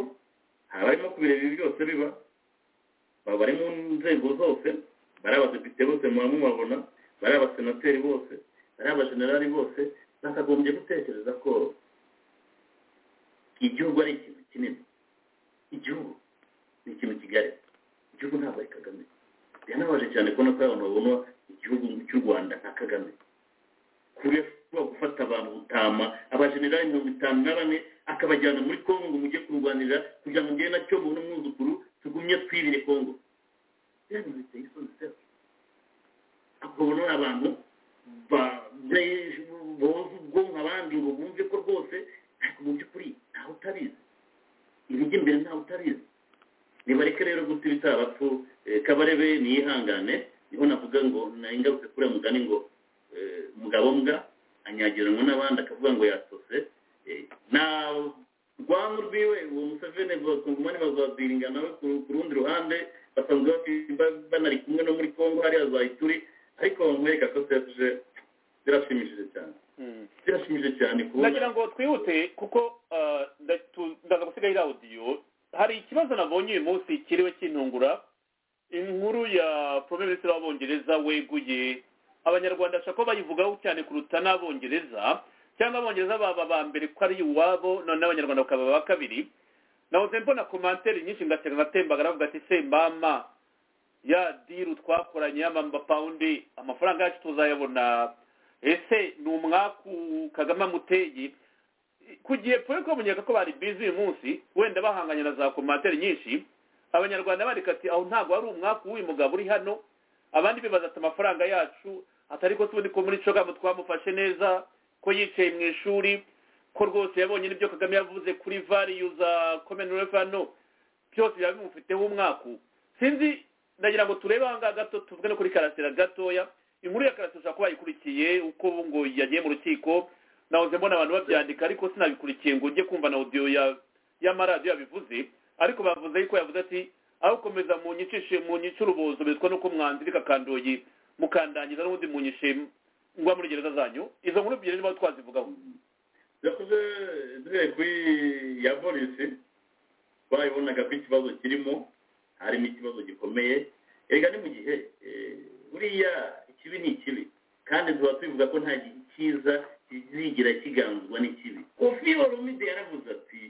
hari abarimo kubireba ibi byose biba baba bari mu nzego zose bari abadepite bose muba mubabona bari abasenateri bose bari abajenerali bose bakagombye gutekereza ko igihugu ari ikintu kinini igihugu ni ikintu kigali igihugu ntabwo ari kagame biranabaje cyane kubona ko abantu babona igihugu cy'u rwanda nka kagame kure gufata abantu gutama abajenerali mirongo itanu na bane akabajyana muri kongo ngo mujye kurwanirira kugira ngo njyewe nacyo mubone umwuzukuru tugumye twirire kongo biriya biteye isoni sera akabona abantu boza ubwonko abandi ngo bumve ko rwose ariko mu by'ukuri ntawe utabizi ibijya imbere ntawe utabizi nibareke rero guta ibitabapfu kabarebe niyihangane niho navuga ngo ingaruka kuriya mugani ngo mugabo mbwa anyagiranwa n'abandi akavuga ngo yatose nta rwamu rwiwe uwo museveni bakungumani bazabyiringa nawe ku rundi ruhande basanzwe banari kumwe no muri congo hariya za ituri ariko nkwereka ko serge birashimishije cyane birashimishije cyane kubona nagira ngo twihute kuko ndaza gusigaho audio hari ikibazo nabonye uyu munsi kiriwe kintungura inkuru ya premier ministre w'abongereza weguye abanyarwanda ashaka ko bayivugaho cyane kuruta n'abongereza cyangwa abongereza baba ba mbere ko ari iwabo none abanyarwanda bakaba ba kabiri nahoze mbona komantere nyinshi ngatera natembaga aravuga ati se mama ya diru twakoranye y'amamba pawundi amafaranga yacu tuzayabona ese ni umwaku kagame amuteye kugiye pure kubamenyeka ko bari bizi uyu munsi wenda bahanganye na za komantere nyinshi abanyarwanda bandika ati aho ntabwo ari umwaku w'uyu mugabo uri hano abandi bibaza ati amafaranga yacu atari ko tubundi ko muri cogamu twamufashe neza ko yicaye mu ishuri ko rwose yabonye n'ibyo kagame yavuze kuri variyu za komenurefu hano byose biba bimufiteho umwaku sinzi ndagira ngo turebe aha ngaha gato tuvuge no kuri karasira gatoya inkuru ya karasira ushobora kuba yayikurikiye uko ubu ngo yagiye mu rukiko nahoze mbona abantu babyandika ariko sinabikurikiye ngo ujye kumva na audio ya y'amaradiyo yabivuze ariko bavuze yuko yavuze ati aho komeza munyicishe munyice urubozo bitwa nuko mwanziri kakandoyi mukandangiza n'ubundi munyishe ngwa muri gereza zanyu izo nkuru ebyiri niba twazivugaho yakoze direko ya polisi bayibonaga ko ikibazo kirimo harimo ikibazo gikomeye erega ni mu gihe eh, buriya ikibi ni ikibi kandi tuba tubivuga ko nta gi- cyiza kizigira kiganzwa n'ikibi kofi olomide yaravuze ati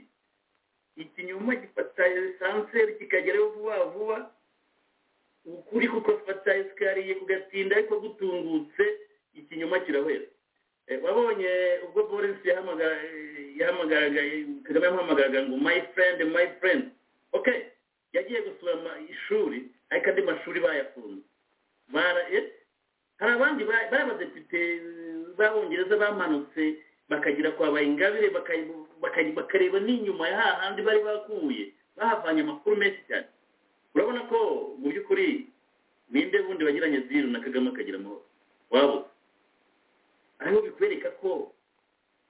ikinyoma gifata esanseri kikagerayo vuba vuba ukuri kuko fata esikariye kugatinda ariko gutungutse ikinyoma kirahwera Eh, wabonye ubwo polisi yahamagara- eh, yahamagaraga eh, kagame yamuhamagaraga ngo my friend my friend okay yagiye gusura ama- ishuri ariko andi mashuri bayafunze Bara- eh, hari abandi ba- bari abadepite b'abongereza bamanutse bakagera kwa bayingabire baka- baka- bakareba n'inyuma ya hahandi bari bakuye bahavanye amakuru menshi cyane urabona ko mu by'ukuri ninde bundi bagiranye diru na kagame akagira amahoro wabuze ariho bikwereka ko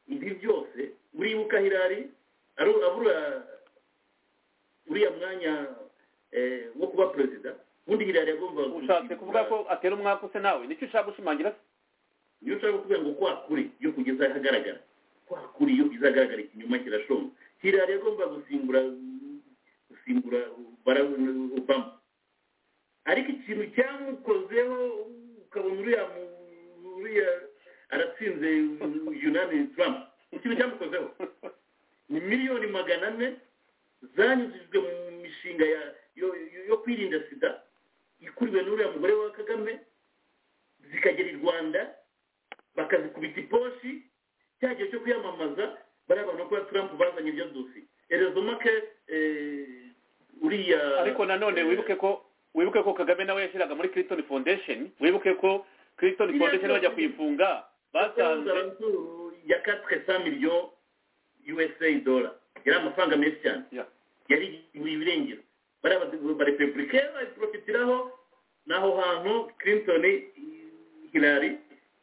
ibi byose uribuka hirari aru- abura uriya mwanya eh, wo kuba perezida ubundi hirari yagombaga ushatse kuvuga ko atera umwaka use nawe nicyo ushaka gushimangira se iyo ushaka kuvuga ngo kwa kuri yo kugeza ahagaragara kwa kuri yo izagaragara ikinyoma kirashonga hirari yagomba gusimbura gusimbura Barack Obama ariko ikintu cyamukozeho ukabona uriya mu- uriya aratsinze yunani Trump ikintu cyamukozeho ni miliyoni magana ane zanyujijwe mu mishinga ya yo, yo, yo kwirinda sida ikuriwe n'uriya mugore wa kagame zikagera i rwanda bakazikubita iposhi cya gihe cyo kwiyamamaza bariya bantu kuba Trump bazanye ibyo dusi erezomake eh, uriya ariko nanone wibuke ko wibuke ko kagame nawe yashyiraga muri clinton foundation wibuke ko clinton Biriya foundation byose- bajya kuyifunga basanze ya 400 millions USA dollar yari amafaranga menshi cyane Ya. yari ibirengera bari abarepublike bayiprofitiraho n'aho hantu clinton hilary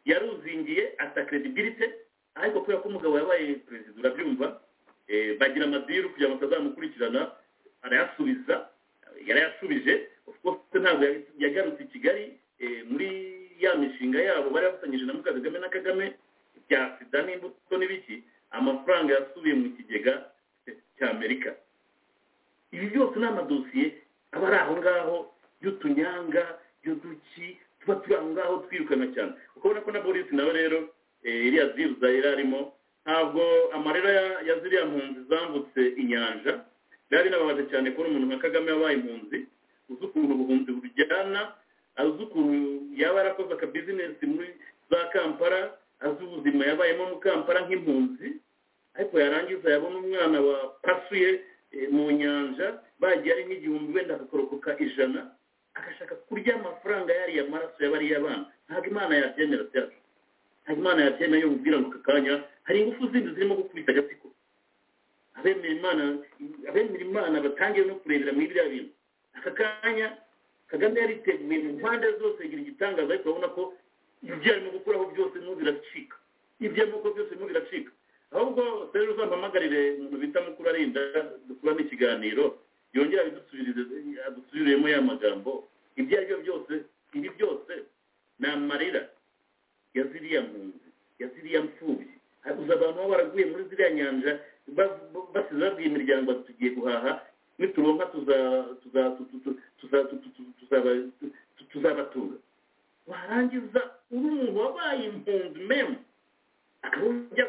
yaruzingiye ata credibility ariko kubera ko umugabo yabaye perezida urabyumva eh, bagira amadiru kugira ngo batazamukurikirana arayasubiza yarayasubije of course ntabwo yari- yagarutse i kigali eh, muri ya mishinga yabo bari bafatanyije na mukagame na kagame bya sida n'imbuto n'ibiki amafaranga yasubiye mu kigega cy'amerika ibi byose ni amadosiye aba ari aho ngaho y'utunyanga y'uduki tuba turi aho ngaho twirukana cyane ukabona ko na boris nawe rero eh, iriya ziruza yari arimo ntabwo amarira ya- ya ziriya mpunzi zambutse inyanja byari binababaje cyane kubona umuntu nka kagame yabaye impunzi uzi ukuntu ubuhunzi bujyana azi ukuntu yaba yarakoze akabizinesi muri za kampala azi ubuzima yabayemo mu kampala nk'impunzi ariko yarangiza yabona umwana wapasuye eh, mu nyanja bagiye ari nk'igihumbi wenda akakorokoka ijana agashaka kurya amafaranga yariya maraso yabariya abana ntabwo imana yabyemera byacu ntabwo imana yabyemera yo mubwira ngo aka kanya hari ingufu zindi zirimo gukubita agatsiko abemera imana abemera imana batangiye no kurebera muri biriya bintu aka kanya kagame yariteguye mu mpande zose agira igitangaza ariko urabona ko ibyo arimo gukuraho byose n'ubu biracika ibyo arimo gukora byose n'ubu biracika ahubwo rero uzampamagarire umuntu bita mukuru arinda dukuramo ikiganiro yongera abidusubirize adusubiriremo ya magambo ibyo ari byo byose ibi byose ni amarira ya ziriya mpunzi ya ziriya mfubyi habuze abantu baba baraguye muri ziriya nyanja ba- ba- basize babwiye imiryango bati tugiye guhaha nituronka tuza- tuza- tu- tu- tu- tuza- tu- tu- tu- tuzaba- tu- tu- tuzabatunga warangiza uri umuntu wabaye impunzi memu akaba ujya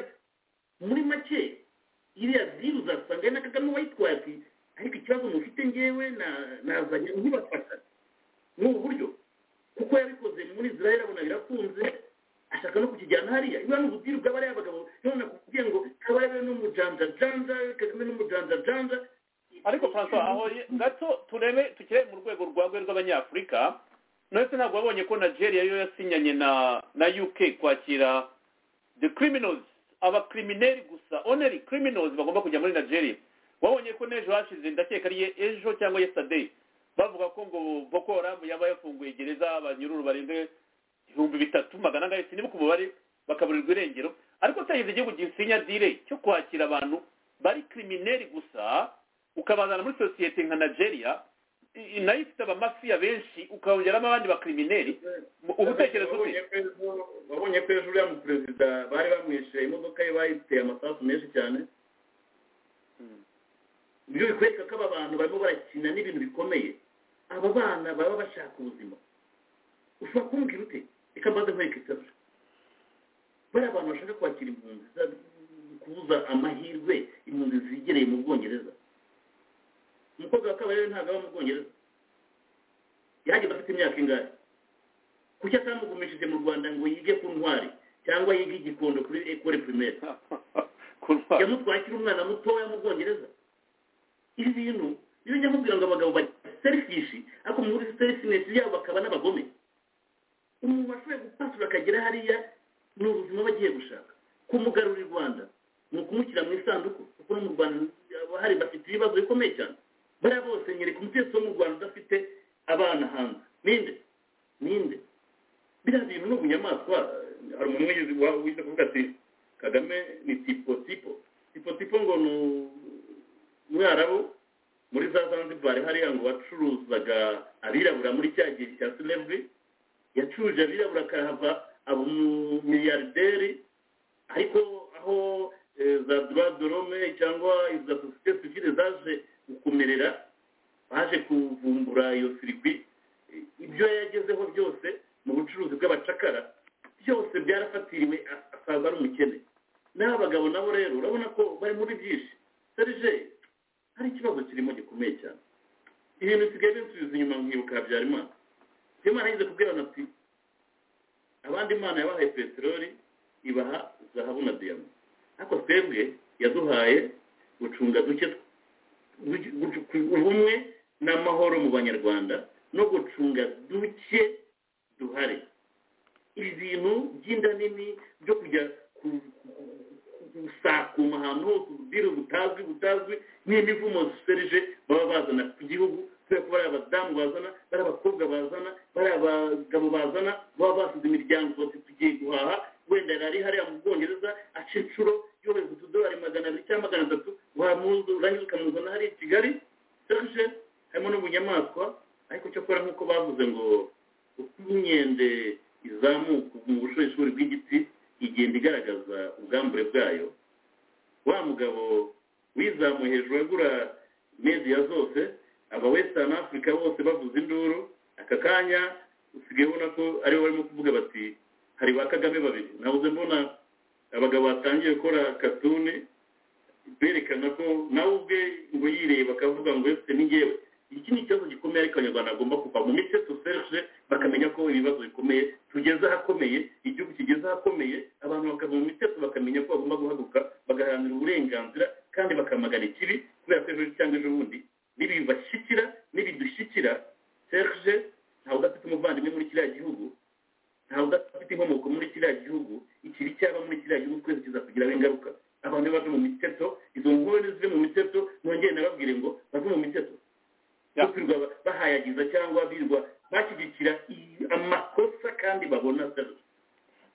muri make iriya ziru uzasanga ari na kagame wayitwaye ati ariko ikibazo mufite ngewe na- nazanye ntibafasha ni ubu buryo kuko yabikoze muri israel abona birakunze ashaka no kukijyana hariya iyo ni ubutiru bw'abariya bagabo none nakubwiye ngo kabare n'umujanjajanja kagame n'umujanjajanja ariko francois aho ye- gato turebe tukire mu rwego rwagwe rw'abanyafurika none se ntabwo wabonye ko nigeria yo yasinyanye na na uk kwakira the criminals abakrimineri gusa only criminals bagomba kujya muri nigeria wabonye ko n'ejo hashize ndakeka ari ye- ejo cyangwa yesterday bavuga ko ngo boko haram yaba yafunguye gereza abanyururu barenze ibihumbi bitatu magana ane sinibuka umubare bakaburirwa irengero ariko utagize igihugu gisinya dire cyo kwakira abantu bari kirimineri gusa ukabazana muri sosiyete nka nigeria i- i- nayo ifite abamafiya benshi ukahongeramo abandi bakirimineri uba utekereza ute wabonye ko ejo uriya mu perezida bari bamwishe imodoka ye bayiteye amasasu menshi cyane ibyo bikwereka ko aba bantu barimo barakina n'ibintu bikomeye aba bana baba bashaka ubuzima ushobora kumbwira ute reka mbaze nkwereke ikibazo bariya abantu bashaka kwakira impunzi za- kubuza amahirwe impunzi zigereye mu bwongereza umukobwa wa kabarebe ntabwo aba mu bwongereza yahageze afite imyaka ingahe kuki atamugumishije mu rwanda ngo yige ku ntwari cyangwa yige igikondo kuri ekore pirimeri yamutwaye akiri umwana mutoya mu bwongereza ibi bintu iyo njya nkubwira ngo abagabo bari serifishi ariko muri serifinesi yabo bakaba n'abagome umuntu ashoboye gupasura akagera hariya ni ubuzima bagiye gushaka kumugarura i rwanda ni ukumushyira mu isanduku kuko no mu rwanda haba hari bafite ibibazo bikomeye cyane bariya bose nyereka umutetsi wo mu rwanda udafite abana hanze ninde ninde biriya bintu ni ubunyamaswa hari umuntu wigeze wa- wize kuvuga ati kagame ni tipo tipo tipo tipo ngo ni umwarabu muri za zanzibar hariya ngo wacuruzaga abirabura muri cya gihe cya slavery yacuruje abirabura akahava aba umumiliyarderi ariko aho eh, za droit de l'homme cyangwa iza sosiyete sivile zaje gukomerera baje kuvumbura iyo sirikwi ibyo yagezeho byose mu bucuruzi bw'abacakara byose byarafatiriwe as- asaza ari umukene n'aba bagabo nabo rero urabona ko bari muri byinshi serge hari ikibazo kirimo gikomeye cyane ibintu bisigaye binsubiza inyuma nkibuka habyarimana imana yigeze kubwirana ati abandi imana yabahaye peteroli ibaha zahabu na diyama ariko twebwe yaduhaye gucunga duke tw- duke- gucu- ku- ubumwe n'amahoro mu banyarwanda no gucunga duke duhari ibi bintu by'inda nini byo kujya ku- ku- gusakuma ahantu hose ubwiru butazwi butazwi n'imivumo ziserije baba bazana ku gihugu kubera ko bari abadamu bazana bari abakobwa bazana bari abagabo bazana baba basize imiryango bati tugiye guhaha wenda yari hariya mu bwongereza aca inshuro yohereza utudolari magana abiri cyangwa magana atatu wamuzi urangiza ukamuzana hariya i kigali serge harimo n'ubunyamaswa ariko cyakora nk'uko bavuze ngo uko inkende izamuka mu bushorishori bw'igiti igenda igaragaza ubwambure bwayo wa mugabo wizamuye hejuru agura media zose aba western africa bose bavuza induru aka kanya usigaye ubona ko aribo barimo kuvuga bati hari ba kagame babiri nabuze mbona abagabo batangiye gukora katune berekana ko nawe ubwe ngo yireba akavuga ngo ese ni ngewe iki ni ikibazo gikomeye ariko abanyarwanda bagomba kuva mu mice duseje bakamenya ko ibibazo bikomeye tugeze ahakomeye igihugu kigeze ahakomeye abantu bakava mu mitego bakamenya ko bagomba guhaguruka bagaharanira uburenganzira kandi bakamagana ikibi kubera ko ejo cyangwa ejo bundi n'ibibashyikira n'ibidushyikira serge ntawe udafite umuvandimwe muri kiriya gihugu ntawe udafite inkomoko muri kiriya gihugu ikibi cyaba muri kiriya gihugu twese kizakugiraho ingaruka abantu baje mu miteto izo nkuru nizive mu miteto nongere nababwire ngo bave mu miteto Ya. birirwa bahayagiza cyangwa birirwa bashyigikira i- amakosa kandi babona serge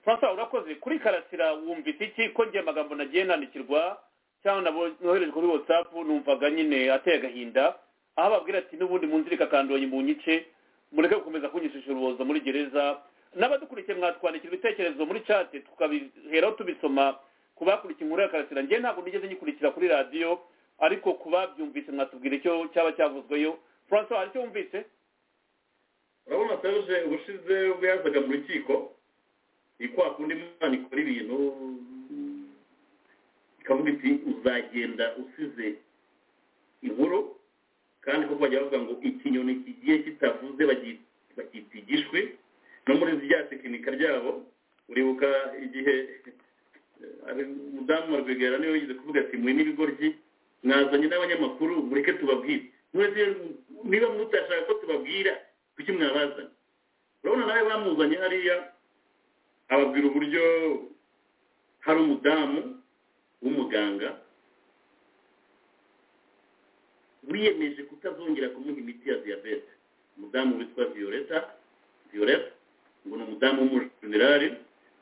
francois urakoze kuri karasira wumvise iki ko njye amagambo nagiye nandikirwa cyangwa nabo- noherejwe kuri watsapu numvaga nyine ateye agahinda aho ababwira ati n'ubundi munzirika kandoye mu nyice mureke gukomeza kunyishisha urubozo muri gereza n'abadukurikiye mwatwandikira ibitekerezo muri cate tukabiheraho tubisoma ku bakurikiye inkuru ya karasira njye ntabwo nigeze nyikurikira kuri radiyo ariko ku babyumvise mwatubwira icyo cyaba cyavuzweyo francois hari icyo wumvise urabona serge ubushize ubwo yazaga mu rukiko ni kwa kundi imana ikora ibintu ikavuga iti uzagenda usize inkuru kandi kuko bajya bavuga ngo ikinyoni kigiye kitavuze bagi- bakita igishwi no muri rya tekinika ryabo uribuka igihe eh, ari umudamu wa rwigara niwe wigeze kuvuga ati mwe n'ibigoryi mwazanye n'abanyamakuru mureke tubabwire mwese niba mutashaka ko tubabwira kuki mwabazanye urabona nawe bamuzanye hariya ababwira uburyo hari umudamu w'umuganga wiyemeje kutazongera kumuha imiti ya diyabete umudamu witwa violeta violeta ngo ni umudamu w'umujenerali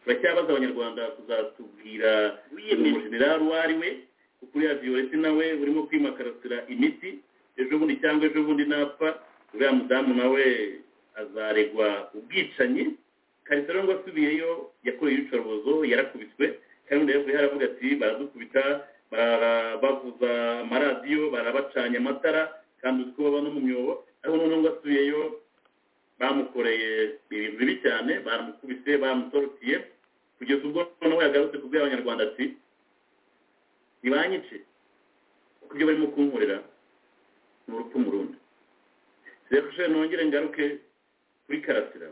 turacyabaza abanyarwanda kuzatubwira umujenerali uwo ari we kuko uriya viyoreti nawe urimo kwimakaratira imiti ejo bundi cyangwa ejo bundi napfa uriya mudamu nawe azaregwa ubwicanyi karisa rero ngo asubiyeyo yakoreye ibicobozo yarakubiswe kandi undi yavuye haravuga ati baradukubita barabavuza amaradiyo barabacanye amatara kandi uzi ko baba no mu myobo ariko noneho ngo asubiyeyo bamukoreye ibintu bibi cyane baramukubise bamutorotiriye kugeza ubwo noneho yagarutse kubwira abanyarwanda ati ntibanyice kuko ibyo barimo kunkorera ni urupfu mu rundi reka nongere ngaruke kuri karasira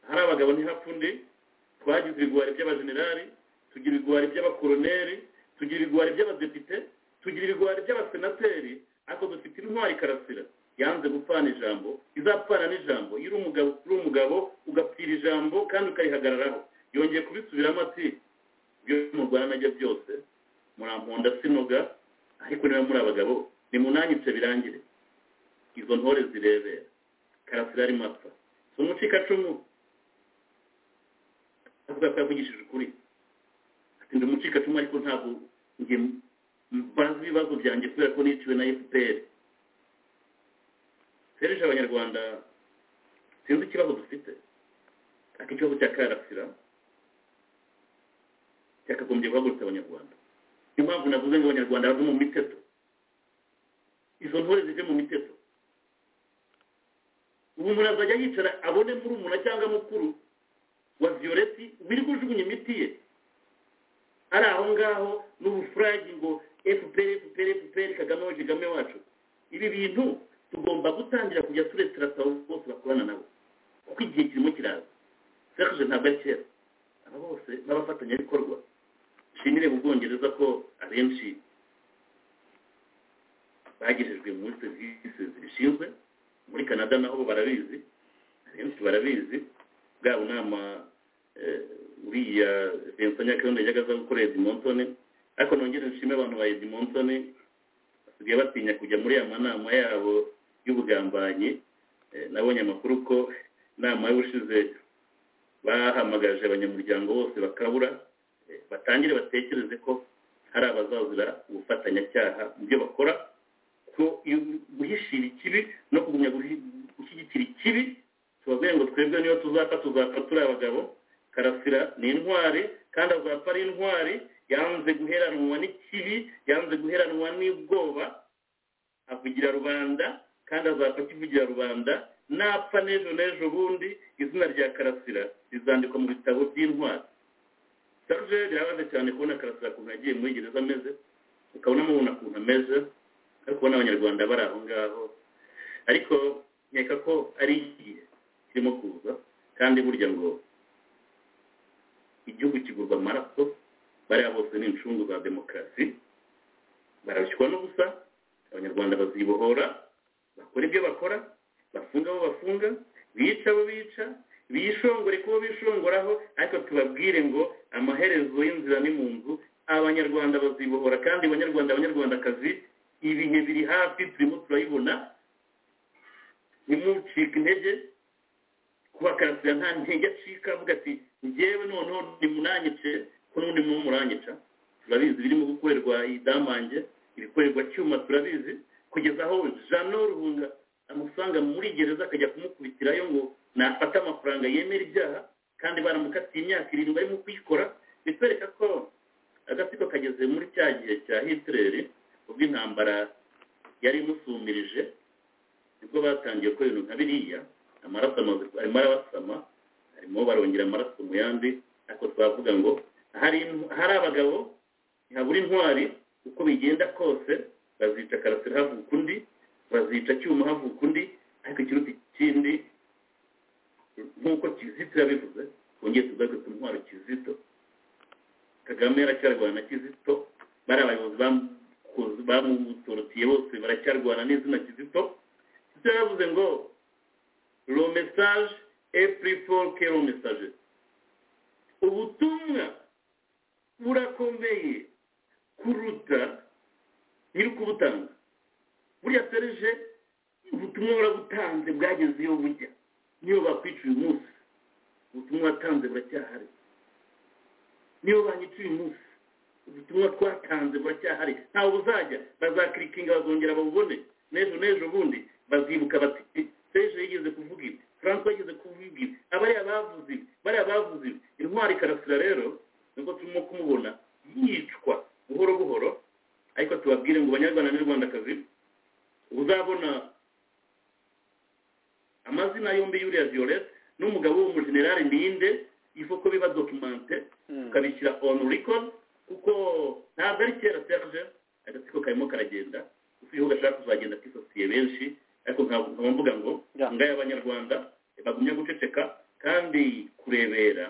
hari abagabo ntihapfunde twagize ibigwari by'abajenerali tugira ibigwari by'abakoroneri tugira ibigwari by'abadepite tugira ibigwari by'abasenateri ariko dufite intwari karasira yanze gupfana ijambo izapfana n'ijambo iyo uri umugabo uri umugabo ugapfira ijambo kandi ukarihagararaho yongeye kubisubiramo ati ibyo mu rwanda najya byose muramponda sinoga ariko niba muri abagabo ni munanyice birangire izo ntore zirebera karasira arimo apfa si umucikacumu avuga ko yavugishije ukuri ati ndi umucikacumu ariko ntabwo njye mbazi ibibazo byanjye kubera ko niciwe na efuperi serije abanyarwanda sinzi ikibazo dufite ariko ikibazo cya karasira cyakagombye guhagurutsa abanyarwanda niyo mpamvu navuze ngo abanyarwanda bave mu miteto izo ntore zive mu miteto ubu umuntu azajya yicara abone muri umuntu cyangwa mukuru wa viyoreti wirirwa ujugunya imiti ye ari aho ngaho n'ubufuragi ngo efuperi efuperi efuperi kagame wacu kagame wacu ibi bintu tugomba gutangira kujya turetera saba bose bakorana nabo kuko igihe kirimo kiraza serije ntabwo ari kera aba bose n'abafatanyabikorwa nshimire mu bwongereza ko abenshi bagejejwe muri serivisi zibishinzwe muri canada naho barabizi abenshi barabizi bwa bunama uriya vincent nyakayondo yajyaga aza gukora edimontone ariko nongere nshime abantu ba edimontone basigaye batinya kujya muri ya manama yabo y'ubugambanyi nabonye amakuru ko inama y'ubushize bahamagaje abanyamuryango bose bakabura batangire batekereze ko hari abazazira ubufatanyacyaha mu byo bakora ko guhishira ikibi no kugumya gushyigikira ikibi tubabwire ngo twebwe niyo tuzapfa tuzapfa turi abagabo karasira ni intwari kandi azapfa ari intwari yanze guheranwa n'ikibi yanze guheranwa n'ubwoba avugira rubanda kandi azapfa akivugira rubanda napfa n'ejo n'ejo bundi izina rya karasira rizandikwa mu bitabo by'intwari sarge birabaze cyane kubona karasira ukuntu yagiye muri gereza ameze ukabona amubona ukuntu ameze ariko ubona abanyarwanda bari aho ngaho ariko nkeka ko ari igihe kirimo kuza kandi burya ngo igihugu kigurwa amaraso bariya bose ni incungu za demokarasi barabishywa no gusa abanyarwanda bazibohora bakora ibyo bakora bafunga abo bafunga bica abo bica bishongore kubo bishongoraho ariko tubabwire ngo amaherezo y'inzira ni mu nzu abanyarwanda bazibohora kandi abanyarwanda abanyarwandakazi ibihe biri hafi turimo turayibona ntimucike intege kuba karasira nta ntege acika avuga ati ngewe noneho nimunanyice ko n'ubundi mu muranyica turabizi birimo gukorerwa idamange ibikorerwa cyuma turabizi kugeza aho jano ruhunga amusanga muri gereza akajya kumukubitirayo ngo nafate amafaranga yemera ibyaha kandi baramukatiye imyaka irindwi arimo kuyikora bitwereka ko agatsiko kageze muri cya gihe cya hitileri ubwo intambara yari imusumirije nibwo batangiye gukora ibintu nka biriya amaraso arimo arabasama harimo barongera amaraso mu yandi ariko twavuga ngo hari abagabo ntihabura intwari uko bigenda kose bazica karasira havuka undi bazica cyuma havuka undi ariko ikiruta ikindi nk'uko kizito yabivuze twongeye tugaragaza intwaro kizito kagame yaracyarwana na kizito bari abayobozi bamutorotiye bose baracyarwana n'izina kizito kizito yavuze ngo lo message est pris for que lo message ubutumwa burakomeye kuruta nyir'ukubutanga buriya serije ubutumwa burabutanze bwageze iyo bujya niyo bakwica uyu munsi ubutumwa watanze buracyahari niyo banyica uyu munsi ubutumwa twatanze buracyahari ntawe buzajya bazakirikinga bazongera babubone n'ejo n'ejo bundi bazibuka bati seje yigeze kuvuga ibi franco yigeze kuvuga ibi abariya bavuze ibi bariya bavuze ibi intwari karasira rero nubwo turimo kumubona yicwa buhoro buhoro ariko tubabwire ngo banyarwanda n'u rwandakazi uzabona amazina yombi y'uriya violette n'umugabo w'umujenerali ninde ifo ko biba documente ukabishyira on record kuko ntabwo ari kera serge agatsiko karimo karagenda ufite gashaka kuzagenda kisosiye benshi ariko nkaba nkaba mvuga ngo ngaya abanyarwanda bagumye guceceka kandi kurebera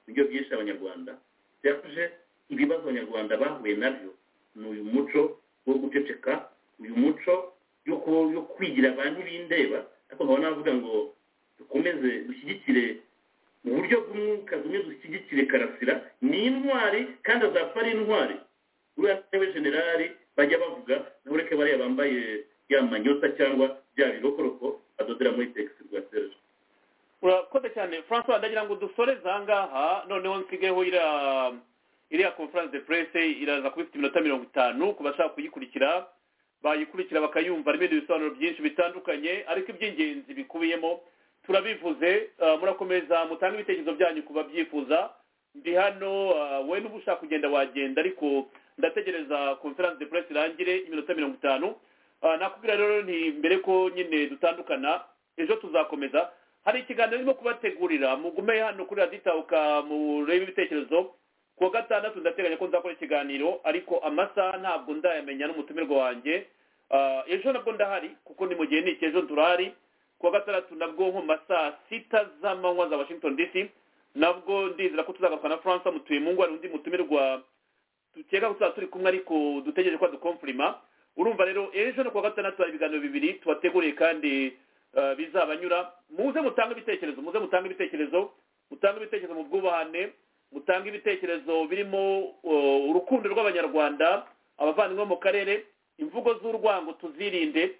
nibyo byinshi abanyarwanda serge ibibazo abanyarwanda bahuye nabyo ni uyu muco wo guceceka uyu muco yo ku- yo kwigira abantu bindeba ariko nkaba navuga ngo dukomeze dushyigikire mu buryo bw'umwuka bumwe dushyigikire karasira ni intwari kandi azapfa ari intwari uriya ntebe generali bajya bavuga naho ureke bariya bambaye ya manyota cyangwa bya birokoroko badodera muri tegisi rwa serge urakoze cyane francois ndagira ngo dusoreze aha ngaha noneho nsigayeho iriya iriya conference de presse iraza kuba ifite iminota mirongo itanu ku bashaka kuyikurikira bayikurikira bakayumva harimo ibindi bisobanuro byinshi bitandukanye ariko iby'ingenzi bikubiyemo turabivuze ah, murakomeza mutange ibitekerezo byanyu ku babyifuza ndi hano ah, wowe n'uba ushaka kugenda wagenda ariko ndategereza conference de presse irangire iminota mirongo itanu Ah, nakubwira rero nti mbere ko nyine dutandukana ejo tuzakomeza hari ikiganiro ndimo kubategurira mugume hano kuri radiyo itahuka murebe ibitekerezo ku wa gatandatu ndateganya ko nzakora ikiganiro ariko amasaha ntabwo ndayamenya n'umutumirwa wanjye Ah, ejo nabwo ndahari kuko ni mu gihe niki ejo turahari ku wa gatandatu nabwo nko mu masaha sita z'amanywa za washington dc nabwo ndizera ko tuzagaruka na francois mutuye mu ngo hari undi mutumirwa dukeka ko tuzaba turi kumwe ariko dutegereje ko adukomfurima urumva rero ejo no kuwa gatandatu hari ibiganiro bibiri tubateguriye kandi eh, bizabanyura muze mutange ibitekerezo muze mutange ibitekerezo mutange ibitekerezo mu bwubahane mutange ibitekerezo birimo eh, urukundo rw'abanyarwanda abavandimwe bo mu karere imvugo z'urwango tuzirinde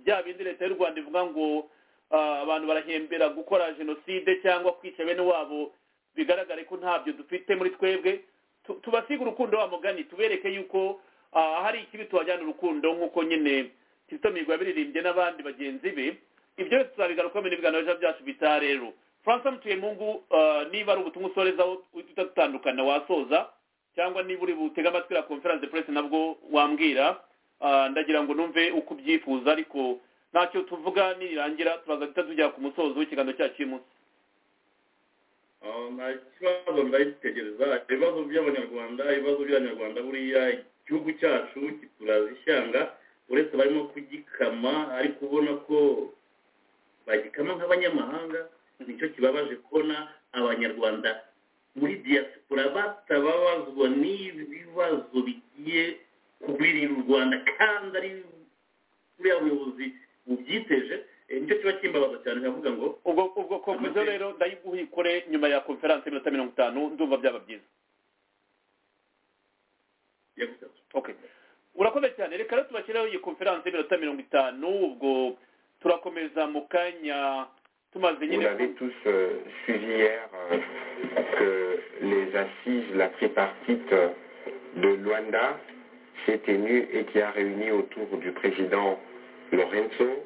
bya bindi leta y'u rwanda ivuga ngo ah, abantu barahembera gukora jenoside cyangwa kwica bene wabo bigaragare ko ntabyo dufite muri twebwe Tu- tubasige urukundo wa mugani tubereke yuko ah, hari ikibi tubajyana urukundo nk'uko nyine kizito mihigo yabiririmbye n'abandi bagenzi be ibyo byose tuzabigarukaho mu ibiganiro ejo byacu bitaha rero francois mutuyemungu ah, niba ari ubutumwa usorezaho uhita dutandukana wasoza cyangwa niba uri butega amatwi ya conference de presse nabwo wambwira Ah, ndagira ngo numve uko ubyifuza ariko ntacyo tuvuga nirangira turaza guhita tujya ku musozo w'ikiganiro cyacu uyu munsi aho nta kibazo ndabitegereza ibibazo by'abanyarwanda ibibazo by'abanyarwanda buriya igihugu cyacu kituraza ishyanga uretse barimo kugikama ariko ubona ko bagikama nk'abanyamahanga nicyo kibabaje kubona abanyarwanda muri diaspora batababazwa n'ibi bibazo bigiye kugwirira u rwanda kandi ari buriya buyobozi bubyiteje Eh, nicyo kiba kimbabaza cyane nkavuga ngo ubwo ubwo konkurizo Amateka. rero ndayiguha ikore nyuma ya conference y'iminota mirongo itanu ndumva byaba byiza yagusa okay urakoze cyane reka rero tubashyireho iyi conference y'iminota mirongo itanu ubwo turakomeza mu kanya tumaze Vous nyine avez tous euh, suivi hier euh, que les assises, la tripartite euh, de Luanda s'est tenue et qui a réuni autour du président Lorenzo,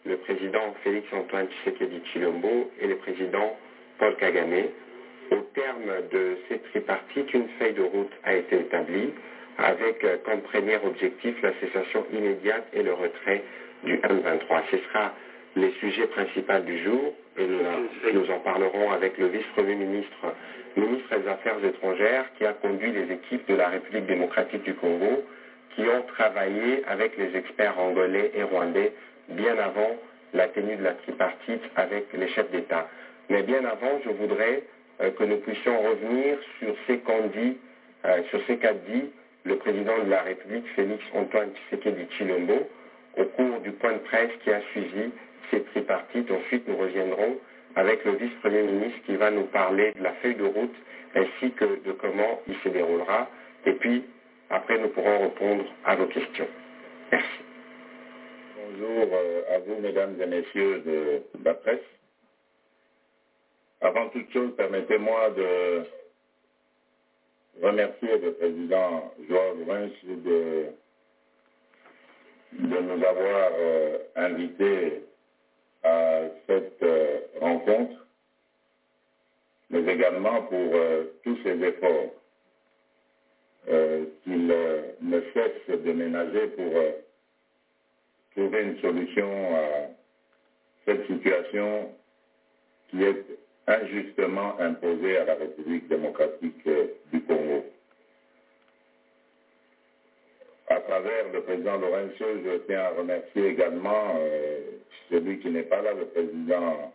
le président Félix Antoine Tshisekedi Chilombo et le président Paul Kagame. Au terme de cette tripartite, une feuille de route a été établie avec euh, comme premier objectif la cessation immédiate et le retrait du M23. Ce sera les sujets principaux du jour et nous, nous en parlerons avec le vice-premier ministre, ministre des Affaires étrangères qui a conduit les équipes de la République démocratique du Congo qui ont travaillé avec les experts angolais et rwandais bien avant la tenue de la tripartite avec les chefs d'État. Mais bien avant, je voudrais euh, que nous puissions revenir sur ce qu'ont dit, euh, sur ce qu'a dit le président de la République, Félix Antoine Tshisekedi Chilombo, au cours du point de presse qui a suivi cette tripartite. Ensuite, nous reviendrons avec le vice-premier ministre qui va nous parler de la feuille de route ainsi que de comment il se déroulera. Et puis, après, nous pourrons répondre à vos questions. Merci. Bonjour euh, à vous, mesdames et messieurs de la presse. À avant toute chose, permettez-moi de remercier le président Georges Vinci de, de nous avoir euh, invités à cette euh, rencontre, mais également pour euh, tous ses efforts euh, qu'il euh, ne cesse de ménager pour euh, trouver une solution à cette situation qui est injustement imposée à la République démocratique euh, du Congo. À travers le président Lorenzo, je tiens à remercier également euh, celui qui n'est pas là, le président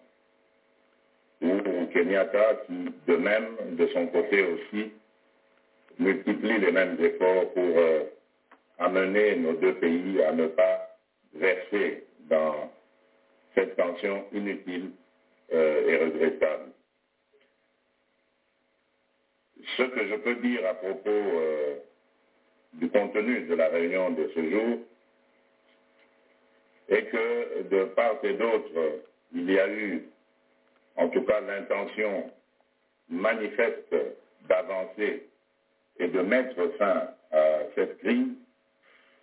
Uhuru Kenyatta, qui de même, de son côté aussi, multiplie les mêmes efforts pour euh, amener nos deux pays à ne pas verser dans cette tension inutile euh, et regrettable. Ce que je peux dire à propos euh, du contenu de la réunion de ce jour est que de part et d'autre, il y a eu en tout cas l'intention manifeste d'avancer et de mettre fin à cette crise.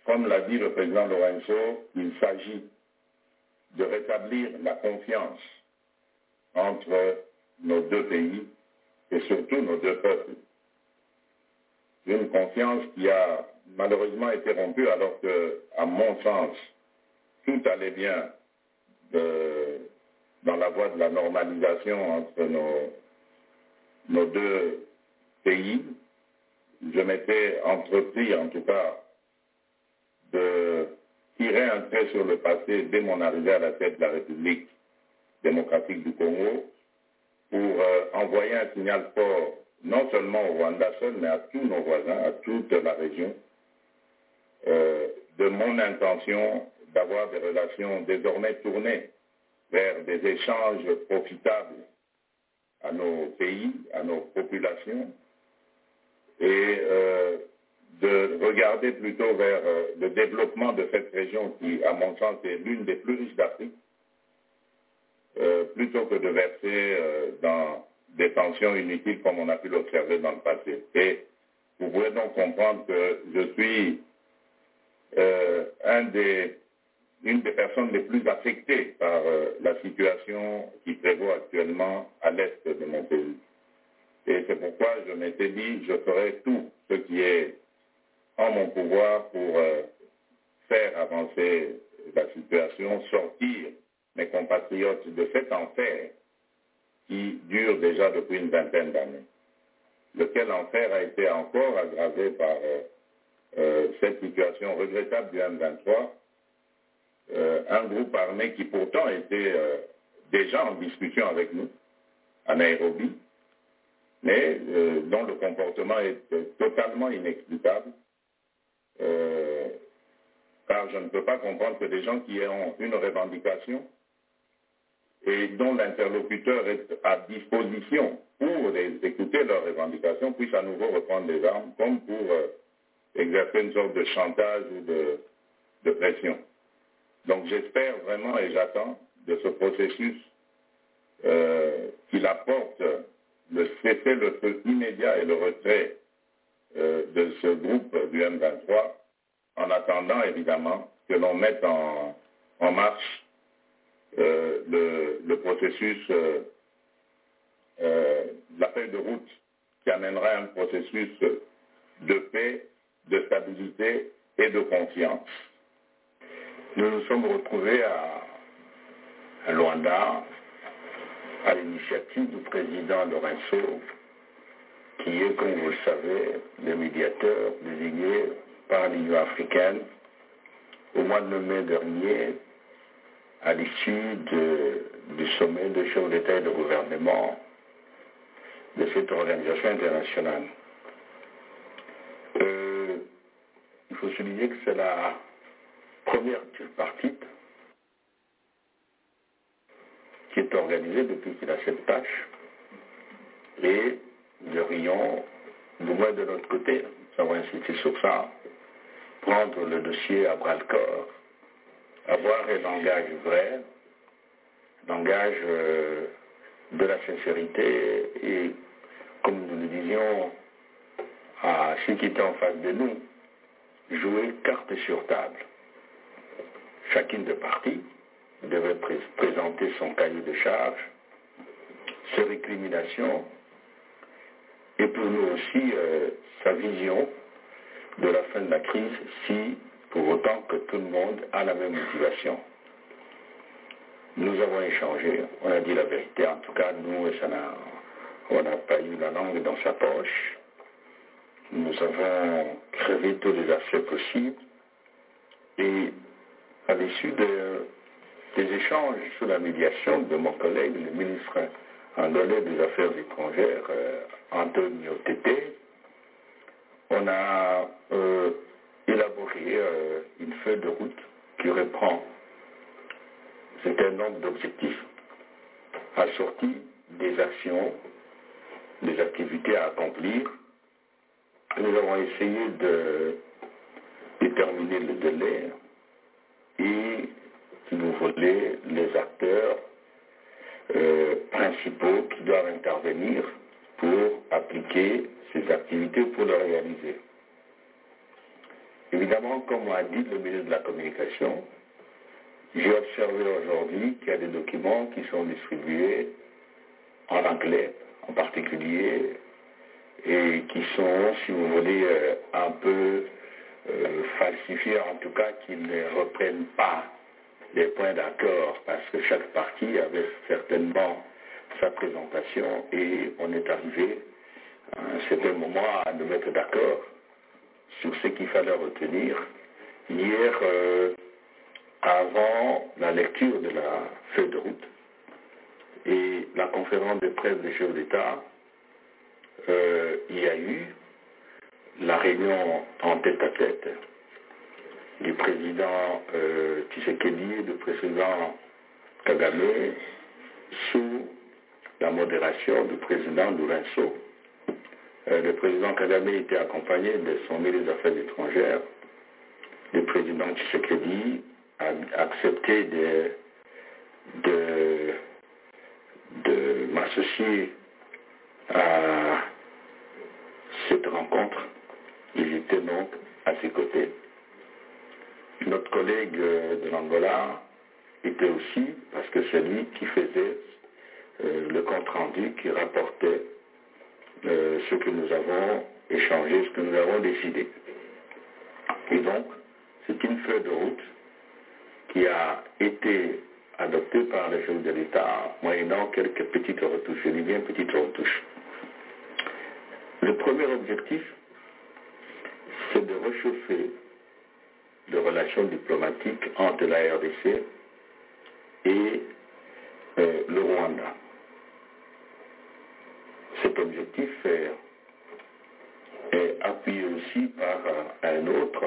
Comme l'a dit le président Lorenzo, il s'agit de rétablir la confiance entre nos deux pays et surtout nos deux peuples. Une confiance qui a malheureusement été rompue alors que, à mon sens, tout allait bien de- dans la voie de la normalisation entre nos, nos deux pays. Je m'étais entrepris, en tout cas, de tirer un trait sur le passé dès mon arrivée à la tête de la République démocratique du Congo pour euh, envoyer un signal fort, non seulement au Rwanda seul, mais à tous nos voisins, à toute la région, euh, de mon intention d'avoir des relations désormais tournées vers des échanges profitables à nos pays, à nos populations, et euh, de regarder plutôt vers euh, le développement de cette région qui, à mon sens, est l'une des plus riches d'Afrique, euh, plutôt que de verser euh, dans des tensions inutiles comme on a pu l'observer dans le passé. Et vous pouvez donc comprendre que je suis euh, un des- une des personnes les plus affectées par euh, la situation qui prévaut actuellement à l'est de mon pays. Et c'est pourquoi je m'étais dit, je ferai tout ce qui est en mon pouvoir pour euh, faire avancer la situation, sortir mes compatriotes de cet enfer qui dure déjà depuis une vingtaine d'années. Lequel enfer a été encore aggravé par euh, euh, cette situation regrettable du M23, euh, un groupe armé qui pourtant était euh, déjà en discussion avec nous à Nairobi, mais euh, dont le comportement est euh, totalement inexplicable, euh, car je ne peux pas comprendre que des gens qui ont une revendication et dont l'interlocuteur est à disposition pour les- écouter leurs revendications puissent à nouveau reprendre des armes comme pour euh, exercer une sorte de chantage ou de, de pression. Donc j'espère vraiment et j'attends de ce processus euh, qu'il apporte le cessez-le-feu immédiat et le retrait euh, de ce groupe du M23, en attendant évidemment que l'on mette en, en marche euh, le, le processus, euh, euh, la feuille de route qui amènera un processus de paix, de stabilité et de confiance. Nous nous sommes retrouvés à, à Luanda à l'initiative du président Lorenzo, qui est, comme vous le savez, le médiateur désigné par l'Union africaine au mois de mai dernier, à l'issue de- du sommet de chefs d'État et de gouvernement de cette organisation internationale. Euh, il faut souligner que c'est la première tripartite qui est organisée depuis qu'il a cette tâche. Et nous aurions, du moins de notre côté, nous avons insisté sur ça, prendre le dossier à bras-le-corps, avoir un langage vrai, langage euh, de la sincérité et, comme nous le disions à ceux qui étaient en face de nous, jouer carte sur table. Chacune des parties devait pré- présenter son cahier de charge, ses récriminations, et pour nous aussi euh, sa vision de la fin de la crise, si pour autant que tout le monde a la même motivation. Nous avons échangé, on a dit la vérité, en tout cas nous, ça n'a- on n'a pas eu la langue dans sa poche. Nous avons crevé tous les aspects possibles et à l'issue de- des échanges sur la médiation de mon collègue, le ministre angolais des Affaires étrangères, euh, Antonio Tete, on a euh, élaboré euh, une feuille de route qui reprend un nombre d'objectifs assortis des actions, des activités à accomplir. Nous avons essayé de déterminer le délai et nous voler les acteurs euh, principaux qui doivent intervenir pour appliquer ces activités pour les réaliser. Évidemment, comme a dit le ministre de la Communication, j'ai observé aujourd'hui qu'il y a des documents qui sont distribués en anglais en particulier et qui sont, si vous voulez, euh, un peu euh, falsifiés, en tout cas qui ne reprennent pas les points d'accord parce que chaque partie avait certainement sa présentation et on est arrivé à un certain moment à nous mettre d'accord sur ce qu'il fallait retenir. Hier, euh, avant la lecture de la feuille de route et la conférence de presse des chefs d'État, euh, il y a eu la réunion en tête-à-tête du président euh, Tshisekedi et du président Kagame sous la modération du président Lourenço. Euh, le président Kagame était accompagné de son ministre des Affaires étrangères. Le président Tshisekedi a accepté de, de, de m'associer à cette rencontre. Il était donc à ses côtés. Notre collègue euh, de l'Angola était aussi, parce que c'est lui qui faisait euh, le compte-rendu, qui rapportait euh, ce que nous avons échangé, ce que nous avons décidé. Et donc, c'est une feuille de route qui a été adoptée par les chefs de l'État, moyennant quelques petites retouches, je dis bien petites retouches. Le premier objectif, c'est de réchauffer les relations diplomatiques entre la RDC et euh, le Rwanda. Cet objectif est, est appuyé aussi par euh, un autre,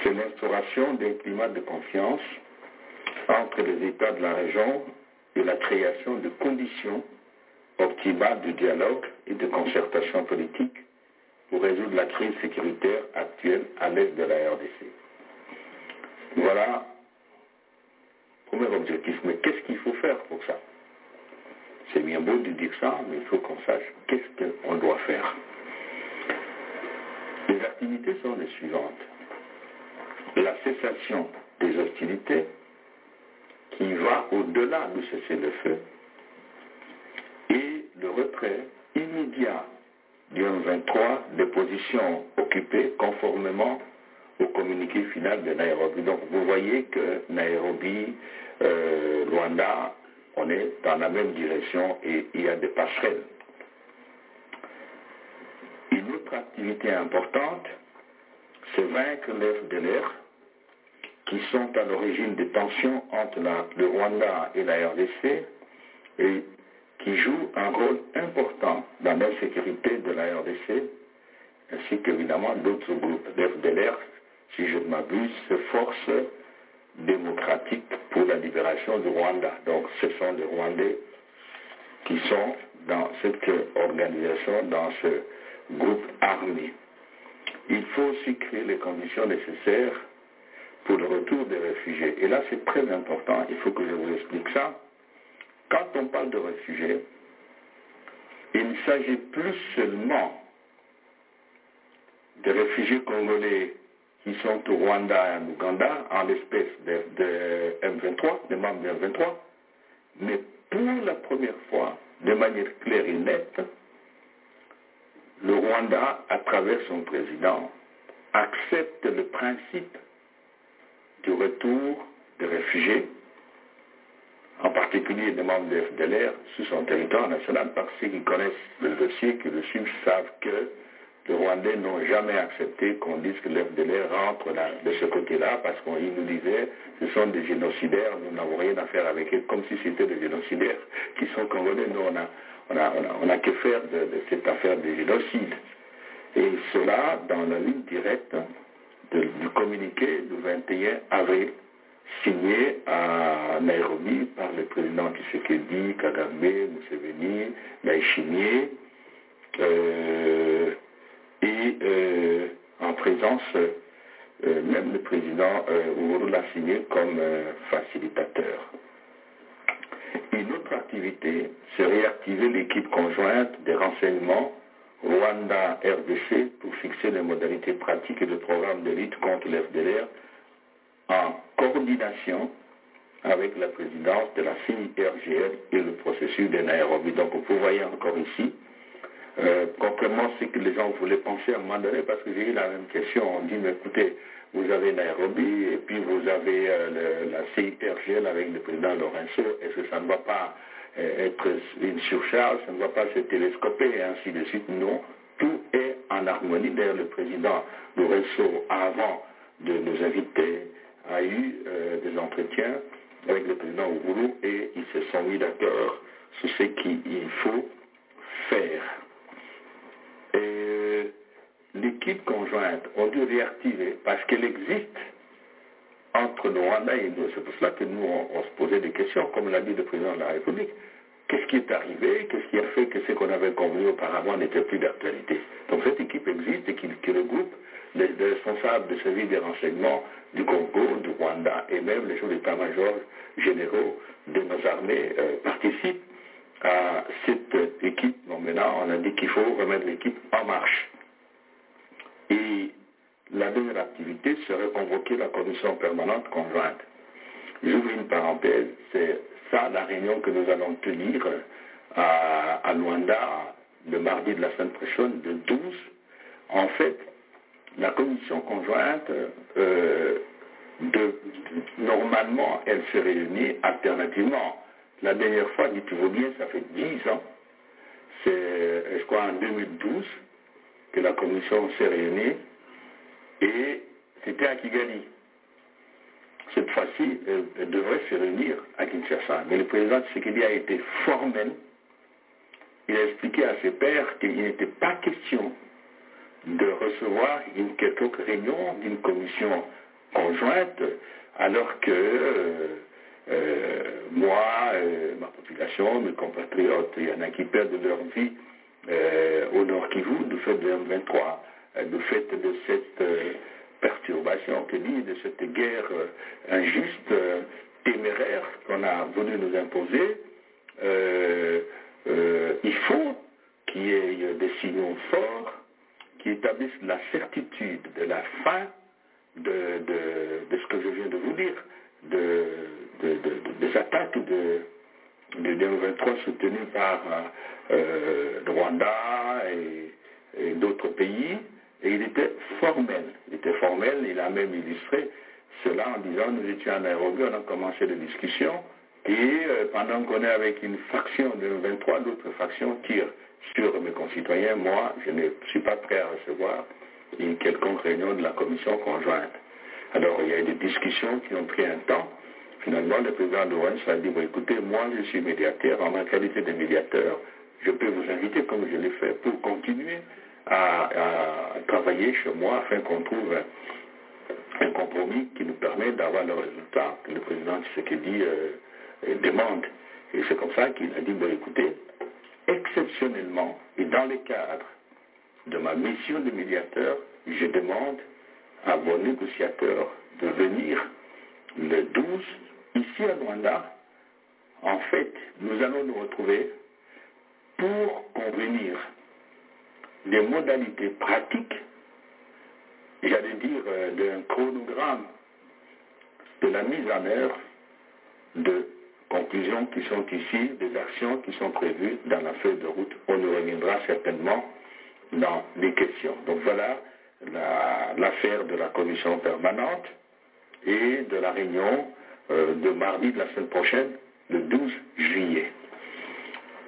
c'est l'instauration d'un climat de confiance entre les États de la région et la création de conditions optimales de dialogue et de concertation politique pour résoudre la crise sécuritaire actuelle à l'est de la RDC. Voilà, premier objectif. Mais qu'est-ce qu'il faut faire pour ça C'est bien beau de dire ça, mais il faut qu'on sache qu'est-ce qu'on doit faire. Les activités sont les suivantes. La cessation des hostilités qui va au-delà du cessez-le-feu et le retrait immédiat du 23 des positions occupées conformément au communiqué final de Nairobi. Donc vous voyez que Nairobi, euh, Luanda, on est dans la même direction et il y a des passerelles. Une autre activité importante, c'est vaincre l'œuf de l'air qui sont à l'origine des tensions entre la- le Rwanda et la RDC et qui jouent un rôle important dans l'insécurité de la RDC, ainsi qu'évidemment d'autres groupes d'FDLR, si je ne m'abuse, se forces démocratiques pour la libération du Rwanda. Donc ce sont des Rwandais qui sont dans cette organisation, dans ce groupe armé. Il faut aussi créer les conditions nécessaires pour le retour des réfugiés. Et là, c'est très important, il faut que je vous explique ça quand on parle de réfugiés, il ne s'agit plus seulement des réfugiés congolais qui sont au Rwanda et en Ouganda, en l'espèce des des M23, des membres du M23, mais pour la première fois, de manière claire et nette, le Rwanda, à travers son président, accepte le principe du retour des réfugiés, en particulier des membres de FDLR, sur son territoire national, parce qu'ils connaissent le dossier, qu'ils le suivent, savent que les Rwandais n'ont jamais accepté qu'on dise que l'FDLR rentre là- de ce côté-là, parce qu'ils nous disaient, ce sont des génocidaires, nous n'avons rien à faire avec eux, comme si c'était des génocidaires qui sont congolais. Nous, on a, on a, on a- on a que faire de, de cette affaire de génocide. Et cela dans la ligne directe de- du communiqué du 21 avril, signé à Nairobi par le président Tshisekedi, Kagame, Museveni, Naishimie, euh, et euh, en présence, euh, même le président euh, Uhuru l'a signé comme euh, facilitateur. Une autre activité, c'est réactiver l'équipe conjointe des renseignements Rwanda-RDC pour fixer les modalités pratiques et le programme de lutte contre l'FDLR en coordination avec la présidence de la CIRGL et le processus de Nairobi. Donc vous voyez encore ici, euh, contrairement à ce que les gens voulaient penser à un moment donné, parce que j'ai eu la même question, on dit, mais écoutez, vous avez Nairobi et puis vous avez euh, le- la CIRGL avec le président Lorenzo, est-ce que ça ne va pas euh, être une surcharge, ça ne va pas se télescoper et ainsi de suite Non, tout est en harmonie. D'ailleurs, le président Lorenzo, avant de nous inviter, a eu euh, des entretiens avec le président Ouroulou et ils se sont mis d'accord sur ce qu'il faut faire. Et euh, l'équipe conjointe, on dû réactiver parce qu'elle existe entre le Rwanda et nous. C'est pour cela que nous, on, on se posait des questions, comme l'a dit le président de la République. Qu'est-ce qui est arrivé Qu'est-ce qui a fait que ce qu'on avait convenu auparavant n'était plus d'actualité Donc cette équipe existe et qui, qui regroupe les, les responsables de services des renseignements du Congo, du Rwanda et même les chefs d'état-major généraux de nos armées euh, participent à cette équipe. Bon, maintenant, on a dit qu'il faut remettre l'équipe en marche. Et la dernière activité serait convoquer la commission permanente conjointe. J'ouvre une parenthèse, c'est ça la réunion que nous allons tenir à, à Luanda le mardi de la semaine prochaine, de 12. En fait, la commission conjointe, euh, de- normalement, elle se réunit alternativement. La dernière fois, dites-vous bien, ça fait 10 ans, c'est, euh, je crois, en 2012, que la commission s'est réunie et c'était à Kigali. Cette fois-ci, euh, elle devrait se réunir à Kinshasa. Mais le président Tshisekedi a été formel. Il a expliqué à ses pairs qu'il n'était pas question de recevoir une quelconque réunion d'une commission conjointe, alors que euh, euh, moi, euh, ma population, mes compatriotes, il y en a qui perdent leur vie euh, au Nord Kivu du fait de M23, euh, du fait de cette euh, perturbation que dit, de cette guerre euh, injuste, euh, téméraire qu'on a voulu nous imposer. Euh, euh, il faut qu'il y ait euh, des signaux forts qui établissent la certitude de la fin de, de- de ce que je viens de vous dire, de, de- de- des attaques de, de 2023 soutenues par euh, le Rwanda et, et d'autres pays. Et il était formel. Il était formel, il a même illustré cela en disant, nous étions à Nairobi, on a commencé les discussions, et euh, pendant qu'on est avec une faction de 23, d'autres factions tirent sur mes concitoyens. Moi, je ne suis pas prêt à recevoir une quelconque réunion de la commission conjointe. Alors, il y a eu des discussions qui ont pris un temps. Finalement, le président de Owens a dit, bon, écoutez, moi, je suis médiateur. En ma qualité de médiateur, je peux vous inviter, comme je l'ai fait, pour continuer à, à travailler chez moi afin qu'on trouve un compromis qui nous permet d'avoir le résultat que le président Tshisekedi euh, euh, demande. Et c'est comme ça qu'il a dit, bon écoutez, exceptionnellement et dans le cadre de ma mission de médiateur, je demande à vos négociateurs de venir le 12 ici à Rwanda En fait, nous allons nous retrouver pour convenir des modalités pratiques, j'allais dire euh, d'un chronogramme de la mise en œuvre de conclusions qui sont ici, des actions qui sont prévues dans la feuille de route. On y reviendra certainement dans les questions. Donc voilà la- l'affaire de la commission permanente et de la réunion euh, de mardi de la semaine prochaine, le 12 juillet.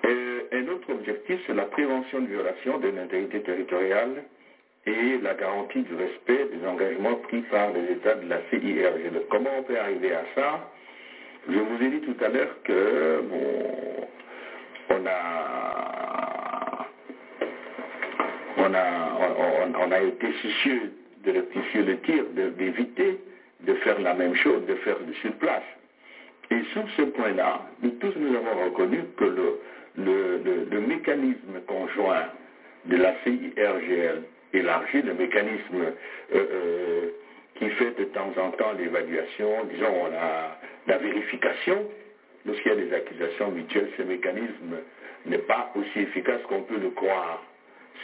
Euh, un autre objectif, c'est la prévention de violations de l'intégrité territoriale et la garantie du respect des engagements pris par les États de la CIRG. Donc, Comment on peut arriver à ça Je vous ai dit tout à l'heure que bon, on a on a, on, on- on a été soucieux de rectifier le tir, de- d'éviter de faire la même chose, de faire sur place. Et sur ce point-là, nous tous nous avons reconnu que le, le- le- le mécanisme conjoint de la CIRGL élargi, le mécanisme euh, euh, qui fait de temps en temps l'évaluation, disons la, la vérification, lorsqu'il y a des accusations mutuelles, ce mécanisme n'est pas aussi efficace qu'on peut le croire.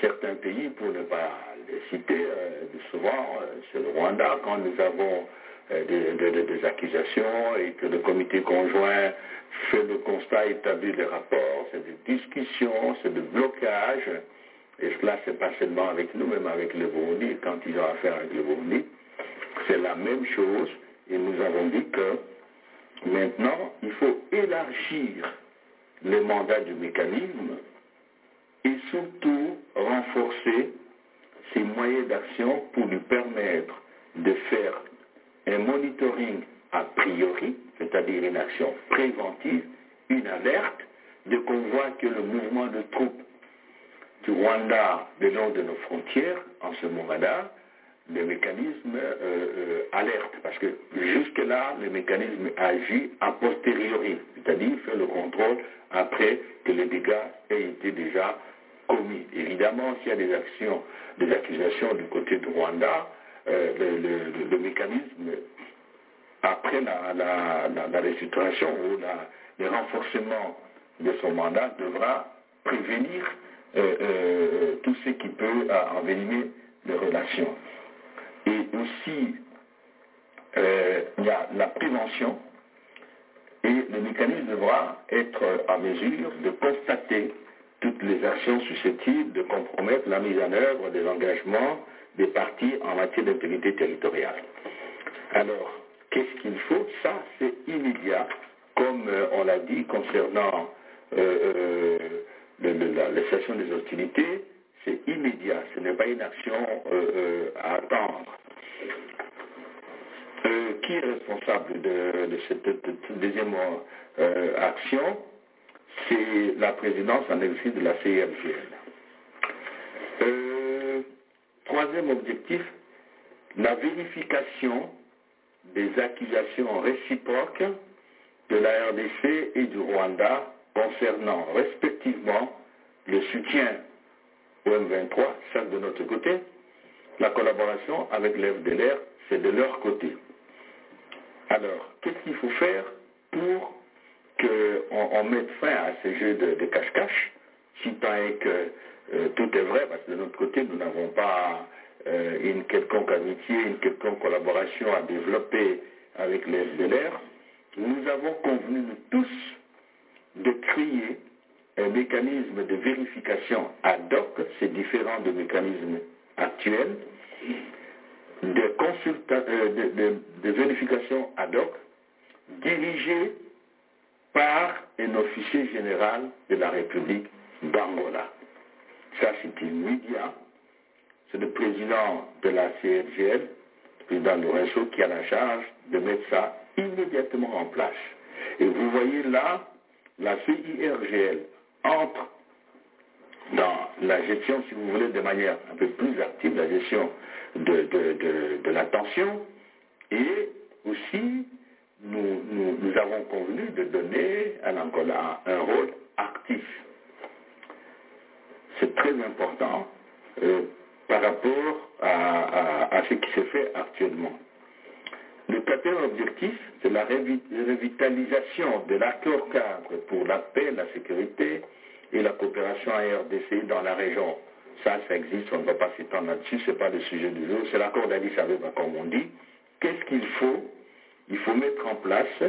Certains pays, pour ne pas les citer, euh, souvent euh, c'est le Rwanda, quand nous avons euh, des, des- des- des accusations et que le comité conjoint fait le constat, établit les rapports, c'est des discussions, c'est des blocages. Et cela, c'est pas seulement avec nous, même avec le Burundi, quand ils ont affaire avec le Burundi. C'est la même chose. Et nous avons dit que maintenant, il faut élargir le mandat du mécanisme et surtout renforcer ses moyens d'action pour lui permettre de faire un monitoring a priori, c'est-à-dire une action préventive, une alerte, de qu'on voit que le mouvement de troupes du Rwanda le long de nos frontières, en ce moment-là, le mécanisme euh, euh, alerte, parce que jusque-là, le mécanisme agit a posteriori, c'est-à-dire fait le contrôle après que les dégâts aient été déjà commis. Évidemment, s'il y a des actions, des accusations du côté du Rwanda, euh, le- le- le- le mécanisme après la, la, la, la restitution ou la- le renforcement de son mandat devra prévenir euh, euh, tout ce qui peut euh, envenimer les relations. Et aussi, euh, il y a la prévention et le mécanisme devra être en mesure de constater toutes les actions susceptibles de compromettre la mise en œuvre des engagements des partis en matière d'intégrité territoriale. Alors, qu'est-ce qu'il faut Ça, c'est immédiat, comme euh, on l'a dit concernant euh, euh, le- le- la, la cessation des hostilités, c'est immédiat, ce n'est pas une action euh, euh, à attendre. Euh, qui est responsable de, de cette, de cette deuxième euh, action C'est la présidence en exercice de la CIRGL. Euh, troisième objectif, la vérification des accusations réciproques de la RDC et du Rwanda concernant respectivement le soutien au M23, ça de notre côté, la collaboration avec l'FDLR, c'est de leur côté. Alors, qu'est-ce qu'il faut faire pour qu'on on mette fin à ces jeux de de cache-cache, si tant est que euh, tout est vrai, parce que de notre côté, nous n'avons pas euh, une quelconque amitié, une quelconque collaboration à développer avec les FDLR. Nous avons convenu, nous tous, de créer un mécanisme de vérification ad hoc, c'est différent du mécanisme actuel, de, consulta- euh, de- de- de vérification ad hoc dirigé par un officier général de la République d'Angola. Ça, c'est immédiat. C'est le président de la CRGL, le président Lorenzo, qui a la charge de mettre ça immédiatement en place. Et vous voyez là, la CIRGL entre dans la gestion, si vous voulez, de manière un peu plus active, la gestion de, de- de- de la tension. Et aussi, nous, nous- nous avons convenu de donner à l'Angola un rôle actif. C'est très important euh, par rapport à, à- à ce qui se fait actuellement. Le quatrième objectif, c'est la révi- revitalisation de l'accord cadre pour la paix, la sécurité et la coopération ARDC dans la région. Ça, ça existe, on ne va pas s'étendre là-dessus, ce n'est pas le sujet du jour, c'est l'accord d'Addis Abeba, comme on dit. Qu'est-ce qu'il faut Il faut mettre en place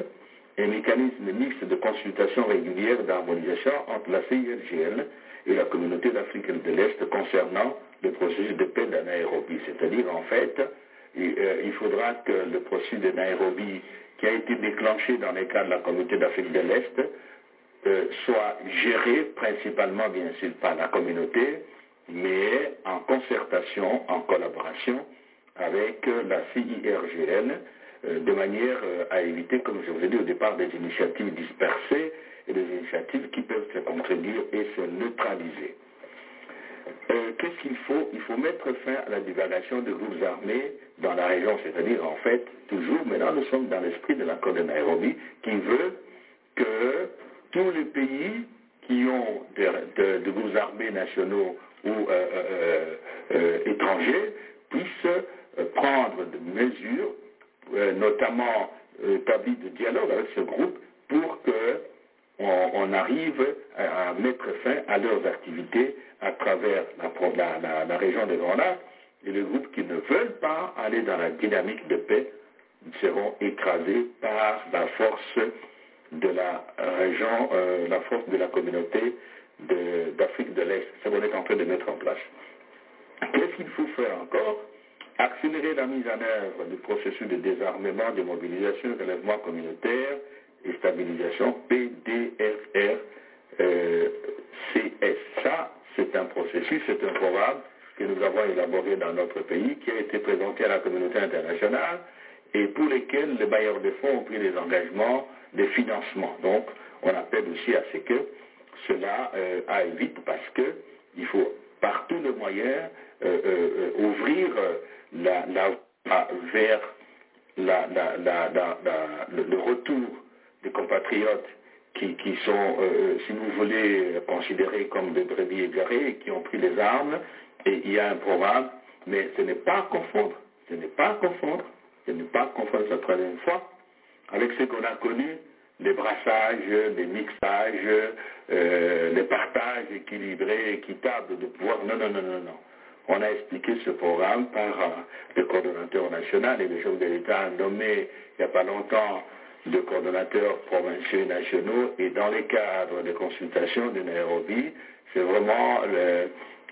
un mécanisme mixte de consultation régulière d'harmonisation entre la CIRGL et la communauté africaine de l'Est concernant le processus de paix de Nairobi. C'est-à-dire, en fait, il euh, il faudra que le processus de Nairobi qui a été déclenché dans le cadre de la communauté d'Afrique de l'Est euh, soit géré principalement, bien sûr, par la communauté, mais en concertation, en collaboration avec euh, la CIRGL, euh, de manière euh, à éviter, comme je vous ai dit au départ, des initiatives dispersées et des initiatives qui peuvent se contredire et se neutraliser. Euh, Qu'est-ce qu'il faut Il faut mettre fin à la divagation de groupes armés dans la région, c'est-à-dire en fait, toujours, maintenant nous sommes dans l'esprit de l'accord de Nairobi qui veut que tous les pays qui ont des de, de groupes armés nationaux ou euh, euh, euh, étrangers puissent euh, prendre des mesures, euh, notamment euh, établies de dialogue avec ce groupe, pour que on, on arrive à, à mettre fin à leurs activités à travers la, pro- la- la- la région des Grands Lacs. Et les groupes qui ne veulent pas aller dans la dynamique de paix seront écrasés par la force de la région, euh, la force de la communauté de- d'Afrique de, l'Est. C'est ce qu'on est en train de mettre en place. Qu'est-ce qu'il faut faire encore Accélérer la mise en œuvre du processus de désarmement, de mobilisation, relèvement communautaire et stabilisation PDFR euh, CS. Ça, c'est un processus, c'est un programme que nous avons élaboré dans notre pays, qui a été présenté à la communauté internationale et pour lesquels les bailleurs de fonds ont pris des engagements de financement. Donc, on appelle aussi à ce que cela euh, aille vite parce que il faut par tous les moyens euh, euh, euh, ouvrir euh, la, la, la- vers la- la- la- la- la- le, le retour des compatriotes qui, qui sont, euh, si vous voulez, euh, considérés comme des brebis égarés et qui ont pris les armes. Et il y a un programme, mais ce n'est pas à confondre, ce n'est pas à confondre, ce n'est pas à confondre la troisième fois avec ce qu'on a connu, les brassages, les mixages, euh, les partages équilibrés, équitables de pouvoir. Non, non, non, non, non. On a expliqué ce programme par euh, le coordonnateur national et le chef de l'État a nommé il n'y a pas longtemps de coordonnateurs provinciaux et nationaux et dans les cadres de consultations de Nairobi, c'est vraiment le,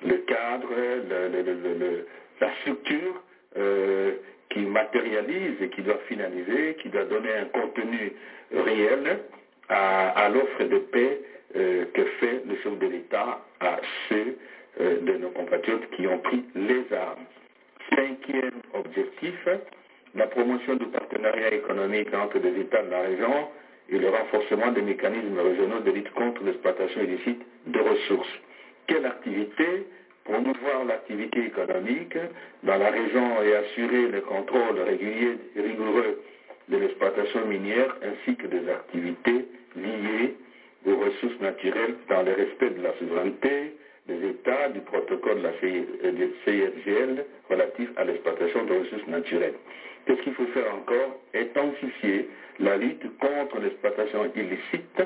le cadre, le- le- le- le- la structure euh, qui matérialise et qui doit finaliser, qui doit donner un contenu réel à, à l'offre de paix euh, que fait le chef de l'État à ceux euh, de nos compatriotes qui ont pris les armes. Cinquième objectif, la promotion du partenariat économique entre les États de la région et le renforcement des mécanismes régionaux de lutte contre l'exploitation illicite de ressources. Quelle activité promouvoir l'activité économique dans la région et assurer le contrôle régulier et rigoureux de l'exploitation minière ainsi que des activités liées aux ressources naturelles dans le respect de la souveraineté des États du protocole de la CI euh, du CIRGL relatif à l'exploitation des ressources naturelles. Qu'est-ce qu'il faut faire encore Intensifier la lutte contre l'exploitation illicite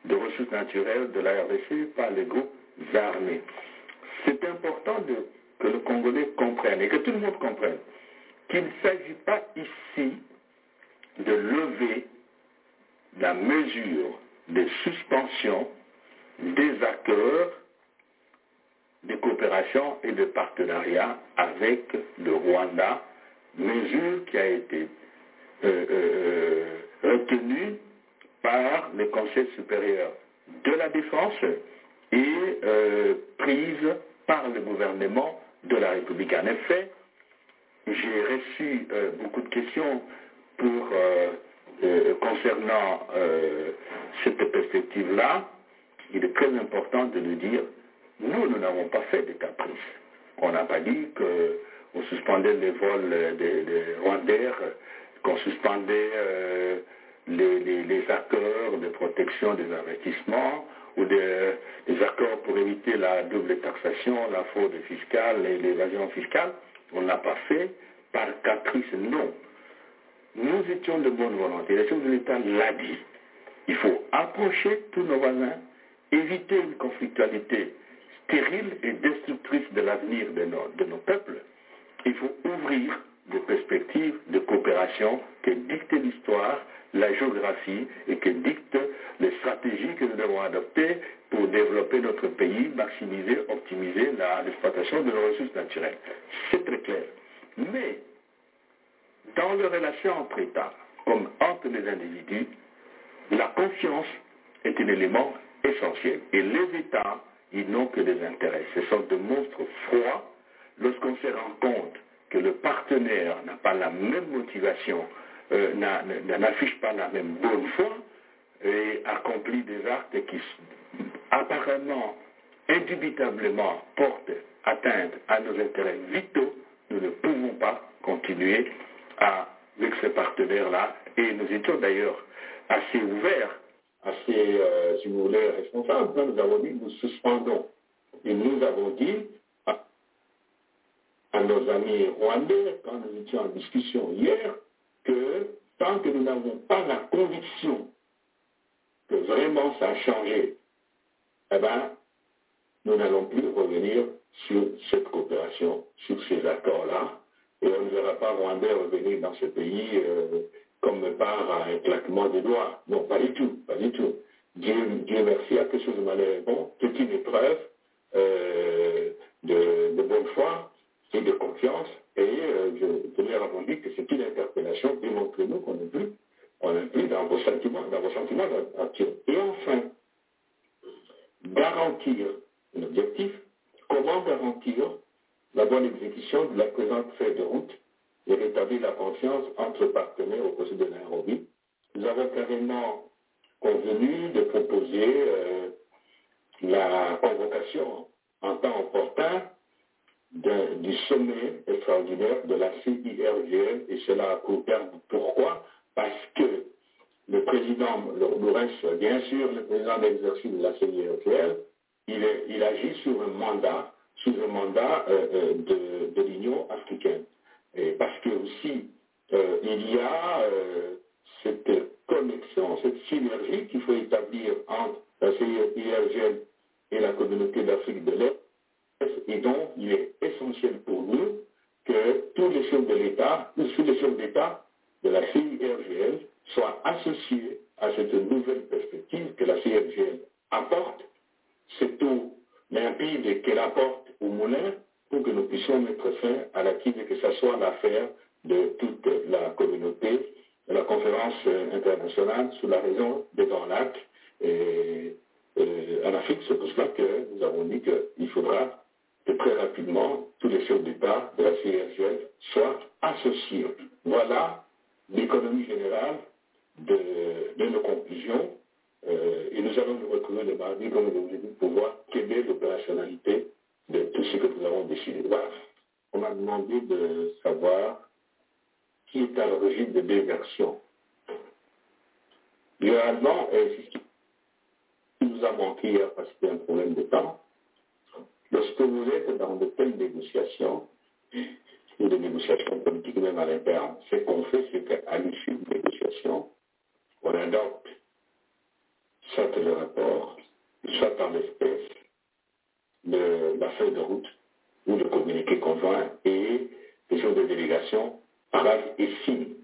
de ressources naturelles de la RDC par les groupes armés. C'est important de- que le Congolais comprenne et que tout le monde comprenne qu'il ne s'agit pas ici de lever la mesure de suspension des accords de coopération et de partenariat avec le Rwanda, mesure qui a été euh, euh, retenue par le Conseil supérieur de la défense et euh, prise par le gouvernement de la République. En effet, j'ai reçu euh, beaucoup de questions pour, euh, euh, concernant euh, cette perspective-là. Il est très important de nous dire, nous, nous n'avons pas fait de caprice. On n'a pas dit qu'on suspendait les vols euh, des, des Rwandais, euh, qu'on suspendait euh, les, les- les accords de protection des investissements ou de- des accords pour éviter la double taxation, la fraude fiscale et l'évasion fiscale. On ne l'a pas fait par caprice, non nous étions de bonne volonté. Les chefs de l'État l'a dit. Il faut approcher tous nos voisins, éviter une conflictualité stérile et destructrice de l'avenir de nos, de nos peuples. Il faut ouvrir des perspectives de coopération que dicte l'histoire, la géographie et que dictent les stratégies que nous devons adopter pour développer notre pays, maximiser, optimiser la- l'exploitation de nos ressources naturelles. C'est très clair. Mais dans les relations entre États, comme entre les individus, la confiance est un élément essentiel. Et les États, ils n'ont que des intérêts. Ce sont des monstres froids. Lorsqu'on se rend compte que le partenaire n'a pas la même motivation, euh, n'a- n'a- n'affiche pas la même bonne foi, et accomplit des actes qui s- apparemment, indubitablement, portent atteinte à nos intérêts vitaux, nous ne pouvons pas continuer à- avec ce partenaire-là. Et nous étions d'ailleurs assez ouverts, assez, euh, si vous voulez, responsables. Quand Nous avons dit, nous suspendons. Et nous avons dit à, à nos amis rwandais, quand nous étions en discussion hier, que tant que nous n'avons pas la conviction que vraiment ça a changé, eh ben, nous n'allons plus revenir sur cette coopération, sur ces accords-là, et on ne verra pas Rwandais revenir dans ce pays euh, comme par un claquement de doigts. Non, pas du tout, pas du tout. Dieu, Dieu merci, à quelque chose de malheureusement, c'est une épreuve euh, de, de bonne foi et de confiance, et euh, je, je leur ai dit que c'est une interpellation, démontrez-nous qu'on n'est plus on inclut dans vos sentiments, dans vos sentiments actuels. Et enfin, garantir un objectif, comment garantir la bonne exécution de la présente feuille de route et rétablir la confiance entre partenaires au procès de Nairobi. Nous avons carrément convenu de proposer euh, la convocation en temps opportun d'un- du sommet extraordinaire de la CIRGL, et cela à court terme. Pourquoi Parce que le président Lourdes, bien sûr, le président d'exercice de la CIRGL, il, est- il agit sur un mandat, sous un mandat euh, euh, de, de l'Union africaine. Et parce que aussi, euh, il y a euh, cette connexion, cette synergie qu'il faut établir entre la CIRGL et la communauté d'Afrique de l'Est et donc, il est essentiel pour nous que tous les chefs de l'État, ou tous les chefs d'État de la CIRGL soient associés à cette nouvelle perspective que la CIRGL apporte, c'est eau limpide qu'elle apporte au moulin pour que nous puissions mettre fin à la crise et que ça soit l'affaire de toute la communauté de la conférence euh, internationale sur la raison des grands lacs. Et euh, en Afrique, c'est pour cela que nous avons dit qu'il faudra que très rapidement tous les chefs d'État de la CIRGF soient associés. Voilà l'économie générale de, de nos conclusions. Euh, et nous allons nous retrouver le mardi, comme je vous l'ai dit, pour voir quelle est l'opérationnalité de tout ce que nous avons décidé. Voilà. On m'a demandé de savoir qui est à l'origine de deux versions. Généralement, euh, c'est ce qui qui nous a manqué hier parce qu'il y a un problème de temps. Lorsque vous êtes dans de telles négociations, ou des négociations politiques même à l'interne, ce qu'on fait, c'est qu'à l'issue de négociations, on adopte soit le rapport, soit en l'espèce, le- la feuille de route ou le communiqué conjoint et les jours de délégation parlent et signent.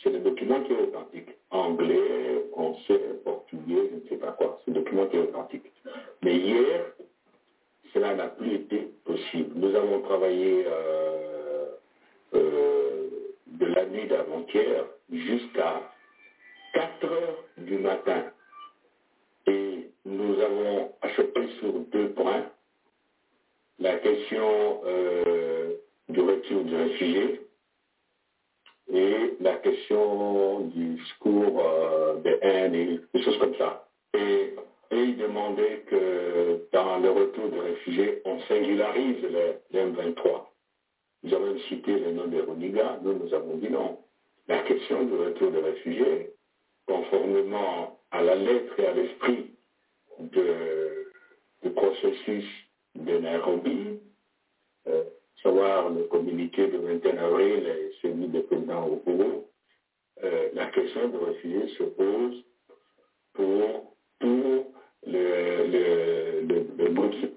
C'est le document qui est authentique. Anglais, français, portugais, je ne sais pas quoi. C'est le document qui est authentique. Mais hier, cela n'a plus été possible. Nous avons travaillé euh, euh, de la nuit d'avant-hier jusqu'à 4 heures du matin. Et nous avons acheté sur deux points la question euh, du retour du réfugié et la question du discours euh, de haine et des choses comme ça. Et, et il demandait que dans le retour des réfugiés, on singularise les M23. Ils ont même cité le nom des Roniga, nous nous avons dit non. La question du retour des réfugiés, conformément à la lettre et à l'esprit de- du processus de Nairobi, euh, savoir le communiqué du 21 avril et celui du président au bureau, euh, la question de refuser se pose pour tout le, le, le, le Bruxelles.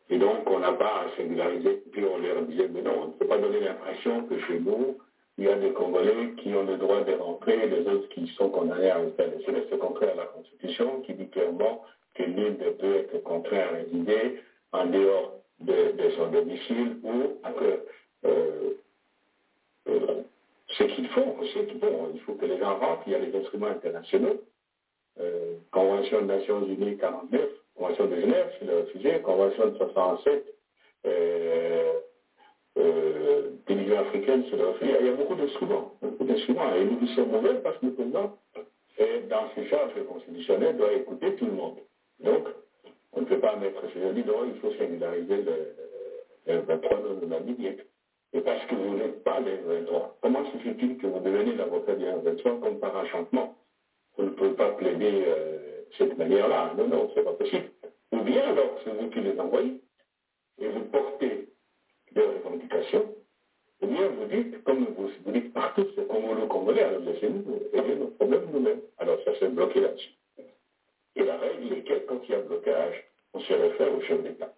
Et donc, on n'a pas à singulariser, puis on leur disait, mais non, on ne peut pas donner l'impression que chez nous, il y a des Congolais qui ont le droit de rentrer, et les autres qui sont condamnés à rester. C'est le contraire à la Constitution qui dit clairement que nul ne peut être contraint à résider en dehors de, de son domicile ou après. Euh, euh, ce qu'ils font, ce qu'ils font, il faut que les gens rentrent, il y a les instruments internationaux, euh, Convention des Nations Unies 49, Convention de Genève, c'est le refusé, Convention de 67, euh, euh, des l'Union africaine, c'est le refusé. Il y a beaucoup d'instruments, beaucoup d'instruments. Et nous, nous sommes mauvais parce que le président, euh, dans ses charges constitutionnelles, doit écouter tout le monde. Donc, on ne peut pas mettre ce jeudi, non, il faut singulariser le, le 23 de la Bible. Et parce que vous n'êtes pas les 23, comment se fait-il que vous deveniez l'avocat du 23 comme par enchantement vous ne pouvez pas plaider euh, cette manière-là. Non, non, c'est pas possible. Ou bien alors, c'est vous qui les envoyez et vous portez leurs revendications. Ou bien vous dites, comme vous, vous dites partout, c'est congolo-congolais, alors laissez-nous régler nos problèmes nous-mêmes. Alors ça s'est bloqué là-dessus. Et la règle est que quand il y a blocage, on se réfère au chef d'État.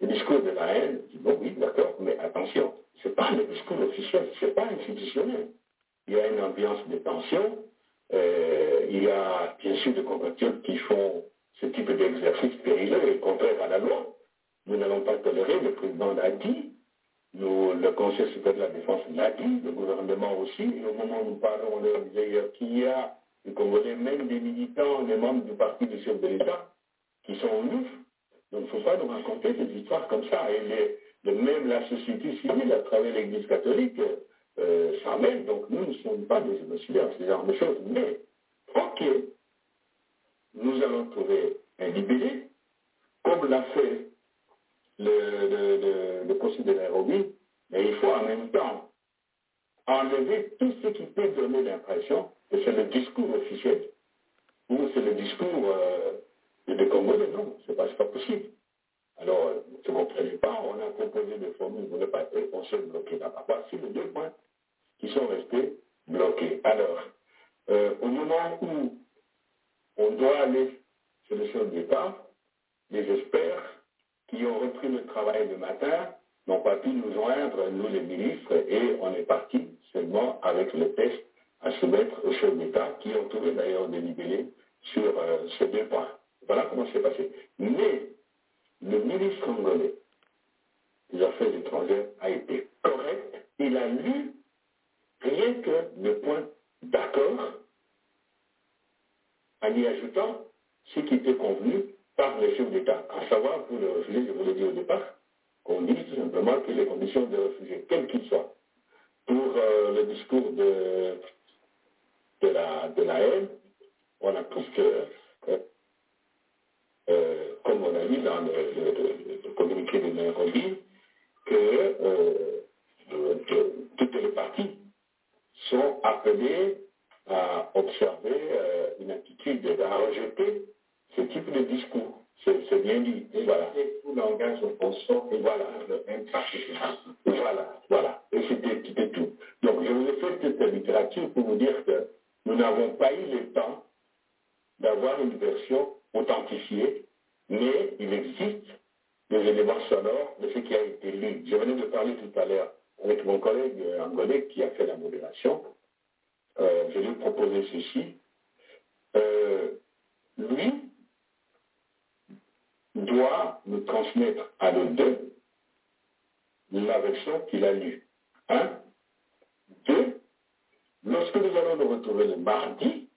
Le discours de la haine, dit, bon oui, d'accord, mais attention, ce n'est pas le discours officiel, ce n'est pas institutionnel. Il y a une ambiance de tension, euh, il y a bien sûr des compatriotes qui font ce type d'exercice périlleux et contraire à la loi. Nous n'allons pas tolérer, le président l'a dit, nous, le Conseil supérieur de la défense l'a dit, le gouvernement aussi, et au moment où nous parlons, on leur disait qu'il y a des Congolais, même des militants, des membres du parti du chef de l'État, qui sont en ouf. Donc il ne faut pas nous raconter des histoires comme ça. Et les, les, même la société civile, à travers l'Église catholique, euh, ça même, donc nous ne sommes pas des génocidaires, ce genre de choses. Mais, ok, nous allons trouver un libellé, comme l'a fait le, le, le, le Conseil de Nairobi, mais il faut en même temps enlever tout ce qui peut donner l'impression que c'est le discours officiel ou c'est le discours euh, des Congolais. Non, ce n'est pas, pas possible. Alors, ne comprenez pas, on a proposé des formules, vous ne pas être conseil bloqué là-bas. Voici les deux points qui sont restés bloqués. Alors, euh, au moment où on doit aller sur le sol de départ, les experts qui ont repris le travail le matin n'ont pas pu nous joindre, nous les ministres, et on est parti seulement avec le test à soumettre aux chefs d'État, qui ont trouvé d'ailleurs des libellés sur euh, ces deux points. Voilà comment c'est passé. Mais le ministre congolais des Affaires étrangères a été correct. Il a lu rien que le point d'accord en y ajoutant ce qui était convenu par les chefs d'État, à savoir pour les réfugiés, je vous l'ai dit au départ, qu'on dit tout simplement que les conditions de réfugiés, quelles qu'ils soient, pour euh, le discours de, de, la, de la haine, on a presque euh, euh, comme on a dit dans le, le, le, le communiqué de Nairobi, que euh, de, toutes les parties sont appelées à observer euh, une attitude, à rejeter ce type de discours. C'est bien dit. Et voilà. Et tout langage opposant, et voilà, même Voilà, voilà. Et c'était tout. Donc je vous ai fait cette littérature pour vous dire que nous n'avons pas eu le temps d'avoir une version authentifiée mais il existe des éléments sonores de ce qui a été lu. Je venais de parler tout à l'heure avec mon collègue angolais qui a fait la modération. Euh, je lui ai proposé ceci. Euh, lui doit nous transmettre à nos deux la version qu'il a lue. Un. Deux. Lorsque nous allons nous retrouver le mardi,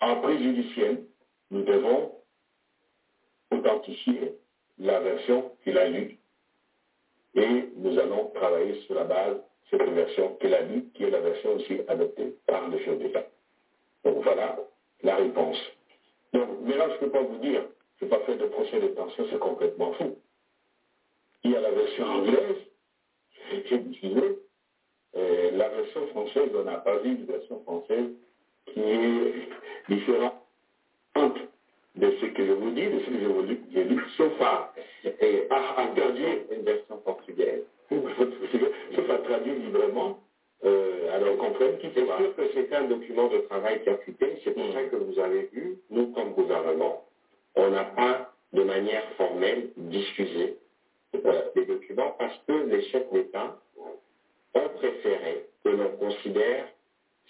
en préjudiciel, nous devons authentifier la version qu'il a lue. Et nous allons travailler sur la base de cette version qu'il a lue, qui est la version aussi adoptée par le chef d'État. Donc voilà la réponse. Donc maintenant, je ne peux pas vous dire, je n'ai pas fait de procès de tension, c'est complètement fou. Il y a la version anglaise, j'ai diffusé, la version française, on n'a pas vu de version française qui est différente de ce que je vous dis, de ce que je vous dis, sauf à euh, à, à traduire une version portugaise. Je la traduit librement. Euh, alors qu'on comprenne qui C'est sûr que c'est un document de travail qui a fuité, c'est pour ça que vous avez eu, nous comme gouvernement, on n'a pas de manière formelle diffusé euh, les documents parce que les chefs d'État ont préféré que l'on considère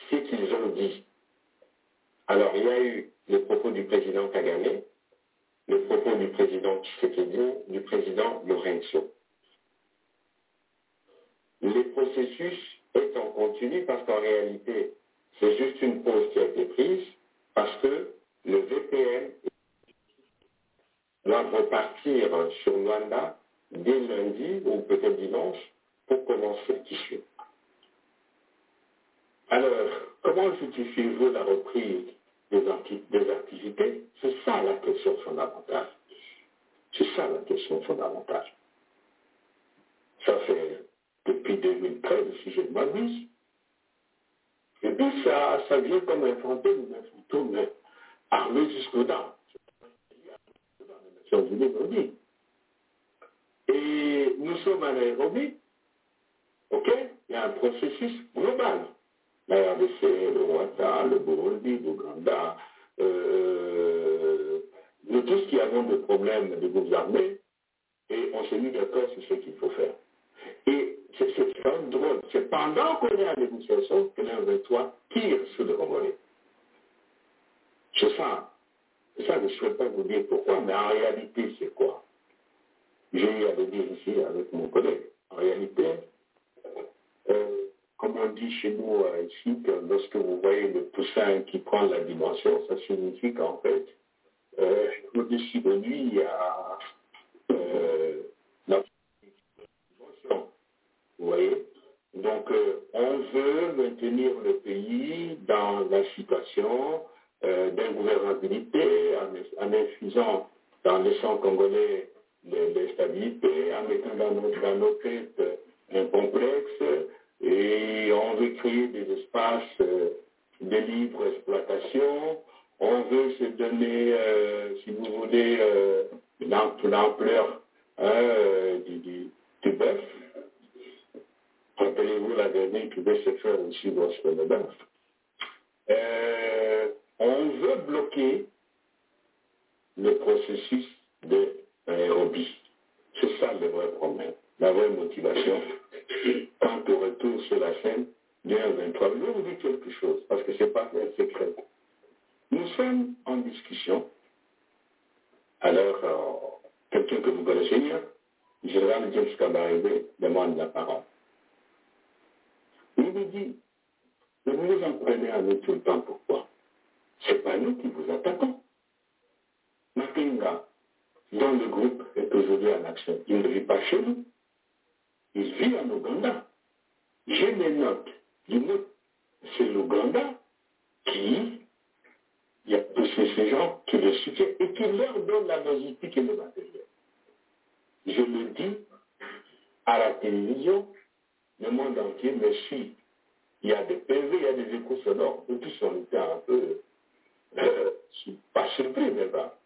ce qu'ils ont dit. Alors il y a eu les propos du président Kagame, les propos du président Tshisekedi, du président Lorenzo. Les processus est en continu parce qu'en réalité, c'est juste une pause qui a été prise parce que le VPN doit repartir sur Luanda dès lundi ou peut-être dimanche pour commencer le tissu. Alors, comment justifiez-vous la reprise des, anti- des activités C'est ça la question fondamentale. C'est ça la question fondamentale. Ça fait depuis 2013, si je ne m'abuse. Et puis ça, ça vient comme un fantôme, un fantôme armé jusqu'aux dents. Nations Unies l'ont dit. Et nous sommes à Nairobi, ok Il y a un processus global. La RDC, le Rwanda, le Burundi, l'Ouganda, euh, nous tous qui avons des problèmes de groupes armés, et on s'est mis d'accord sur ce qu'il faut faire. Et c'est c'est quand même drôle. C'est pendant qu'on est à la négociation que l'un de toi tire sur le Congolais. C'est ça. C'est ça que je ne souhaite pas vous dire pourquoi, mais en réalité, c'est quoi J'ai eu à le dire ici avec mon collègue. En réalité, euh, comme on dit chez nous euh, ici, que lorsque vous voyez le poussin qui prend la dimension, ça signifie qu'en fait, euh, au-dessus de lui, il y a euh, la dimension. Vous voyez Donc, euh, on veut maintenir le pays dans la situation euh, d'ingouvernabilité, en, en infusant dans le sang congolais de, de stabilité, en mettant dans nos, dans nos têtes euh, un complexe, et on veut créer des espaces euh, de libre exploitation, on veut se donner, euh, si vous voulez, euh, l'am- l'ampleur hein, euh, du, du, du bœuf. Rappelez-vous la dernière qui devait se faire aussi lorsque le bœuf. Euh, on veut bloquer le processus de Nairobi. C'est ça le vrai problème, la vraie motivation. Quant au retour sur la scène, bien 23, je vais vous dire quelque chose, parce que ce n'est pas un secret. Nous sommes en discussion. Alors, euh, quelqu'un que vous connaissez bien, Gérald James Kabarebe, demande la parole. Il lui dit, ne vous en prenez à nous tout le temps, pourquoi C'est pas nous qui vous attaquons. Matinga, dont le groupe est aujourd'hui en action, il ne vit pas chez nous. Il vit en Ouganda. J'ai mes notes du mot. C'est l'Ouganda qui, il y a tous ces ces gens qui le soutiennent et qui leur donnent la logistique et le matériel. Je le dis à la télévision, le monde entier me suit. Il y a des PV, il y a des échos sonores. Nous tous, on était un peu, euh, pas surpris, mais pas.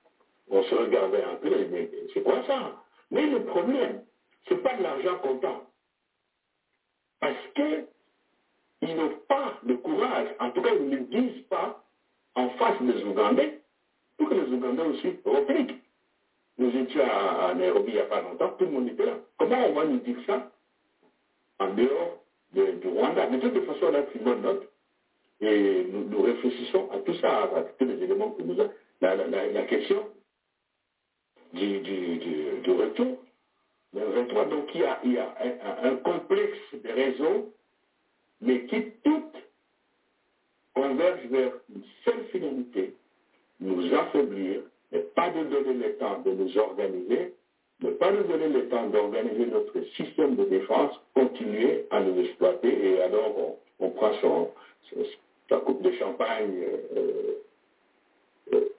On se regardait un peu, mais c'est quoi ça Mais le problème, c'est pas de l'argent comptant. Parce que ils n'ont pas le courage, en tout cas, ils ne le disent pas en face des Ougandais, pour que les Ougandais aussi répliquent. Nous étions à, à Nairobi il n'y a pas longtemps, tout le monde était là. Comment on va nous dire ça en dehors de- du Rwanda Mais de toute façon, on a pris bonne note. Et nous, nous réfléchissons à tout ça, à, à tous les éléments que nous avons. La, la- la- la question du, du- du- du retour, le 23, donc il y a, il y a un, un- un complexe de raisons, mais qui toutes convergent vers une seule finalité, nous affaiblir, ne pas nous donner le temps de nous organiser, ne pas nous donner le temps d'organiser notre système de défense, continuer à nous exploiter et alors on, on prend son, son- sa coupe de champagne euh, euh,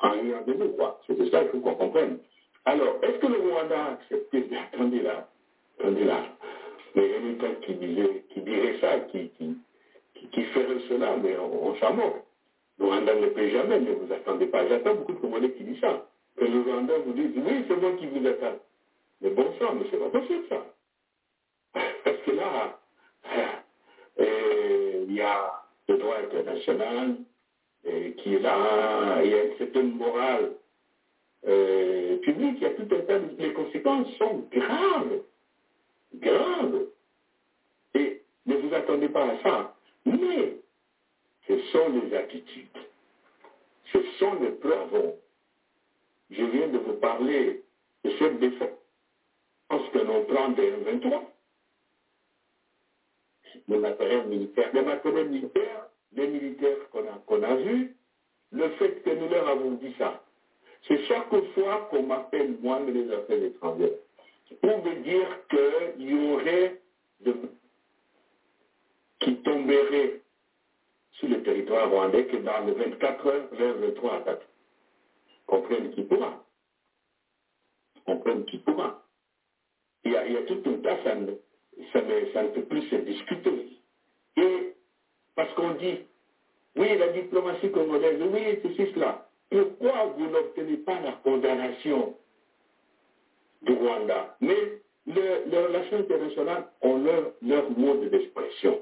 en ayant de nous, quoi. C'est de ça qu'il faut qu'on comprenne. Alors, est-ce que le Rwanda a accepté Mais Attendez là, attendez là. Mais il y a des gens qui, disaient- qui dirait ça, qui, qui, qui, qui ferait cela, mais on, on s'en moque. Le Rwanda ne paie jamais, ne vous attendez pas. J'attends beaucoup de Congolais qui disent ça. Que les Ougandais vous disent, oui, c'est moi qui vous attaque. Mais bon sang, mais c'est pas possible ça. Parce que là, euh, il y a le droit international euh, qui est là, il y a une certaine morale euh, publique, il y a tout un tas de... Les conséquences sont graves, graves. Et ne vous attendez pas à ça. Mais ce sont les attitudes. Ce sont les preuves. Je viens de vous parler de cette défense que l'on prend des 23 le matériel militaire. Le matériel militaire, les militaires qu'on a, qu'on a vus, le fait que nous leur avons dit ça, c'est chaque fois qu'on m'appelle moi de les affaires étrangères, pour me dire qu'il y aurait de... qui tomberaient sur le territoire rwandais que dans les 24 heures vers le 3 attaque. Comprennent qui pourra. Comprennent qui pourra. Il y a, il y a tout un tas, ça ne, ça ne, ça ne peut plus se discuter. Et parce qu'on dit, oui, la diplomatie congolaise, oui, c'est cela. Pourquoi vous n'obtenez pas la condamnation du Rwanda Mais le, les relations internationales ont leur, leur mode d'expression,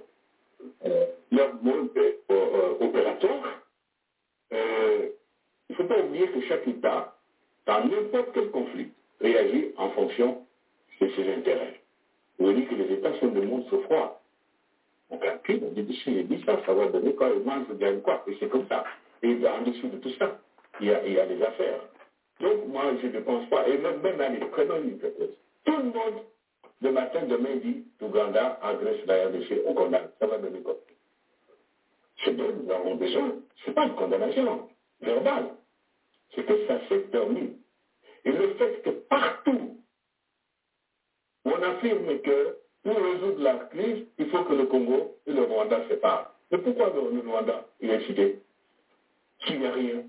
euh, leur mode euh, opératoire. Euh, il ne faut pas oublier que chaque État, dans n'importe quel conflit, réagit en fonction de ses intérêts. On dit que les États sont des monstres froids. On calcule, on dit, si je dis ça, ça va donner quoi, et moi je gagne quoi, et c'est comme ça. Et en dessous de tout ça, il y a, il y a des affaires. Donc moi, je ne pense pas, et même, même à l'économie, une hypothèse. Tout le monde, le matin, demain, dit, l'Ouganda agresse la RDC, on condamne, ça va donner quoi Ce dont nous avons besoin, ce n'est pas une condamnation verbale, c'est que ça s'est permis. Et le fait que partout, on affirme que pour résoudre la crise, il faut que le Congo et le Rwanda se séparent. Mais pourquoi le, Rwanda il est cité S'il n'y a rien.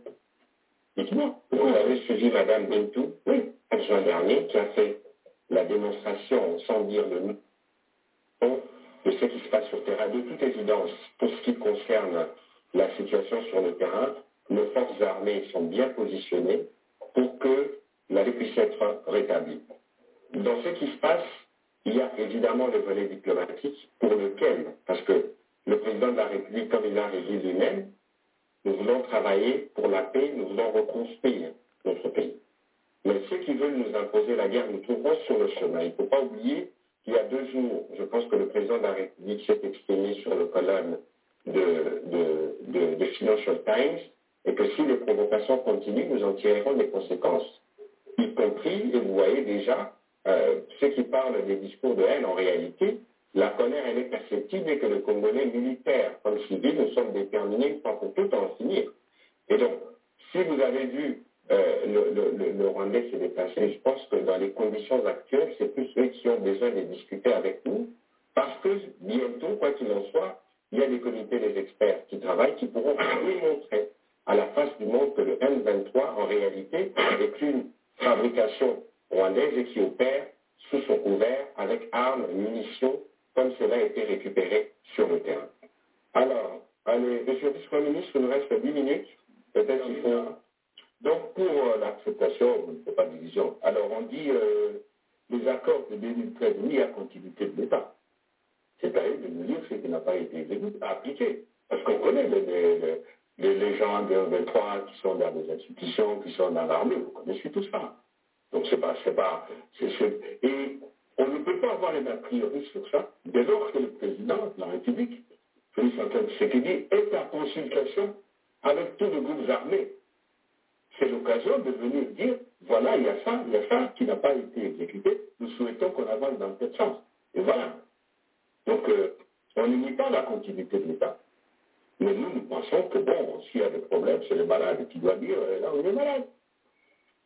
Dites-moi. Vous avez suivi Madame Bentou, oui, en juin dernier, qui a fait la démonstration, sans dire le nom, de ce qui se passe sur le terrain. De toute évidence, pour ce qui concerne la situation sur le terrain, nos forces armées sont bien positionnées pour que la paix puisse être rétablie. Dans ce qui se passe, il y a évidemment le volet diplomatique pour lequel, parce que le président de la République, comme il l'a régi lui-même, nous voulons travailler pour la paix, nous voulons reconstruire notre pays. Mais ceux qui veulent nous imposer la guerre, nous trouverons sur le chemin. Il ne faut pas oublier qu'il y a deux jours, je pense que le président de la République s'est exprimé sur le colonne de, de, de, de Financial Times et que si les provocations continuent, nous en tirerons des conséquences, y compris, et vous voyez déjà, euh, ceux qui parlent des discours de haine, en réalité, la colère, elle est perceptible et que le Congolais militaire, comme civil, nous sommes déterminés une fois pour toutes à en finir. Et donc, si vous avez vu euh, le, le, le, Rwandais se déplacer, je pense que dans les conditions actuelles, c'est plus ceux qui ont besoin de discuter avec nous, parce que bientôt, quoi qu'il en soit, il y a des comités des experts qui travaillent, qui pourront démontrer à la face du monde que le M23, en réalité, est une fabrication rwandaise et qui opère sous son couvert avec armes, munitions, comme cela a été récupéré sur le terrain. Alors, allez, Monsieur le Premier ministre, il nous reste 10 minutes. Peut-être qu'il faut... Donc, pour euh, l'acceptation, il ne faut pas de division. Alors, on dit euh, les accords de 2013, oui, à continuité de l'État. C'est-à-dire de nous dire ce qui n'a pas été appliqué. Parce qu'on connaît les, les, les, les gens de 23 qui sont dans les institutions, qui sont dans l'armée, vous connaissez tout ça. Donc c'est pas, c'est pas, c'est, c'est- et on ne peut pas avoir un a priori sur ça dès lors que le président de la République, Félix Antoine Tshisekedi, est en consultation avec tous les groupes armés. C'est l'occasion de venir dire, voilà, il y a ça, il y a ça qui n'a pas été exécuté, nous souhaitons qu'on avance dans cette sens. Et voilà. Donc, euh, on n'imite pas la continuité de l'État. Mais nous, nous pensons que bon, s'il y a des problèmes, c'est le malade qui doit dire, euh, là, on est malade.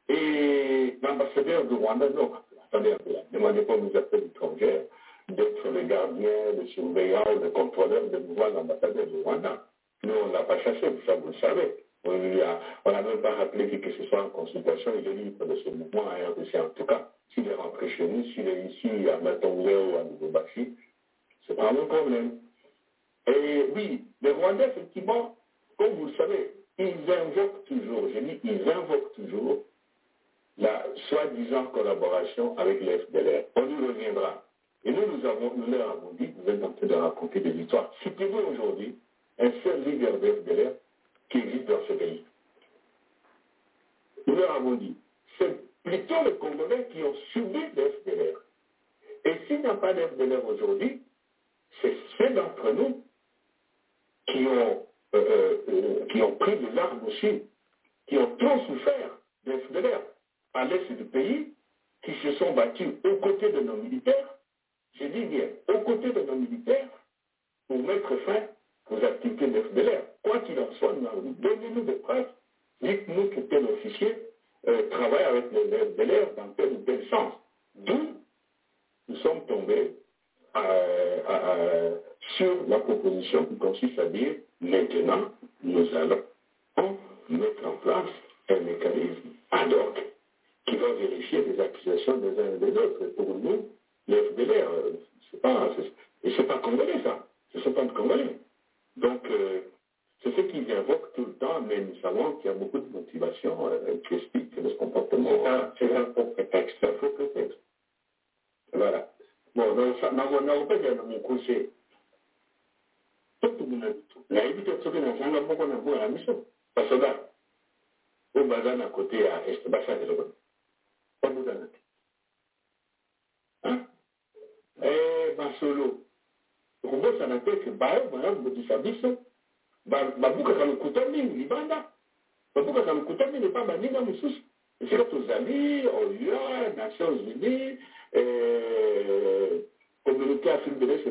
Et l'ambassadeur du Rwanda, non, attendez un peu là, demandez pas aux affaires étrangères d'être le gardien, le surveillant, le contrôleur de pouvoir l'ambassadeur du Rwanda. Nous, on ne l'a pas chassé, vous, ça, vous le savez. On n'a même pas rappelé que, que ce soit en consultation, il est libre de ce mouvement à RDC en tout cas. S'il est rentré chez nous, s'il est ici à Matonga ou à Nouveau-Baxi, c'est pas mon problème. Et oui, les Rwandais, effectivement, comme vous le savez, ils invoquent toujours, je dis, ils invoquent toujours la soi-disant collaboration avec les FDLR. On y reviendra. Et nous, nous, avons, nous leur avons dit, vous êtes en train de raconter des histoires. Citez-vous aujourd'hui un seul leader de FDLR qui existe dans ce pays. Nous leur avons dit, c'est plutôt les Congolais qui ont subi les FDLR. Et s'il n'y a pas d'FDLR aujourd'hui, c'est ceux d'entre nous qui ont, euh, euh, qui ont pris des armes aussi, qui ont trop souffert des FDLR à l'est du pays, qui se sont battus aux côtés de nos militaires, je dis bien, aux côtés de nos militaires, pour mettre fin aux activités des FDLR. Quoi qu'il en soit, donnez-nous des preuves, dites-nous que tel officier euh, travaille avec les FDLR dans tel ou tel sens. D'où nous sommes tombés euh, euh, sur la proposition qui consiste à dire maintenant, nous allons mettre en place un mécanisme ad hoc qui va vérifier les accusations des uns et des autres. Et pour nous, les FDLR, c'est pas, et c'est pas congolais ça, ce sont pas de congolais. Donc, euh, c'est ce qu'ils invoquent tout le temps, mais nous savons qu'il y a beaucoup de motivations qui expliquent ce comportement. C'est un, faux prétexte. un faux prétexte. Voilà. Bon, nakupenja namukuse totu muna nayebi totsoke nazanga moko na boya miso basoda oyo baza na kote ya este basala eloko babutana te basolo okobosana te ke bayo bayabodisa biso babukaka lokuta mingi libanda babukaka lokuta mingi mpa baninga mosusu esika tozali oya nations unies communauté afrique de l'est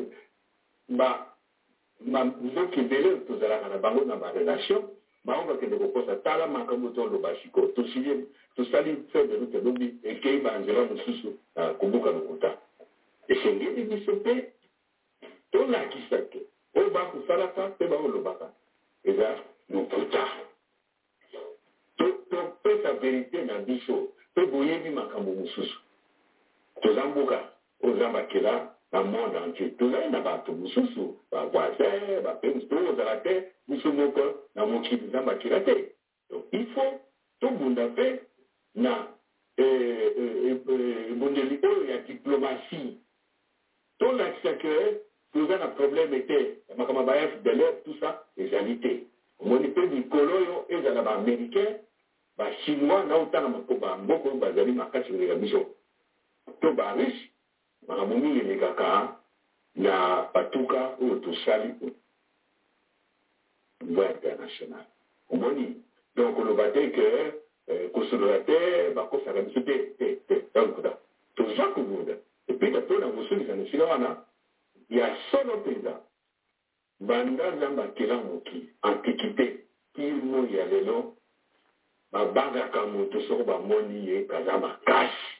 nzokende ele tozalaka na bango na barelation bango bakende kokosa tala makambo toloba siko tosiye tosali fedelu tolobi ekei banzela mosusu na kobuka lokuta esengeli biso mpe tolakisa te oyo bakosalaka mpe baolobaka eza lokuta topesa verite na biso mpe boyebi makambo mosusu toza mboka oza bakela na monde entier tozali na bato mosusu bavoisin bapenzi to ozala te biso moko na mokili eza bakela te donc il faut tobunda mpe na ebundeli oyo ya diplomatie tolakisa ke toza na probleme te makambo ba fdlr tout ça ezali te omoni mpe mikolo oyo ezala baaméricain bachinois na otanga bamboka oyo bazali makasi koleka biso to barishe makambo mingi elekaka na batuka oyo tosali niveau international omoni donc koloba te ke kosolola te bakosaka biso te te te takuta toza kobunda epui tapona kosolisa na esika wana ya solo mpenza banda nzambe akela moki antikité ti moi ya lelo babangaka moto soko bamoni ye kaza makasi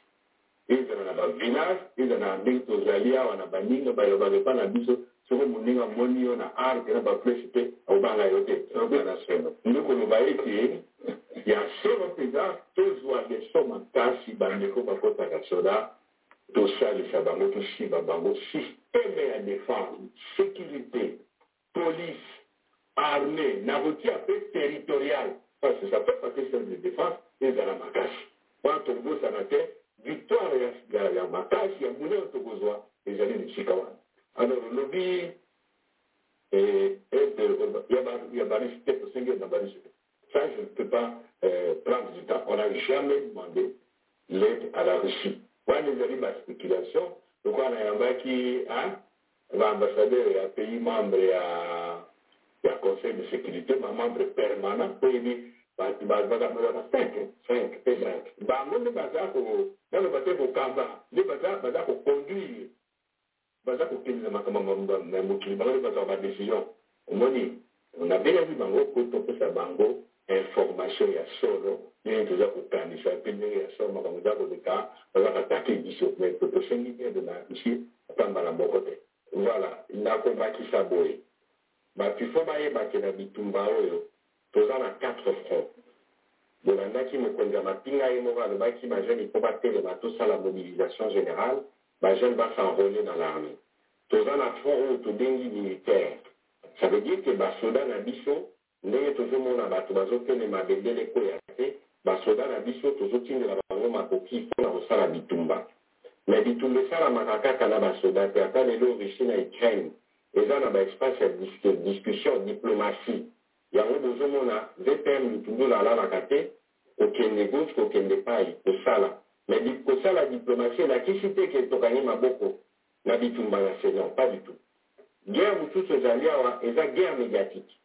ezala na bavillage ezala na ndenge tozali awa na baninga balobaka epa na biso soko moninga amoni yo na arte na baplace te akobanga yo te na solo nde koloba ete ya solo mpenza tozwa leso makasi bandeko bakotaka soda tosalisa bango tosimba bango systeme ya défense sécurité police armée na kotia mpe territorial parce que ça peut pas que systeme de défense ezala makasi wana tobosana te victoire ya makasi ya monene tokozwa ezali na esika wana alors olobi ya barisi te tosengeli na barisi te ça je ne peux pas euh, prendre du temps on n'a jamais demandé l'aide à la russie wana ezali baspéculation lokola nayambaki baambassadeur ya pays membre ya ya conseil de sécurité bamembre permanent po yebi bato bazaka cinq cinq mpe cinq bango nde baza ko naloba te kokamba nde baza koconduire baza kokende na makambo na mokili bango nde bazaka badécision omoni nabengaki bango po topesa bango information ya solo ndenge toza kokanisa mpe ndenge ya solo makambo eza koleka bazaka take biso mai tosengi ede na isi ata mbala moko te voilà nakobakisa boye bapifo bayebake na bitumba oyo toza na quatre front bolandaki mokonzi ya mapinga ye moko alobaki bajeune mpo batelema tosala mobilisation générale bajeune basenrole na l'armée toza na front oyo tobengi militaire ça veut dire ke basoda na biso ndenge tozomona bato bazokende mabendele koya te basoda na biso tozotindela yango makoki mpona kosala bitumba me bitumba esalamaka kaka na basoda te ata lelo russie na ukraine eza na baespace ya dis- discussion diplomatie yango bozomona vpm mitungulu alalaka te kokende gauche kokende pai kosala me di- kosala diplomatie elakisi te ke tokani maboko na bitumba na senon pas du tout guerre mosusu ezali awa eza guerre médiatique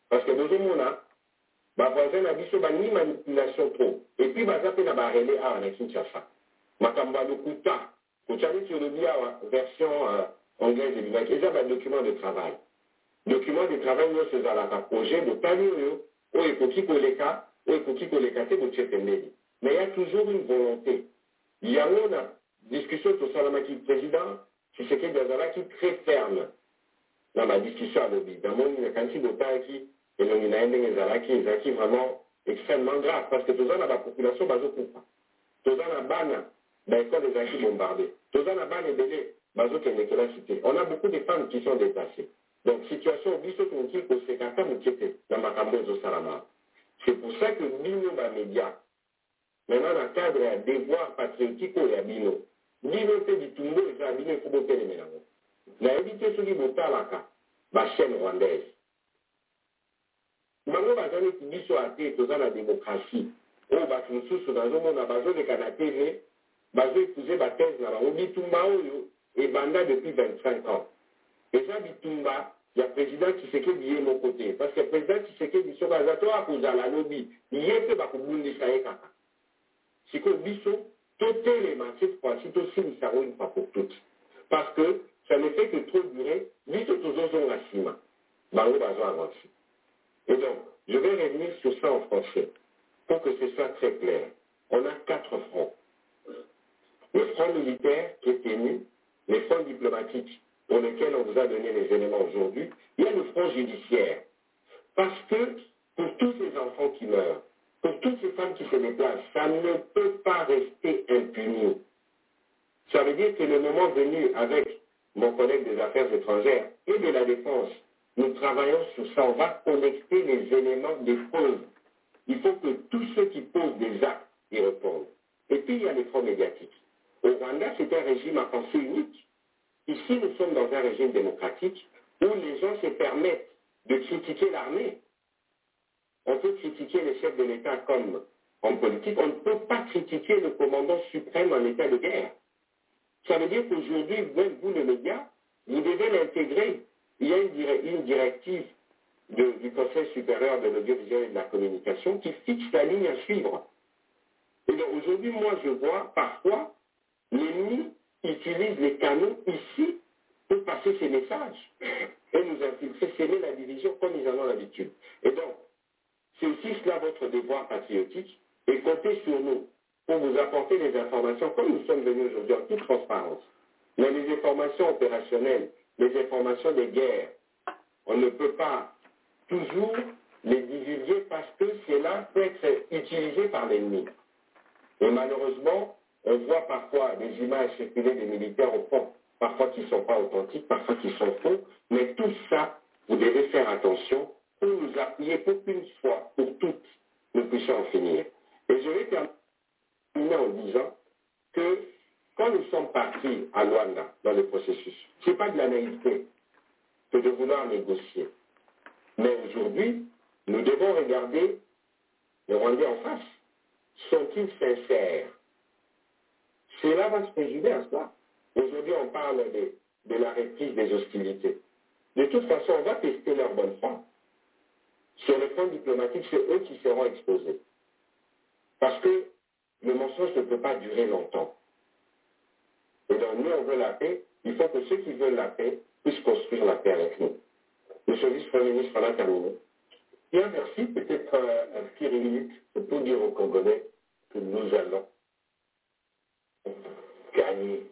parce que bozomona bavoisin na biso balingi manipulation trop epuis baza mpe na barele awa na kinshasa makambo ya lokuta kotya neti olobi awa version euh, anglaise elobaki eza badocument de travail document de travail nyonso ezalaka projet botali oyo oyo ekoki koleka oyo ekoki koleka te botie pembeni mais ya toujours une volonté yango na discussion tosalamaki président tshisekedi azalaki très ferme na badiscussion alobi namoni nakanisi botalaki elongi na ye ndenge ezalaki ezalaki vraiment extrêmement grave parce que toza na bapopulation bazokufa toza na bana baekole ezalaki bombarde toza na bana ebele bazokende kelasi te on a beaucoup de femmes qui sont déplacées donc situation oyo biso tokoki koseka ata moke te na makambo ezosalama c'est pour ça que bino bamédia maintenant na cadre ya devoir patriotique oyo ya bino bino mpe bitumbu eza bino efo boteleme yango nayebi te soki botalaka bachaine rwandaise bango baza neti biso ate toza na démocratie oyo bato mosusu nazomona bazoleka na tv bazoekuze bathese na bango bitumba oyo ebanda depuis 25 ans eza bitumba ya président tshisekedi ye moko te parce que président tshisekedi soki aza to akozala alobi ye mpe bakobundisa ye kaka sikoyo biso totelema cette fois-ci tosilisa yango une fois pour toutes parce que ça ne fait que trop durer biso tozozonga nsima bango bazoavansi Et donc, je vais revenir sur ça en français, pour que ce soit très clair. On a quatre fronts. Le front militaire qui est tenu, le front diplomatique pour lequel on vous a donné les éléments aujourd'hui, il y a le front judiciaire. Parce que pour tous ces enfants qui meurent, pour toutes ces femmes qui se déplacent, ça ne peut pas rester impuni. Ça veut dire que le moment venu, avec mon collègue des affaires étrangères et de la défense, nous travaillons sur ça. On va connecter les éléments des causes. Il faut que tous ceux qui posent des actes y répondent. Et puis, il y a les fonds médiatiques. Au Rwanda, c'est un régime à pensée unique. Ici, nous sommes dans un régime démocratique où les gens se permettent de critiquer l'armée. On peut critiquer les chefs de l'État comme en politique. On ne peut pas critiquer le commandant suprême en état de guerre. Ça veut dire qu'aujourd'hui, même vous, le média, vous devez l'intégrer. Il y a une, dir- une directive de- du Conseil supérieur de l'audiovisuel et de la communication qui fixe la ligne à suivre. Et donc aujourd'hui, moi, je vois parfois l'ennemi utilise les canaux ici pour passer ses messages et nous infiltrer, sceller la division comme ils en ont l'habitude. Et donc, c'est aussi cela votre devoir patriotique et comptez sur nous pour vous apporter les informations comme nous sommes venus aujourd'hui en toute transparence. Mais les informations opérationnelles, les informations des guerres, on ne peut pas toujours les divulguer parce que cela peut être utilisé par l'ennemi. Et malheureusement, on voit parfois des images circuler des militaires au front, parfois qui ne sont pas authentiques, parfois qui sont faux, mais tout ça, vous devez faire attention pour nous appuyer pour qu'une fois, pour toutes, nous puissions en finir. Et je vais terminer en disant que quand nous sommes partis à Luanda dans le processus, ce n'est pas de la naïveté que de vouloir négocier. Mais aujourd'hui, nous devons regarder les Rwandais en face. Sont-ils sincères Cela va se préjuger à cela. Aujourd'hui, on parle de, de la reprise des hostilités. De toute façon, on va tester leur bonne foi. Sur le plan diplomatique, c'est eux qui seront exposés. Parce que le mensonge ne peut pas durer longtemps. Et donc, nous, on veut la paix. Il faut que ceux qui veulent la paix puissent construire la paix avec nous. Monsieur le vice-premier ministre, on a terminé. Bien, merci. Peut-être euh, un petit minute pour dire aux Congolais que nous allons gagner.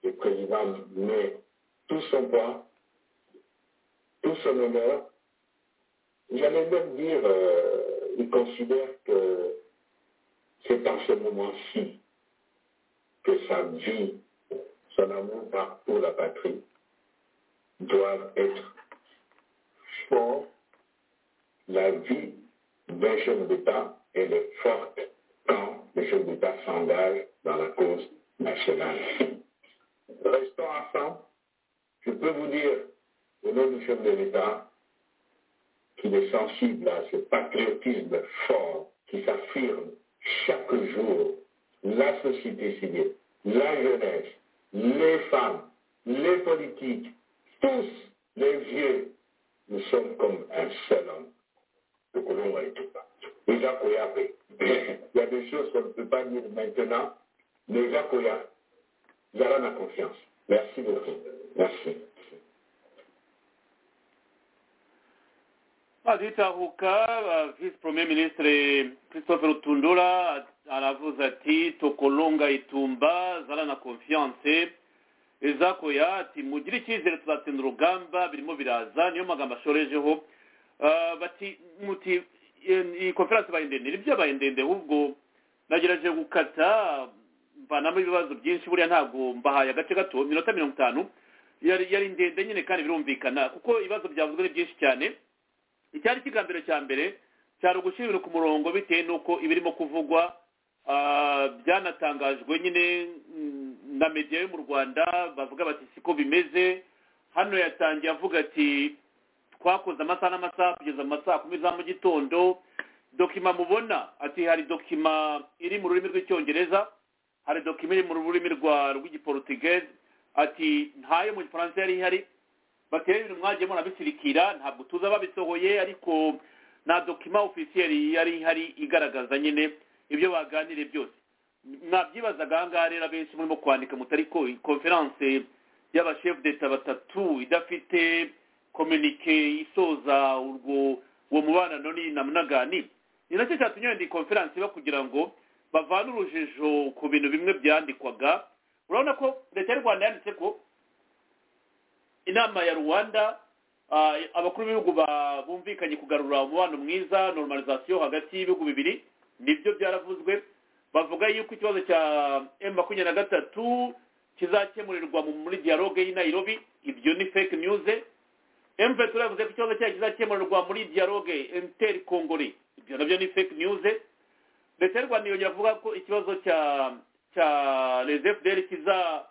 Le président met tout son poids, tout son honneur. J'allais même dire, euh, il considère que c'est en ce moment-ci que sa vie, son amour par- pour la patrie doivent être forts. La vie d'un chef d'État, elle est forte quand le chef d'État s'engage dans la cause nationale. Restons ensemble. Je peux vous dire, au nom du chef de l'État, qu'il est sensible à ce patriotisme fort qui s'affirme chaque jour. La société civile, la jeunesse, les femmes, les politiques, tous les vieux, nous sommes comme un seul homme. Le colon a été battu. Déjà Koyapé, il y a des choses qu'on ne peut pas dire maintenant. Déjà Koyapé, Zara ma confiance. Merci beaucoup. Merci. aditahuka visi premier ministre christophe rutundura aravuze ati tokolonga itumba zara na confiance izakoya ati mugire icyizere tuzatsinda urugamba birimo biraza niyo magambo ashorejeho Ah, bati muti eh, iyi konferanse ibaye ndende nibyo yabaye ndende ahubwo nagerageje gukata mvanamo ibibazo byinshi buriya ntabwo mbahaye agace gato minota mirongo itanu yari yari ndende nyine kandi birumvikana kuko ibibazo byavuzwe ni byinshi cyane icyari kigambiro cya mbere cyari ugushyira ibintu ku murongo bitewe n'uko ibirimo kuvugwa ah, byanatangajwe nyine mm, na media yo mu rwanda bavuga bati siko bimeze hano yatangiye avuga ati twakoze amasaha n'amasaha kugeza mu masaha kumi za mu gitondo dokima mubona ati hari dokima iri mu rurimi rw'icyongereza hari dokima iri mu rurimi rwa rw'igiporutigeze ati ntayo mu gifaransa yari ihari batera ibintu mwagiye murabisirikira ntabwo tuzi ababisohoye ariko nta dokima ofisiyeri yari ihari igaragaza nyine ibyo baganiriye byose mwabyibazaga aha ngaha rero abenshi murimo kwandika mutari ko konferanse y'abashefu d'eta batatu idafite kominike isoza urwo uwo mubonano ni namunagani ni nacyo cyatumye wenda iyi konferanse iba kugira ngo bavane urujijo ku bintu bimwe byandikwaga urabona ko leta y'u rwanda yanditse ko inama ya rwanda ah, abakuru b'ibihugu ba- bumvikanye kugarura umubano mwiza normalization hagati y'ibihugu bibiri nibyo byaravuzwe bavuga yuko ikibazo cya m makumyabiri na gatatu kizakemurirwa mu- muri dialogue y'i nairobi ibyo ni fake news m vetura yavuze ko ikibazo cyayo kizakemurirwa muri dialogue inter congolais ibyo nabyo ni fake news leta y'u rwanda yongera avuga ko ikibazo cya cya les fdr kiza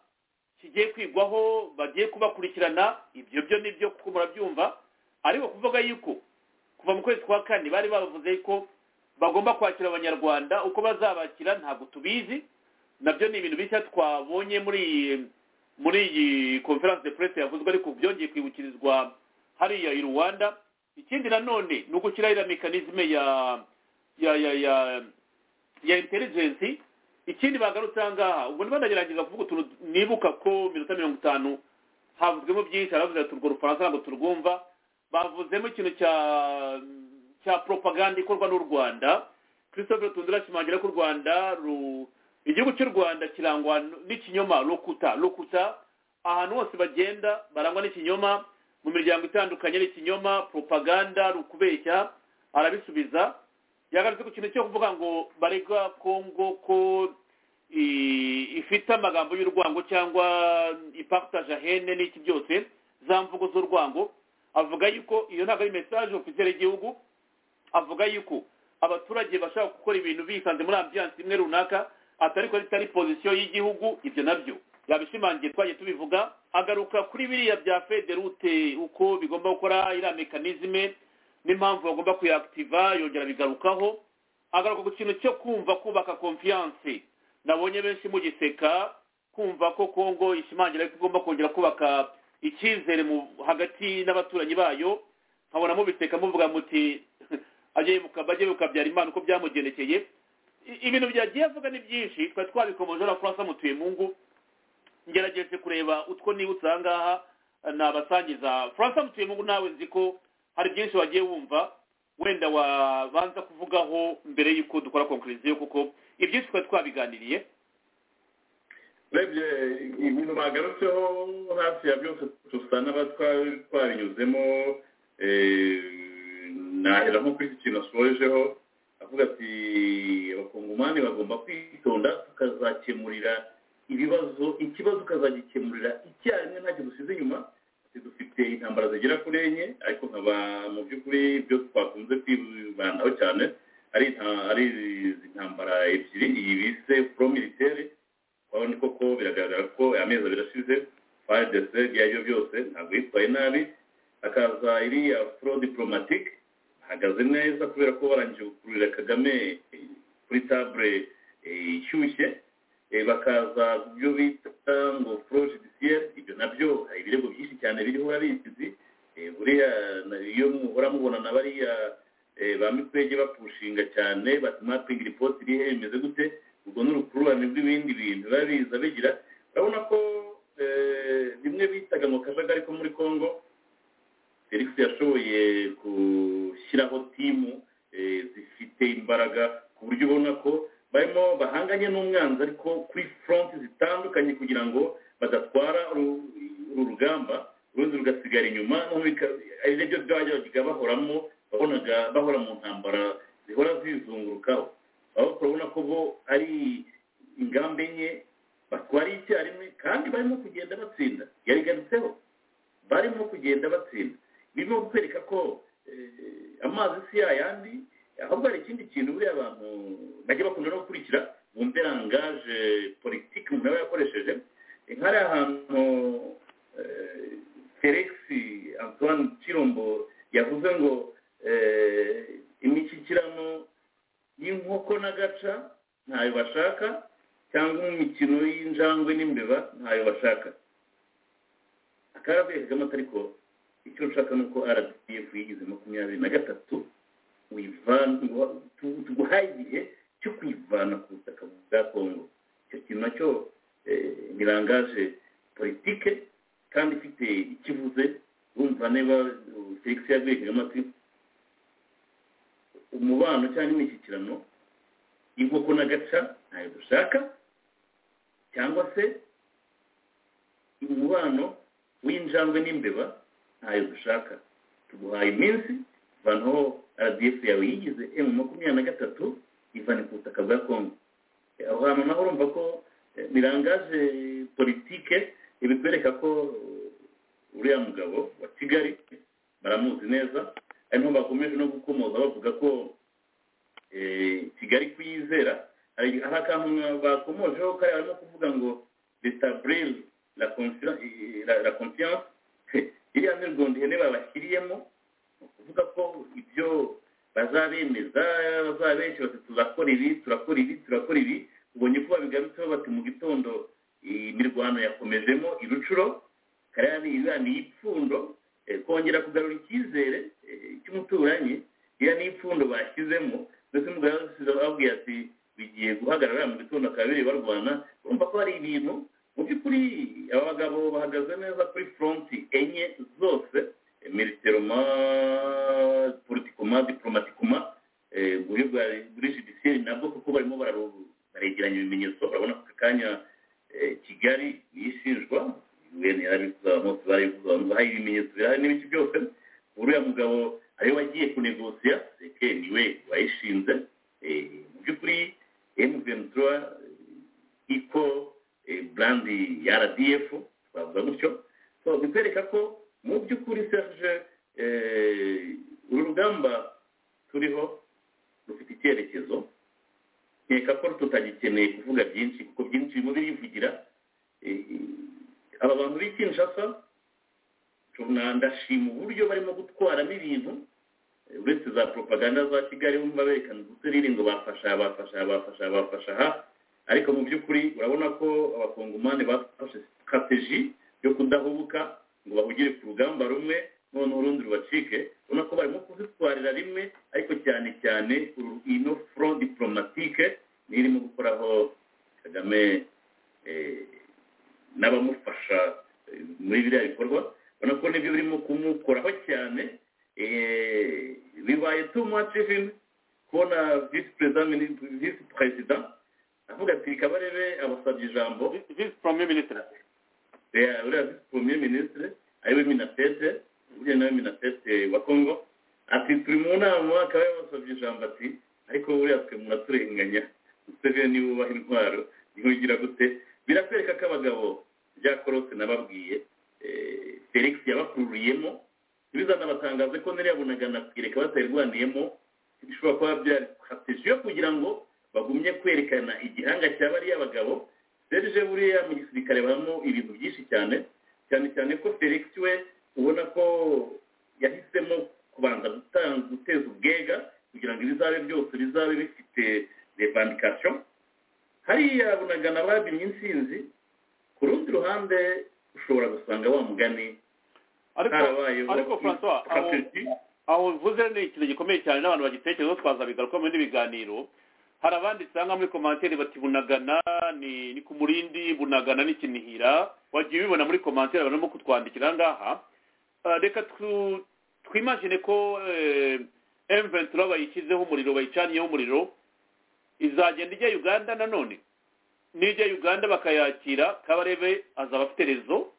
kigiye kwigwaho bagiye kubakurikirana ibyo byo nibyo kuko murabyumva ariko kuvuga yuko kuva mu kwezi kwa kane bari bavuze ko bagomba kwakira abanyarwanda uko bazabakira ntabwo tubizi nabyo ni ibintu bishya twabonye muri iyi muri iyi conference de presse yavuzwe ariko byongeye kwibukirizwa hariya i rwanda ikindi nanone ni ugushyiraho iriya mekanizme ya ya ya ya ya intelligence ikindi bagarutse aha ngaha ubwo niba ndagerageza kuvuga utuntu nibuka ko minota mirongo itanu havuzwemo byinshi haravuze ati urwo rufaransa ntabwo turwumva bavuzemo ikintu cya cya propaganda ikorwa n'u rwanda christophe rutundura ashimangira ko u rwanda ru- igihugu cy'u rwanda kirangwa n'ikinyoma lokuta lokuta ahantu hose bagenda barangwa n'ikinyoma mu miryango itandukanye n'ikinyoma propaganda rukubeshya arabisubiza yagarutse ku kintu cyo kuvuga ngo barega kongo ko i- ifite amagambo y'urwango cyangwa ipartage hene n'iki byose za mvugo z'urwango avuga yuko iyo ntabwo ari message ofisiyeri y'igihugu avuga yuko abaturage bashaka gukora ibintu bisanze muri ambiyanse imwe runaka atari ko ari pozisiyo y'igihugu ibyo nabyo yabishimangiye twagiye tubivuga agaruka kuri biriya bya federute uko bigomba gukora iriya mekanizme n'impamvu bagomba kuyakitiva yongera bigarukaho agaruka ku kintu cyo kumva kubaka konfiyanse nabonye benshi mugiseka kumva ko kongo ishimangira ko igomba kongera kubaka icyizere mu- hagati n'abaturanyi bayo nkabona mubiseka muvuga muti ajye muka- bajye mukabyara imana uko byamugendekeye I- ibintu byagiye avuga ni byinshi twari twabikomeje na francois mutuyemungu ngerageje kureba utwo nibutse aha ngaha nabasangiza francois mutuyemungu nawe nzi ko hari byinshi wagiye wumva wenda wabanza kuvugaho mbere y'uko dukora konkuriziyo kuko ibyinshi twari twabiganiriye urebye ibintu bagarutseho hafi ya byose dusa n'aba twari twarinyuzemo eh, nahera nko kuri iki kintu asorejeho avuga ati abakongomani bagomba kwitonda tukazakemurira ibibazo ikibazo ukazagikemurira icyarimwe ntacyo dusize inyuma Ati, dufite intambara zigera kuri enye ariko nkaba mu by'ukuri byo twakunze kwibandaho cyane ari inta- ari izi ntambara ebyiri iyi bise pro militaire urabona koko biragaragara ko amezi abiri ashize fardc ibyo byose ntabwo yitwaye nabi hakaza iriya pro diplomatique ahagaze neza kubera ko barangije gukururira kagame kuri table eh, ishyushye Eh, bakaza byo bita ngo pro judiciaire ibyo nabyo hari ibirego byinshi cyane biriho urabizi Eh, buriya na- iyo muhora mubona na bariya eh, ba mikwege bapushinga cyane batuma twingira ipoti irihe imeze gute ubwo ni urukururane rw'ibindi bintu biba biza bigira urabona ko eh, bimwe bitaga ngo kajagari ko muri congo felix yashoboye gushyiraho timu eh, zifite imbaraga ku buryo ubona ko barimo bahanganye n'umwanzi ariko kuri front zitandukanye kugira ngo badatwara uru uru rugamba urundi rugasigara inyuma noneho bika- ari nabyo byajyaga bahoramo babonaga bahora mu ntambara zihora zizungurukaho aho turabona ko bo ari ingamba enye batwara icyarimwe kandi barimo kugenda batsinda yarigarutseho barimo kugenda batsinda birimo kukwereka ko eh, amazi si yayandi ahubwo hari ikindi kintu buriya abantu bajya bakunda no gukurikira bumve rangaje politiki umuntu aba yakoresheje Eh, nk'ari ahantu eh, felix antoine kirombo yavuze ngo eh, imishyikirano y'inkoko n'agaca ntayo bashaka cyangwa imikino y'injangwe n'imbeba ntayo bashaka akarabwiye kagame atari ko icyo nshaka ni uko rdf yigize makumyabiri na gatatu wivana ngo- tu- tuguhaye igihe cyo kwivana ku butaka bwa kongo icyo kintu nacyo eh, ni rangaje politike kandi ifite ikivuze urumva niba uh, felix yabwiye kagame ati umubano cyangwa imishyikirano inkoko n'agaca ntayo dushaka cyangwa se umubano w'injangwe n'imbeba ntayo dushaka tuguhaye iminsi vanaho rdf yawe yigize emu makumyabiri na gatatu ivane ku butaka bwa kongo Eh, aho hantu naho urumva ko eh, ni rangaje politike ibikwereka ko eh, uriya mugabo wa kigali baramuzi neza ari naho bakomeje no gukomoza bavuga ko eh, kigali kuyizera hari hari akantu mwa- bakomojeho kariya barimo kuvuga ngo retablir la conscien- eh, la- la confiance iriya mirwanda ihene babashyiriyemo ni ukuvuga ko ibyo bazabemeza bazabenshi bati turakora ibi turakora ibi turakora ibi ubonye ko babigarutseho bati mu gitondo imirwano yakomejemo irucuro kariya ni iriya ni ipfundo eh, kongera kugarura icyizere eh, cy'umuturanyi iriya ni ipfundo bashyizemo ndetse umugabo ababwiye ati bigiye guhagarara mu gitondo akaba biri barwana urumva ko hari ibintu mu by'ukuri aba bagabo bahagaze neza kuri foronti enye zose militeroma politikoma diplomatikoma eh, buri bwa- buri judiciaire nabwo kuko barimo bararu- baregeranya ibimenyetso urabona ko aka kanya eh, kigali yishinjwa un yarabivuze abantu barabivuze abantu bahaye ibimenyetso birahari n'ibiki byose uriya mugabo ariwe wagiye kunegosiya seke niwe wayishinze eh, mu by'ukuri m23 iko brandi ya rdf twavuga gutyo so bikwereka ko mu by'ukuri serge eh, uru rugamba turiho rufite icyerekezo nkeka ko tutagikeneye kuvuga byinshi kuko byinshi birimo birivugira Eh, aba bantu b'i kinshasa tuna- ndashima uburyo barimo gutwaramo ibintu eh, uretse za propaganda za kigali bumva berekana uduserire ngo bafasha bafasha bafasha bafasha aha ariko mu by'ukuri urabona ko abakongomani bafashe strategy yo kudahubuka ngo bahugire ku rugamba rumwe noneho urundi rubacike ubona ko barimo kuzitwarira rimwe ariko cyane cyane uru- ino front diplomatique niyo irimo gukoraho kagame eh, n'abamufasha eh, muri biriya bikorwa ubona ko nibyo birimo kumukoraho cyane eh, bibaye too much even kubona visi perezida mini- visi perezida avuga ati reka barebe abasabye ijambo visi porome minisitiri Eh, uriya visi premier ministre ariwe minatete uriya nawe minatete wa congo ati turi mu nama akaba yabasabye ijambo ati ariko buriya twe muraturenganya museveni niwe ubaha intwaro ntiwigira gute birakwereka ko abagabo bya korose nababwiye eh, felix yabakururiyemo ntibizanabatangaze ko nariya bunagana kwireka batayirwaniyemo bishobora kuba byari strategy yo kugira ngo bagumye kwerekana igihanga cya bariya bagabo serge buriya mu gisirikare habamo ibintu byinshi cyane cyane cyane ko felix we ubona ko yahisemo kubanza gutanga guteza ubwega kugira ngo ibizabe byose bizabe bifite revandikasiyo hariya bunagana babimye insinzi ku rundi ruhande ushobora gusanga wa mugani ariko harabayeho ariko francois aho aho uvuze ni ikintu gikomeye cyane n'abantu bagitekerezaho twazabigaruka muri biganiro hari abandi usanga muri komantere bati bunagana ni ni ku murindi bunagana ni kinihira wagiye ubibona muri komantere abantu barimo kutwandikira aha ngaha Ah, reka tu- twimagine ko m23 bayishyizeho umuriro bayicaniyeho umuriro izagenda ijya uganda nanone nijya uganda bakayakira kabarebe azaba afite rezo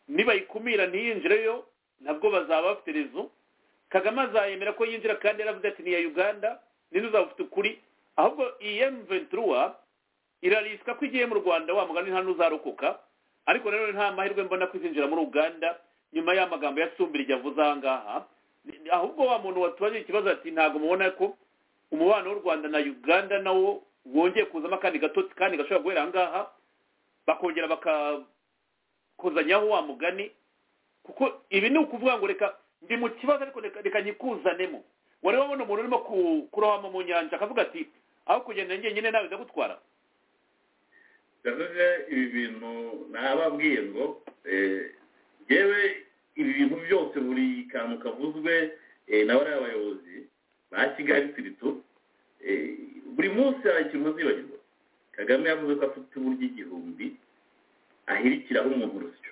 nibayikumira ntiyinjireyo nabwo bazaba bafite rezo kagame azayemera ko yinjira kandi yaravuze ati ni iya uganda ninde uzaba ufite ukuri ahubwo iyi m ventura irariswa ko igiye mu rwanda wa mugani nta n'uzarokoka ariko rero nta mahirwe mbona ko izinjira muri uganda nyuma y'amagambo ya sumbirije avuze aha ngaha ahubwo wa muntu watubaje ikibazo ati ntabwo mubona ko umubano w'u rwanda na uganda nawo wongeye kuzamo akandi gatotsi kandi gashobora guhera aha ngaha bakongera bakakozanyaho wa mugani kuko ibi ni ukuvuga ngo reka ndi mu kibazo ariko reka reka nyikuzanemo wari wabona umuntu urimo ku- kurohama mu nyanja akavuga ati aho kugenda njyenyine nawe ndagutwara yavuze ibi bintu nababwiye ngo eh, yewe ibi bintu byose buri kantu kavuzwe eh, nawe ari abayobozi ba kigali turitu eh, buri munsi hari ikintu uzibagirwa kagame yavuze ko afite uburyo igihumbi ahirikiraho umuntu urusyo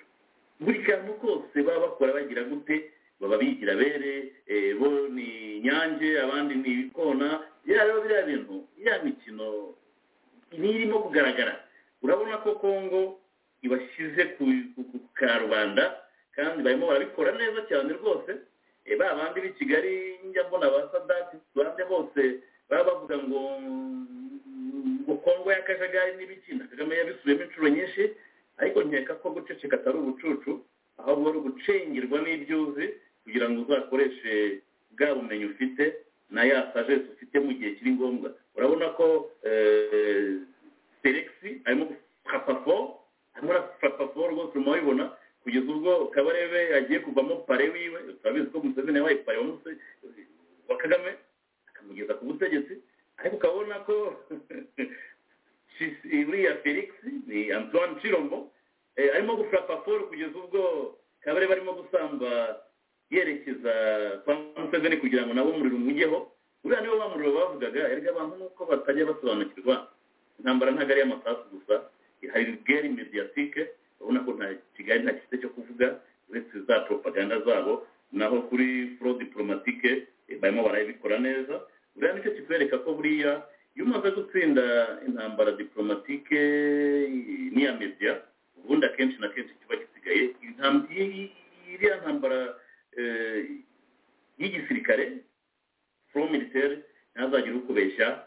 buri kantu kose baba bakora bagira gute baba bigira bere eh, bo ni nyange abandi ni ibikona yaba biriya bintu ya mikino nirimo kugaragara urabona ko kongo ibashyize ku ku- ku karubanda kandi barimo barabikora neza cyane rwose Eh, ba bandi b'i kigali njya mbona ba sadati bande bose baba bavuga ngo mm, ngo kongo y'akajagari n'ibikina kagame yabisubiyemo inshuro nyinshi ariko nkeka ko guceceka atari ubucucu ahubwo ari ugucengerwa n'ibyo uzi kugira ngo uzakoreshe bwa bumenyi ufite na ya sajesi ufite mu gihe kiri ngombwa urabona ko eh, felix arimo gufata fo arimo arafata fo rwose urimo abibona kugeza ubwo kabarebe agiye kuvamo pare wiwe turabizi ko museveni yabaye pare wa Muse- wa kagame akamugeza ku butegetsi ariko ukabona ko Chis- uriya felix ni antoine chirombo eh, arimo gufata foro kugeza ubwo kabarebe arimo gusamba yerekeza kwa museveni kugira ngo nabo umuriro umujyeho uriya niwe wa muriro bavugaga erega abantu nuko batajya basobanukirwa intambara ntabwo ari iy'amasasu gusa hari geri mediyatike urabona ko nta kigali nta gifite cyo kuvuga uretse za propaganda zabo naho kuri furo diporomatike eh, barimo barabikora neza buriya nicyo kikwereka ko buriya iyo umaze gutsinda intambara diporomatike eh, n'iya mediya ubundi akenshi na kenshi kiba gisigaye intam- i- i- iriya ntambara eh, y'igisirikare furo militaire ntazagire ukubeshya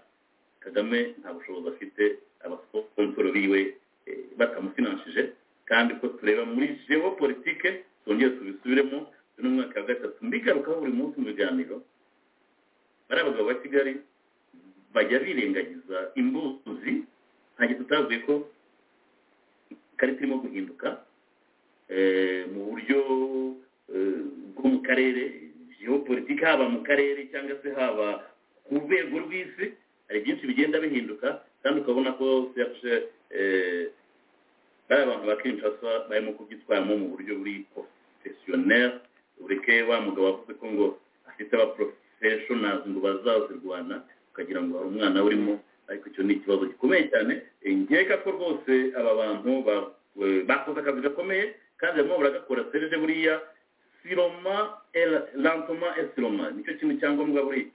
kagame nta bushobozi afite abasiponsoro biwe eh, batamufinanshije kandi ko tureba muri geopolitike twongere tubisubiremo uyu ni umwaka wa gatatu mbigarukaho buri munsi mu biganiro bariya bagabo ba kigali bajya birengagiza imbuzi nta gihe tutavuye ko ikarita irimo guhinduka eh, mu buryo eh, bwo mu karere geopolitike haba mu karere cyangwa se haba ku rwego rw'isi hari byinshi bigenda bihinduka kandi ukabona ko serge eh, bariya abantu ba kinshasa barimo kubyitwaramo mu buryo buri professionnel ureke wa mugabo wavuze ko ngo afite aba professionals ngo bazazirwana ukagira ngo hari umwana urimo ariko icyo ni ikibazo gikomeye cyane Eh, nkeka ko rwose aba bantu ba- eh, bakoze akazi gakomeye kandi barimo baragakora serge buriya siroma el- lantoma esiroma nicyo kintu cyangombwa buriya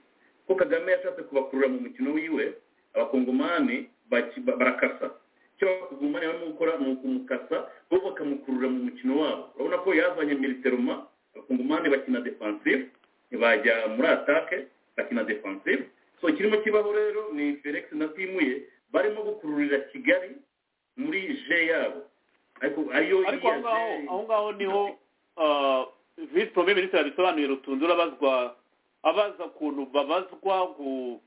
ko kagame yashatse kubakurura mu mukino wiwe abakongomani baki- ba- barakasa icyo bakongomani barimo gukora ni ukumukasa bo bakamukurura mu mukino wabo urabona ko yazanye militeroma abakongomani bakina defensive ntibajya muri atake bakina defensive so kirimo kibaho rero ni felix na timuye barimo gukururira kigali muri je yabo ariko ariyo ariko aho ngaho aho ngaho niho ah, visi pome minisitiri abisobanuye rutunze urabazwa abaza ukuntu babazwa ku-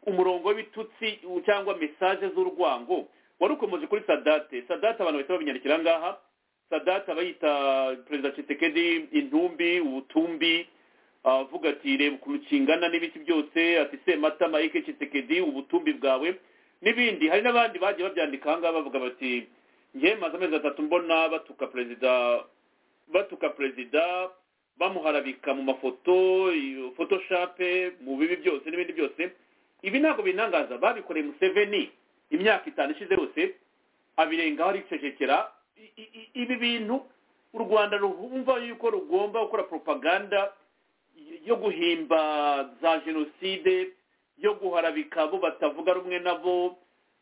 umurongo w'ibitutsi cyangwa mesaje z'urwango wari ukomeje kuri sadate sadate abantu bahita babinyandikira ngaha sadate abayita perezida citekedi intumbi ubutumbi avuga ati reba ukuntu kingana n'ibiki byose ati semata mayike citekedi ubutumbi bwawe n'ibindi hari n'abandi bagiye babyandika ahangaha bavuga bati ngewe maze amezi atatu mbona batuka perezida batuka perezida bamuharabika mu mafoto photoshape mu bibi byose n'ibindi byose ibi ntabwo binangaza babikoreye museveni imyaka itanu ishize yose abirengaho aricecekera ibi bintu u rwanda rumva yuko rugomba gukora propaganda yo guhimba za jenoside yo guharabika abo batavuga rumwe nabo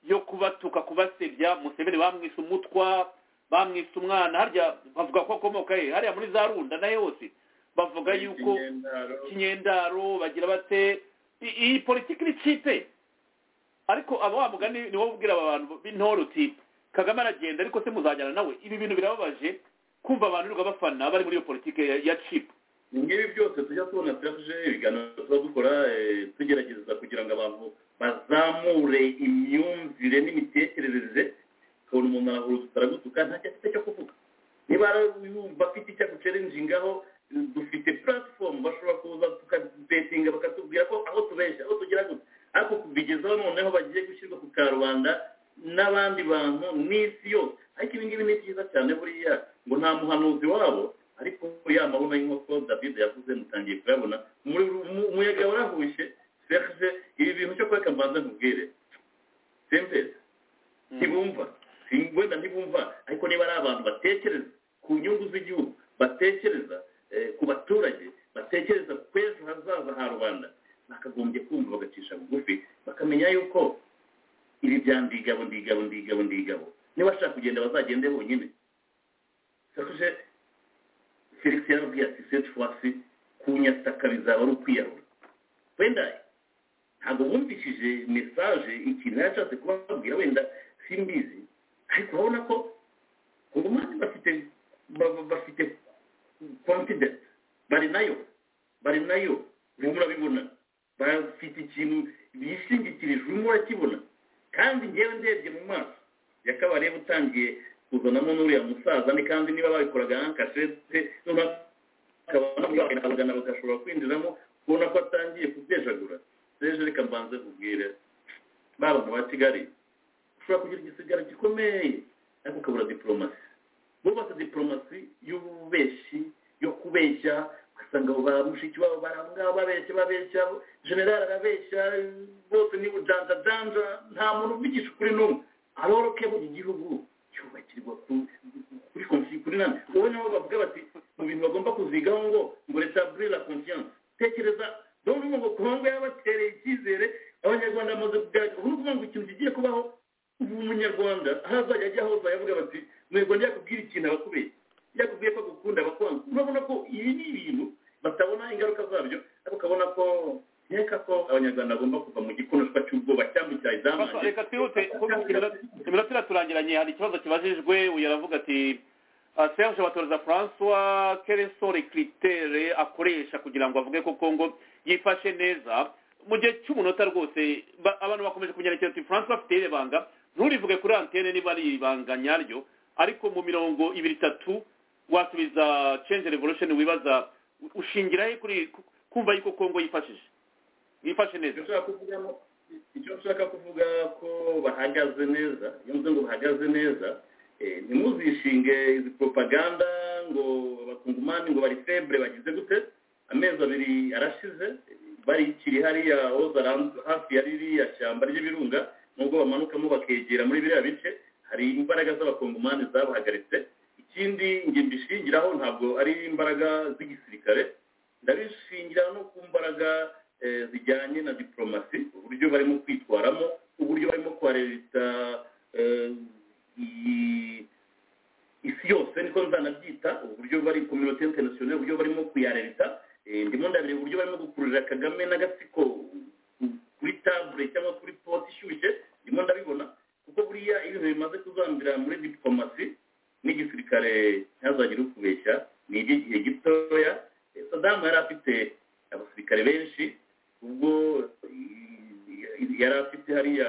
yo kubatuka kubasebya museveni bamwise umutwa bamwise umwana harya bavuga ko akomoka he hariya muri za runda nayo hose bavuga yuko kinyendaro bagira bate iyi politiki ni kipe ariko aba wamugani ni wowe ubwira aba bantu b'intore uti kagame aragenda ariko se muzajyana nawe ibi bintu birababaje kumva abantu birirwa bafana bari muri iyo politiki ya cipu ngibi byose tujya tubona turaje ibiganiro tuba dukora tugerageza kugira ngo abantu bazamure imyumvire n'imitekerereze ukabona umuntu arahurutse aragutuka nta cyo afite cyo kuvuga niba yumva afite icyo agucerenjingaho dufite platform bashobora kuza tukabetinga bakatubwira ko aho tubeshya aho tugira gutya ariko kubigezaho noneho bagiye gushyirwa ku karubanda n'abandi bantu n'isi yose ariko ibi ngibi ni byiza cyane buriya ngo nta muhanuzi wabo ariko ya mabona y'inkoko david yavuze mutangiye kuyabona umuyaga warahushye serge ibi bintu cyo kureka mbanza nkubwire sempeza ntibumva wenda ntibumva ariko niba ari abantu batekereza ku nyungu z'igihugu batekereza ku baturage batekereza ku kwezi hazaza ha rubanda bakagombye kumva bagacisha bugufi bakamenya yuko ibi bya ndigabo ndigabo ndigabo ndigabo niba ashaka kugenda bazagende bonyine sakuje felix yarabwiye ati seti fwasi kunyataka bizaba ari ukwiyahura wenda ntabwo bumvishije mesaje ikintu yashatse kubabwira wenda simbizi ariko urabona ko ku mpande bafite bafite confidence bari nayo bari nayo urimo urabibona bafite ikintu bishingikirije urimo urakibona kandi ngewe ndebye mu maso yakabareba utangiye kuzanamo n'uriya musaza ni kandi niba babikoraga nka kasete bakabona bagashobora kwinjiramo ubona ko atangiye kubyejeagura seje reka mbanze kubwire ba bantu ba kigali ushobora kugira igisigara gikomeye ariko ukabura diporomasi bubatse diporomasi y'ububeshi yo kubeshya ugasanga abo ba mushiki wabo barangaba babeshya babeshya generale arabeshya bose ni bujanjajanja nta muntu ubigisha ukuri n'umwe aroro kebo igihugu cyubakirwa kuri konfi kuri nani wowe nabo bavuga bati mu bintu bagomba kuzigaho ngo ngo retablir la confiance tekereza dore ngo kongo yabatereye icyizere abanyarwanda bamaze kugaragara ubu ni ukuvuga ngo ikintu kigiye kubaho ubu umunyarwanda ahazajya ajya hose yavuga bati mwego yakubwira ikintu abakubeye yakubwiye ko agukunda abakwanga urabona ko ibi ni ibintu batabona ingaruka zabyo ariko ukabona ko nkeka ko abanyarwanda bagomba kuva mu gikonoshwa cy'ubwoba cyangwa icya izamane reka twihute iminota iraturangiranye hari ikibazo kibajijwe uyu aravuga ati serge batoreza francois kereso reclitere akoresha kugira ngo avuge ko kongo yifashe neza mu gihe cy'umunota rwose abantu bakomeje kumenyera ati francois afite iri banga nturivuge kuri antene niba ari ibanga nyaryo ariko mu mirongo ibiri itatu wasubiza change revolution wibaza ushingira he kuri kumva yuko kongo yifashije yifashe neza icyo nshaka kuvuga ko bahagaze neza iyo mvuze ngo bahagaze neza ntimuzishinge izi propaganda ngo abakungumani ngo bari febre bagize gute amezi abiri arashize barikiri hariya hafi ya ririya shyamba ry'ibirunga nubwo bamanukamo bakegera muri biriya bice hari imbaraga z'abakongomani zabahagaritse ikindi njye mbishingiraho ntabwo ari imbaraga z'igisirikare ndabishingira no ku mbaraga zijyanye na diporomasi uburyo barimo kwitwaramo uburyo barimo kwarerita isi yose niko nzanabyita uburyo bari kominote interinasiyoneri uburyo barimo kuyarerita ndimo ndabireba uburyo barimo gukururira kagame n'agatsiko kuri tabure cyangwa kuri poti ishyushye ndimo ndabibona kuko buriya ibintu bimaze kuzambira muri diporomasi n'igisirikare ntihazagire ukubeshya ni iby'igihe gitoya sadamu yari afite abasirikare benshi ubwo yari afite hariya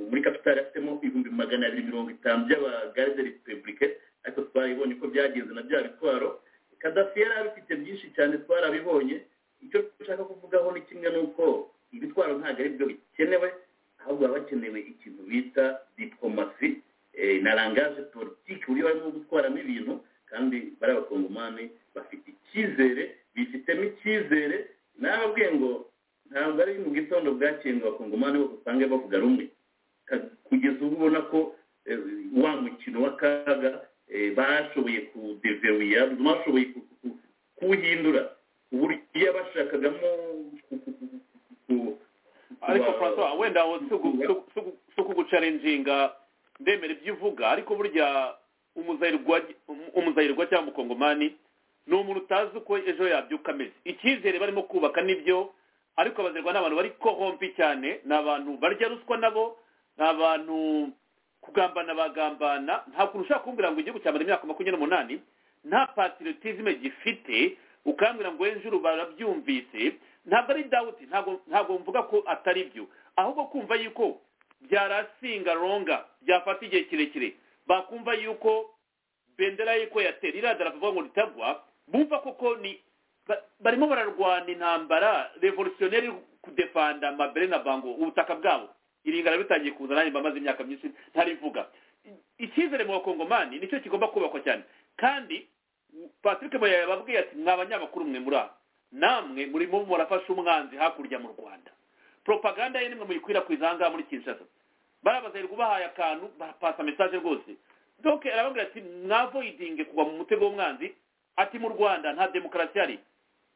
muri kapitali afitemo ibihumbi magana abiri mirongo itanu by'abagarde repubulike ariko twaribonye ko byagenze na bya bitwaro kadafi yari abifite byinshi cyane twarabibonye icyo dushaka kuvugaho ni kimwe ni uko ibitwaro ntabwo ari byo bikenewe ahubwo haba hakenewe ikintu bita diplomasi na langage politiki uburyo barimo gutwaramo ibintu kandi bari abakongomani bafite icyizere bifitemo icyizere nababwiye ngo ntabwo ari mu gitondo bwakeye ngo abakongomani bose usange bavuga rumwe kugeza ubu ubona ko wa mukino w'akaga bashoboye kudeveruya bashoboye kuwuhindura uburyo bashakagamo ariko francois wenda si ukugucarenjinga ndemera ibyo uvuga ariko burya umuzayirwa cyangwa umukongomani ni umuntu utazi uko ejo yabyuka ameze icyizere barimo kubaka nibyo ariko abazirwa ni abantu bari kohompi cyane ni abantu barya ruswa nabo ni abantu kugambana bagambana nta kuntu ushaka kumbwira ngo igihugu cyamara imyaka makumyabiri n'umunani nta patiritizime gifite ukambwira ngo ejo barabyumvise ntabwo ari dawuti ntabwo mvuga ko atari byo ahubwo kumva yuko byarasinga ronga byafata igihe kirekire bakumva yuko bendera y'uko yatera iradara kuvuga ngo ritagwa bumva koko ni barimo bararwana intambara revolutionneri kudefanda amabere na bango ubutaka bwabo iringana bitangiye kuza nanjye bamaze imyaka myinshi ntarivuga icyizere mu bakongomani nicyo kigomba kubakwa cyane kandi patrick moya yababwiye ati mwa banyamakuru mwe muri aha namwe murimo murafasha umwanzi hakurya mu rwanda propaganda ye nimwe muyikwirakwiza aha ngaha muri kinshasa barabazerwa ubahaye akantu barapasa mesaje rwose donc arababwira ati mwavoidinge kugwa mu mutego w'umwanzi ati mu rwanda nta demokarasi hari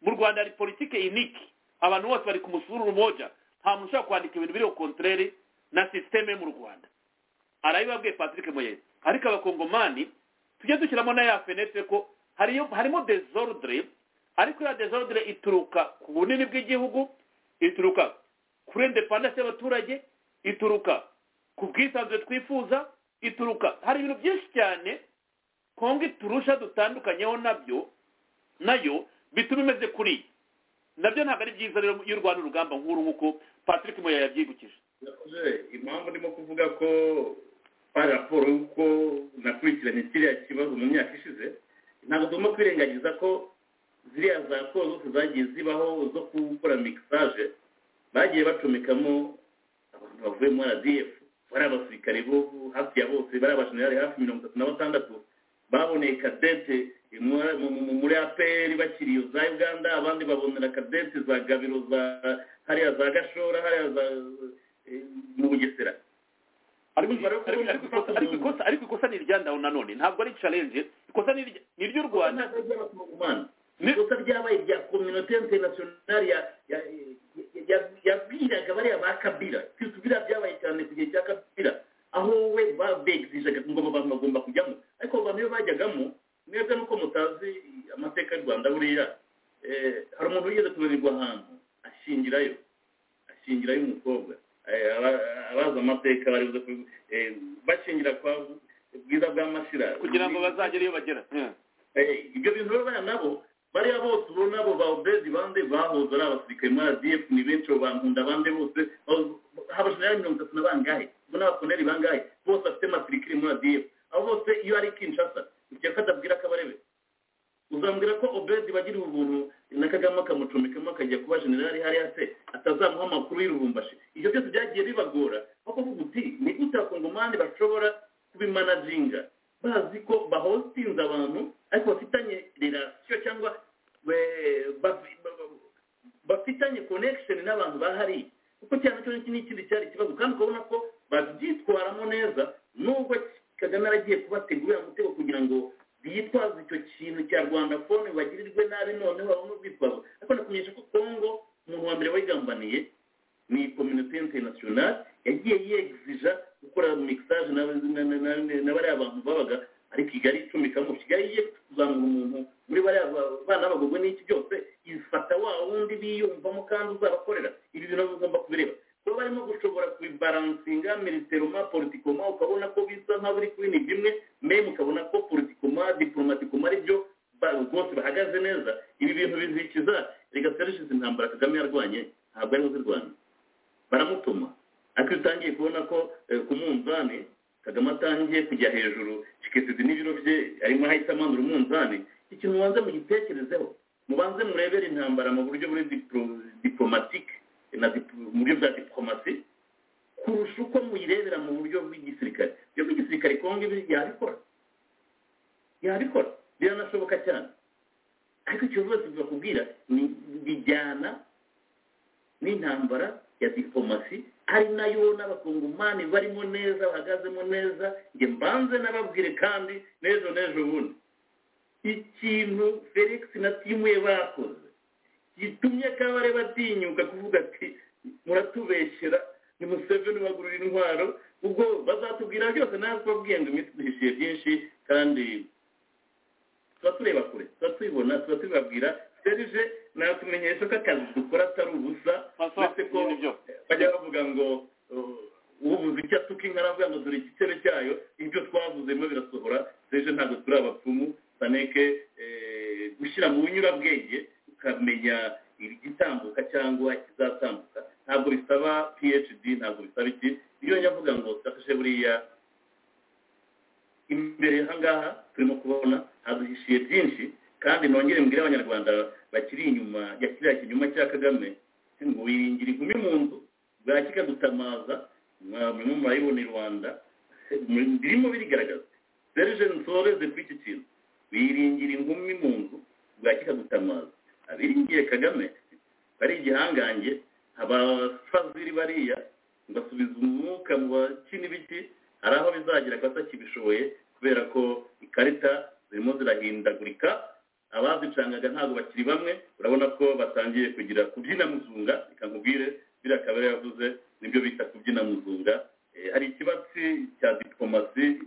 mu rwanda hari politike iniki abantu bose bari ku musururu moja nta muntu ushobora kwandika ibintu biriho kontrere na sisiteme mu rwanda arabibabwiye patrick moyes ariko abakongomani tujye dushyiramo na ya fenetre ko hariyo harimo desordre ariko ya desordre ituruka ku bunini bw'igihugu ituruka kuri independence y'abaturage ituruka ku bwisanzure twifuza ituruka hari ibintu byinshi cyane kongo turusha dutandukanyeho nabyo nayo bituma imeze kuri nabyo ntabwo ari byiza rero iyo urwana urugamba nk'uru nk'uko patrick moya yabyibukije impamvu ndimo kuvuga ko hari raporo y'uko nakurikiranye kiriya kibazo mu myaka ishize ntabwo tugomba kwirengagiza ko ziriya za zose zagiye zibaho zo gukora mikisaje bagiye bacomekamo abantu bavuye muri rdf bari abasirikare bo hafi ya bose bari abajenerali hafi mirongo itatu na batandatu baboneye kadete muri apr bakiri iyo za uganda abandi babonera kadete za gabiro za hariya za gashora hariya za mu bugesera ariko ikosa ni irya ndaho nanone ntabwo ari challenge ikosa ni iry'u rwanda ikosa ryabaye rya kominote interinasiyonari yabwiraga bariya ba kabira kabira byabaye cyane ku gihe cya kabira aho we babegizaga ngo abantu bagomba kujyamo ariko abantu iyo bajyagamo mwebwe nuko mutazi amateka y'u rwanda buriya hari umuntu wigeze kunanirwa ahantu ashingirayo ashingirayo umukobwa abazi amateka bari buze bashingira kwa bwiza bwa mashira kugira ngo bazagere iyo bagera ibyo bintu bariya nabo bariya bose ubona abo ba obedi bande bahoze ari abasirikare muri adf ni benshi abo bankunda abandi bose habajenerali mirongo itatu na bangahe ubwo n'abakoneri bangahe bose bafite matirikire muri adf abo bose iyo ari kinshasa ikiyako atabwira kabarebe uzambwira ko obedi bagira ubuntu na kagame akamucomekamo akajya kuba generali hariya se atazamuha amakuru y'irubumbashi ibyo byose byagiye bibagora aho kuvuga uti ni gute abakongomani bashobora kubimanaginga bazi ko bahostinze abantu ariko bafitanye relasiyo cyangwa bafitanye connection n'abantu bahari kuko cyane cyo ni ikindi cyari ikibazo kandi ukabona ko babyitwaramo neza nubwo kagame aragiye kubategurira mutego kugira ngo bitwaze icyo kintu cya rwanda fone bagirirwe nabi noneho babone urwitwazo ariko nakumenyesha ko kongo umuntu wa mbere wayigambaniye ni communauté internationale yagiye yegizija gukora mixage na bariya bantu babaga ari kigali icumikamo kigali ye kuzamura umuntu muri bariya bana bagurwe n'iki byose ifata wa wundi biyumvamo kandi uzabakorera ibi bintu bigomba kubireba kuba barimo gushobora kubibaransinga militeroma politikoma ukabona ko bisa nk'aho biri kuri ni bimwe meme ukabona ko politikoma diplomatikoma ari byo rwose bahagaze neza ibi bintu bizikiza reka serivisi intambara kagame yarwanye ntabwo ariho zirwanya baramutuma ariko iyo utangiye kubona ko eh, ku munzani kagame atangiye kujya hejuru kikezidi n'ibiro bye arimo ahita amanura umunzani ikintu mubanza mugitekerezeho mubanze murebere intambara mu buryo buri diplo- diplomatique na diplo- mu buryo bwa diplomasi kurusha uko muyirebera mu buryo bw'igisirikare ibyo bw'igisirikare kongo ibi yabikora yabikora biranashoboka cyane ariko icyo rwose bakubwira ni bijyana n'intambara ya diplomasi ari nayo n'abakongomani barimo neza bahagazemo neza njye mbanze n'ababwire kandi n'ejo n'ejo bundi ikintu felix na timu ye bakoze gitumye kabare batinyuka kuvuga ati muratubeshyera ni museveni bagurira intwaro ubwo bazatubwira byose natwe babwiye ngo iminsi duhishiye byinshi kandi tuba tureba kure tuba tubibona tuba tubibabwira serije natumenyesha ko akazi dukora atari ubusa uretse ko bajya bavuga ngo uh, ubuze icyo asuka inkara avuga ngo dore igicebe cyayo ibyo twavuzemo birasohora serije ntabwo turi abapfumu saneke eh, gushyira mu bunyurabwenge ukamenya igitambuka cyangwa ikizatambuka ntabwo bisaba phd ntabwo bisaba iki iyo njya avuga ngo turafashe buriya imbere ahangaha turimo kubona haduhishiye byinshi kandi nongere mbwire abanyarwanda bakiri inyuma ya kiriya kinyuma cya kagame ngo wiringira inkumi mu nzu bwaki ikadutamaza mwa- murimo murayibona i rwanda muri- birimo birigaragaza serije nsoreze kuri iki kintu wiringira inkumi mu nzu bwaki ikadutamaza abiringiye kagame bari igihangange abafaziri bariya basubiza umwuka mu bakina ibiki hari aho bizagira abatakibishoboye kubera ko ikarita zirimo zirahindagurika abazicangaga ntabwo bakiri bamwe urabona ko batangiye kugira kubyina muzunga reka nkubwire biriya kabera yavuze nibyo bita kubyina muzunga Eh, hari ikibatsi cya diplomasi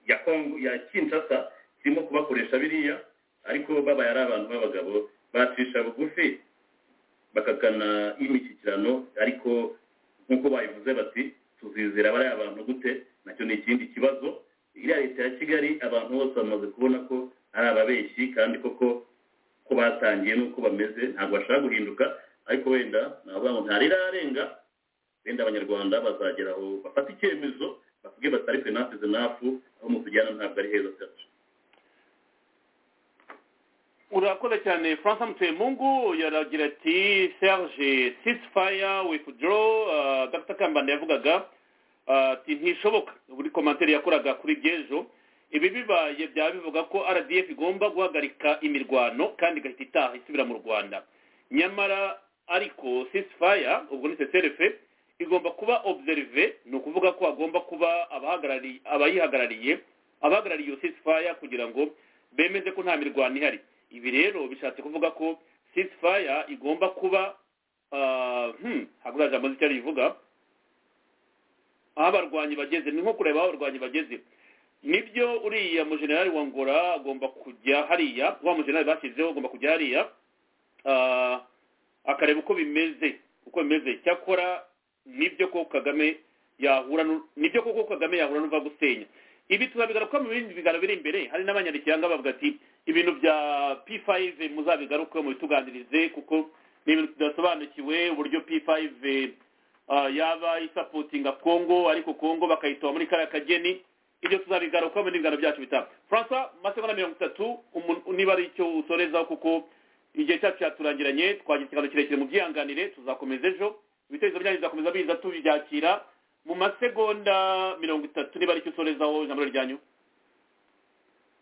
ya kongo ya kinshasa kirimo kubakoresha biriya ariko babaye ari abantu b'abagabo bacisha bugufi bakagana imishyikirano ariko nk'uko bayivuze bati tuzizera bariya abantu gute nacyo ni ikindi kibazo iriya leta ya kigali abantu bose bamaze kubona ko ari ababeshyi kandi koko ko batangiye n'uko bameze ntabwo bashaka guhinduka ariko wenda navuga ngo ntarirarenga wenda abanyarwanda bazagera aho bafata icyemezo bavuge batari fenansize nafu aho mutujyana ntabwo ari heza cyacu urakoze cyane francis mutemungu yaragira ati serge sisfire withdraw uh, dr kambanda yavugaga uh, ati ntishoboka buri komantere yakoraga kuri byejo ibi bibaye byaba bivuga ko rdf igomba guhagarika imirwano kandi igahita itaha isubira mu rwanda nyamara ariko sisfire ubwo ni seserefe igomba kuba observe ni ukuvuga ko hagomba kuba abahagarari- abayihagarariye abahagarariye iyo sisfire kugira ngo bemeze ko nta mirwano ihari ibi rero bishatse kuvuga ko ceasefire igomba kuba ah, hmm, ntabwo iriya jambo nzi icyo rivuga aho abarwanyi bageze ni nko kureba aho abarwanyi bageze nibyo uriya mujenerali wa ngora agomba kujya hariya wa mujenerali bashyizeho agomba kujya hariya ah, akareba uko bimeze uko bimeze cyakora nibyo ko kagame yahura n'u- nibyo koko kagame yahura n'uva gusenya ibi tuzabigaruka mu bindi biganiro biri imbere hari n'abanyarukiranga bavuga ati ibintu bya p5 muzabigaruke mubituganirize kuko ni ibintu tudasobanukiwe uburyo p5 ah, yaba isapotinga congo ariko congo bakayitoba muri kariya kageni ibyo tuzabigaruka mu bindi biganiro byacu bitaha francois masegonda mirongo itatu umu- niba ari icyo usorezaho kuko igihe cyacu cyaturangiranye twagize ikiganiro kirekire mu byihanganire tuzakomeza ejo ibitekerezo byanyu bizakomeza biza tubyakira mu masegonda mirongo itatu niba ari icyo usorezaho ijambo ryanyu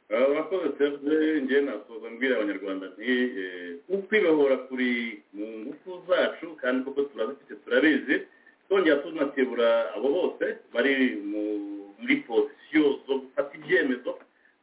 abakoze serivisi ngewe nasoza mbwira abanyarwanda nti eh, ukwibohora kuri mu ngufu zacu kandi koko turabifite turabizi twongera tunakebura abo bose bari mu- muri pozisiyo zo gufata ibyemezo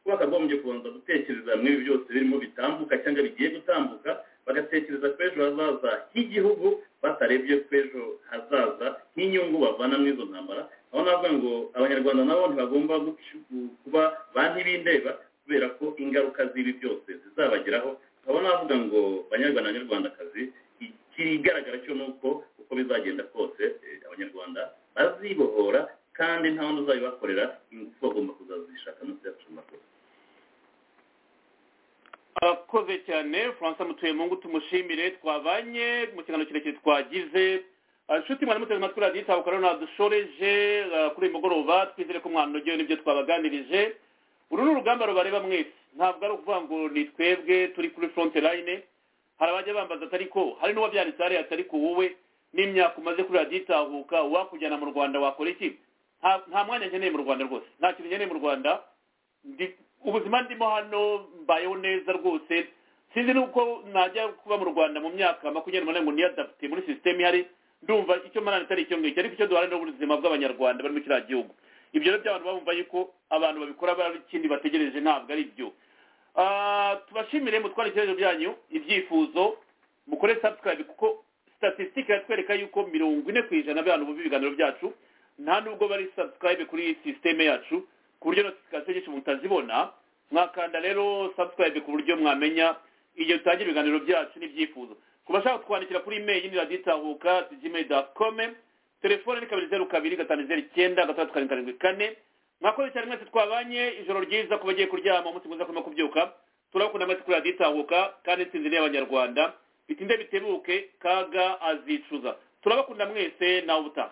kuba bakagombye kubanza gutekereza muri ibi byose birimo bitambuka cyangwa bigiye gutambuka bagatekereza ku ejo hazaza h'igihugu batarebye ku ejo hazaza nk'inyungu bavana muri izo ntambara aho navuga ngo abanyarwanda nabo ntibagomba gucu- kuba ba ntibindeba kubera ko ingaruka z'ibi byose zizabageraho nkaba navuga ngo banyarwanda banyarwandakazi ikigaragara cyo ni uko uko bizagenda kose eh, abanyarwanda bazibohora kandi nta wundi uzabibakorera ingufu bagomba kuzazishaka no kuziyacunga kose akoze cyane francois mutuye mungu tumushimire twabanye mu kiganiro kirekire twagize inshuti mwari muteze amatwi radiyo itabukora nadushoreje kuri uyu mugoroba twizere ko mwanogewe n'ibyo twabaganirije uru ni urugamba rubareba mwese ntabwo ari ukuvuga ngo ni twebwe turi kuri foronte layine hari abajya bambaza atari ko hari n'uwabyanditse hariya atari ko wowe n'imyaka umaze kuri radiyo itahuka wakujyana mu rwanda wakora iki nta mwanya nkeneye mu rwanda rwose nta kintu nkeneye mu rwanda ubuzima ndimo hano mbayeho neza rwose sinzi n'uko najya kuba mu rwanda mu myaka makumyabiri n'umunani ngo niyadafite muri sisiteme ihari ndumva icyo mwana atari icyo ngicyo ariko icyo duharanira ubuzima bw'abanyarwanda bari muri kiriya gihugu ibyo rero by'abantu bumva yuko abantu babikora bari ikindi bategereje ntabwo ari byo tubashimire mutware ibitekerezo byanyu ibyifuzo mukore subscribe kuko statisitike iratwereka yuko mirongo ine ku ijana by'abantu bumva ibiganiro byacu nta nubwo bari subscribe kuri iyi sisiteme yacu ku buryo notification nyinshi mutazibona mwakanda rero subscribe ku buryo mwamenya igihe dutangira ibiganiro byacu n'ibyifuzo ku bashaka kutwandikira kuri imeri ni radiyo itahuka gmail dot com telefone ni kabiri zeru kabiri gatanu zeru icyenda gatandatu karindwi karindwi kane mwakoze cyane mwese twabanye ijoro ryiza ku bagiye kuryama umunsi mwiza kurimo kubyuka turabakunda mwese kuri radiyo itahuka kandi insinzi ni iy'abanyarwanda bitinde bitebuke kaga azicuza turabakunda mwese nawe ubutaha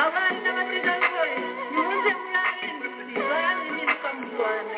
abana b'abategarugori muze mwarindwi barabimirizwa mu rwanda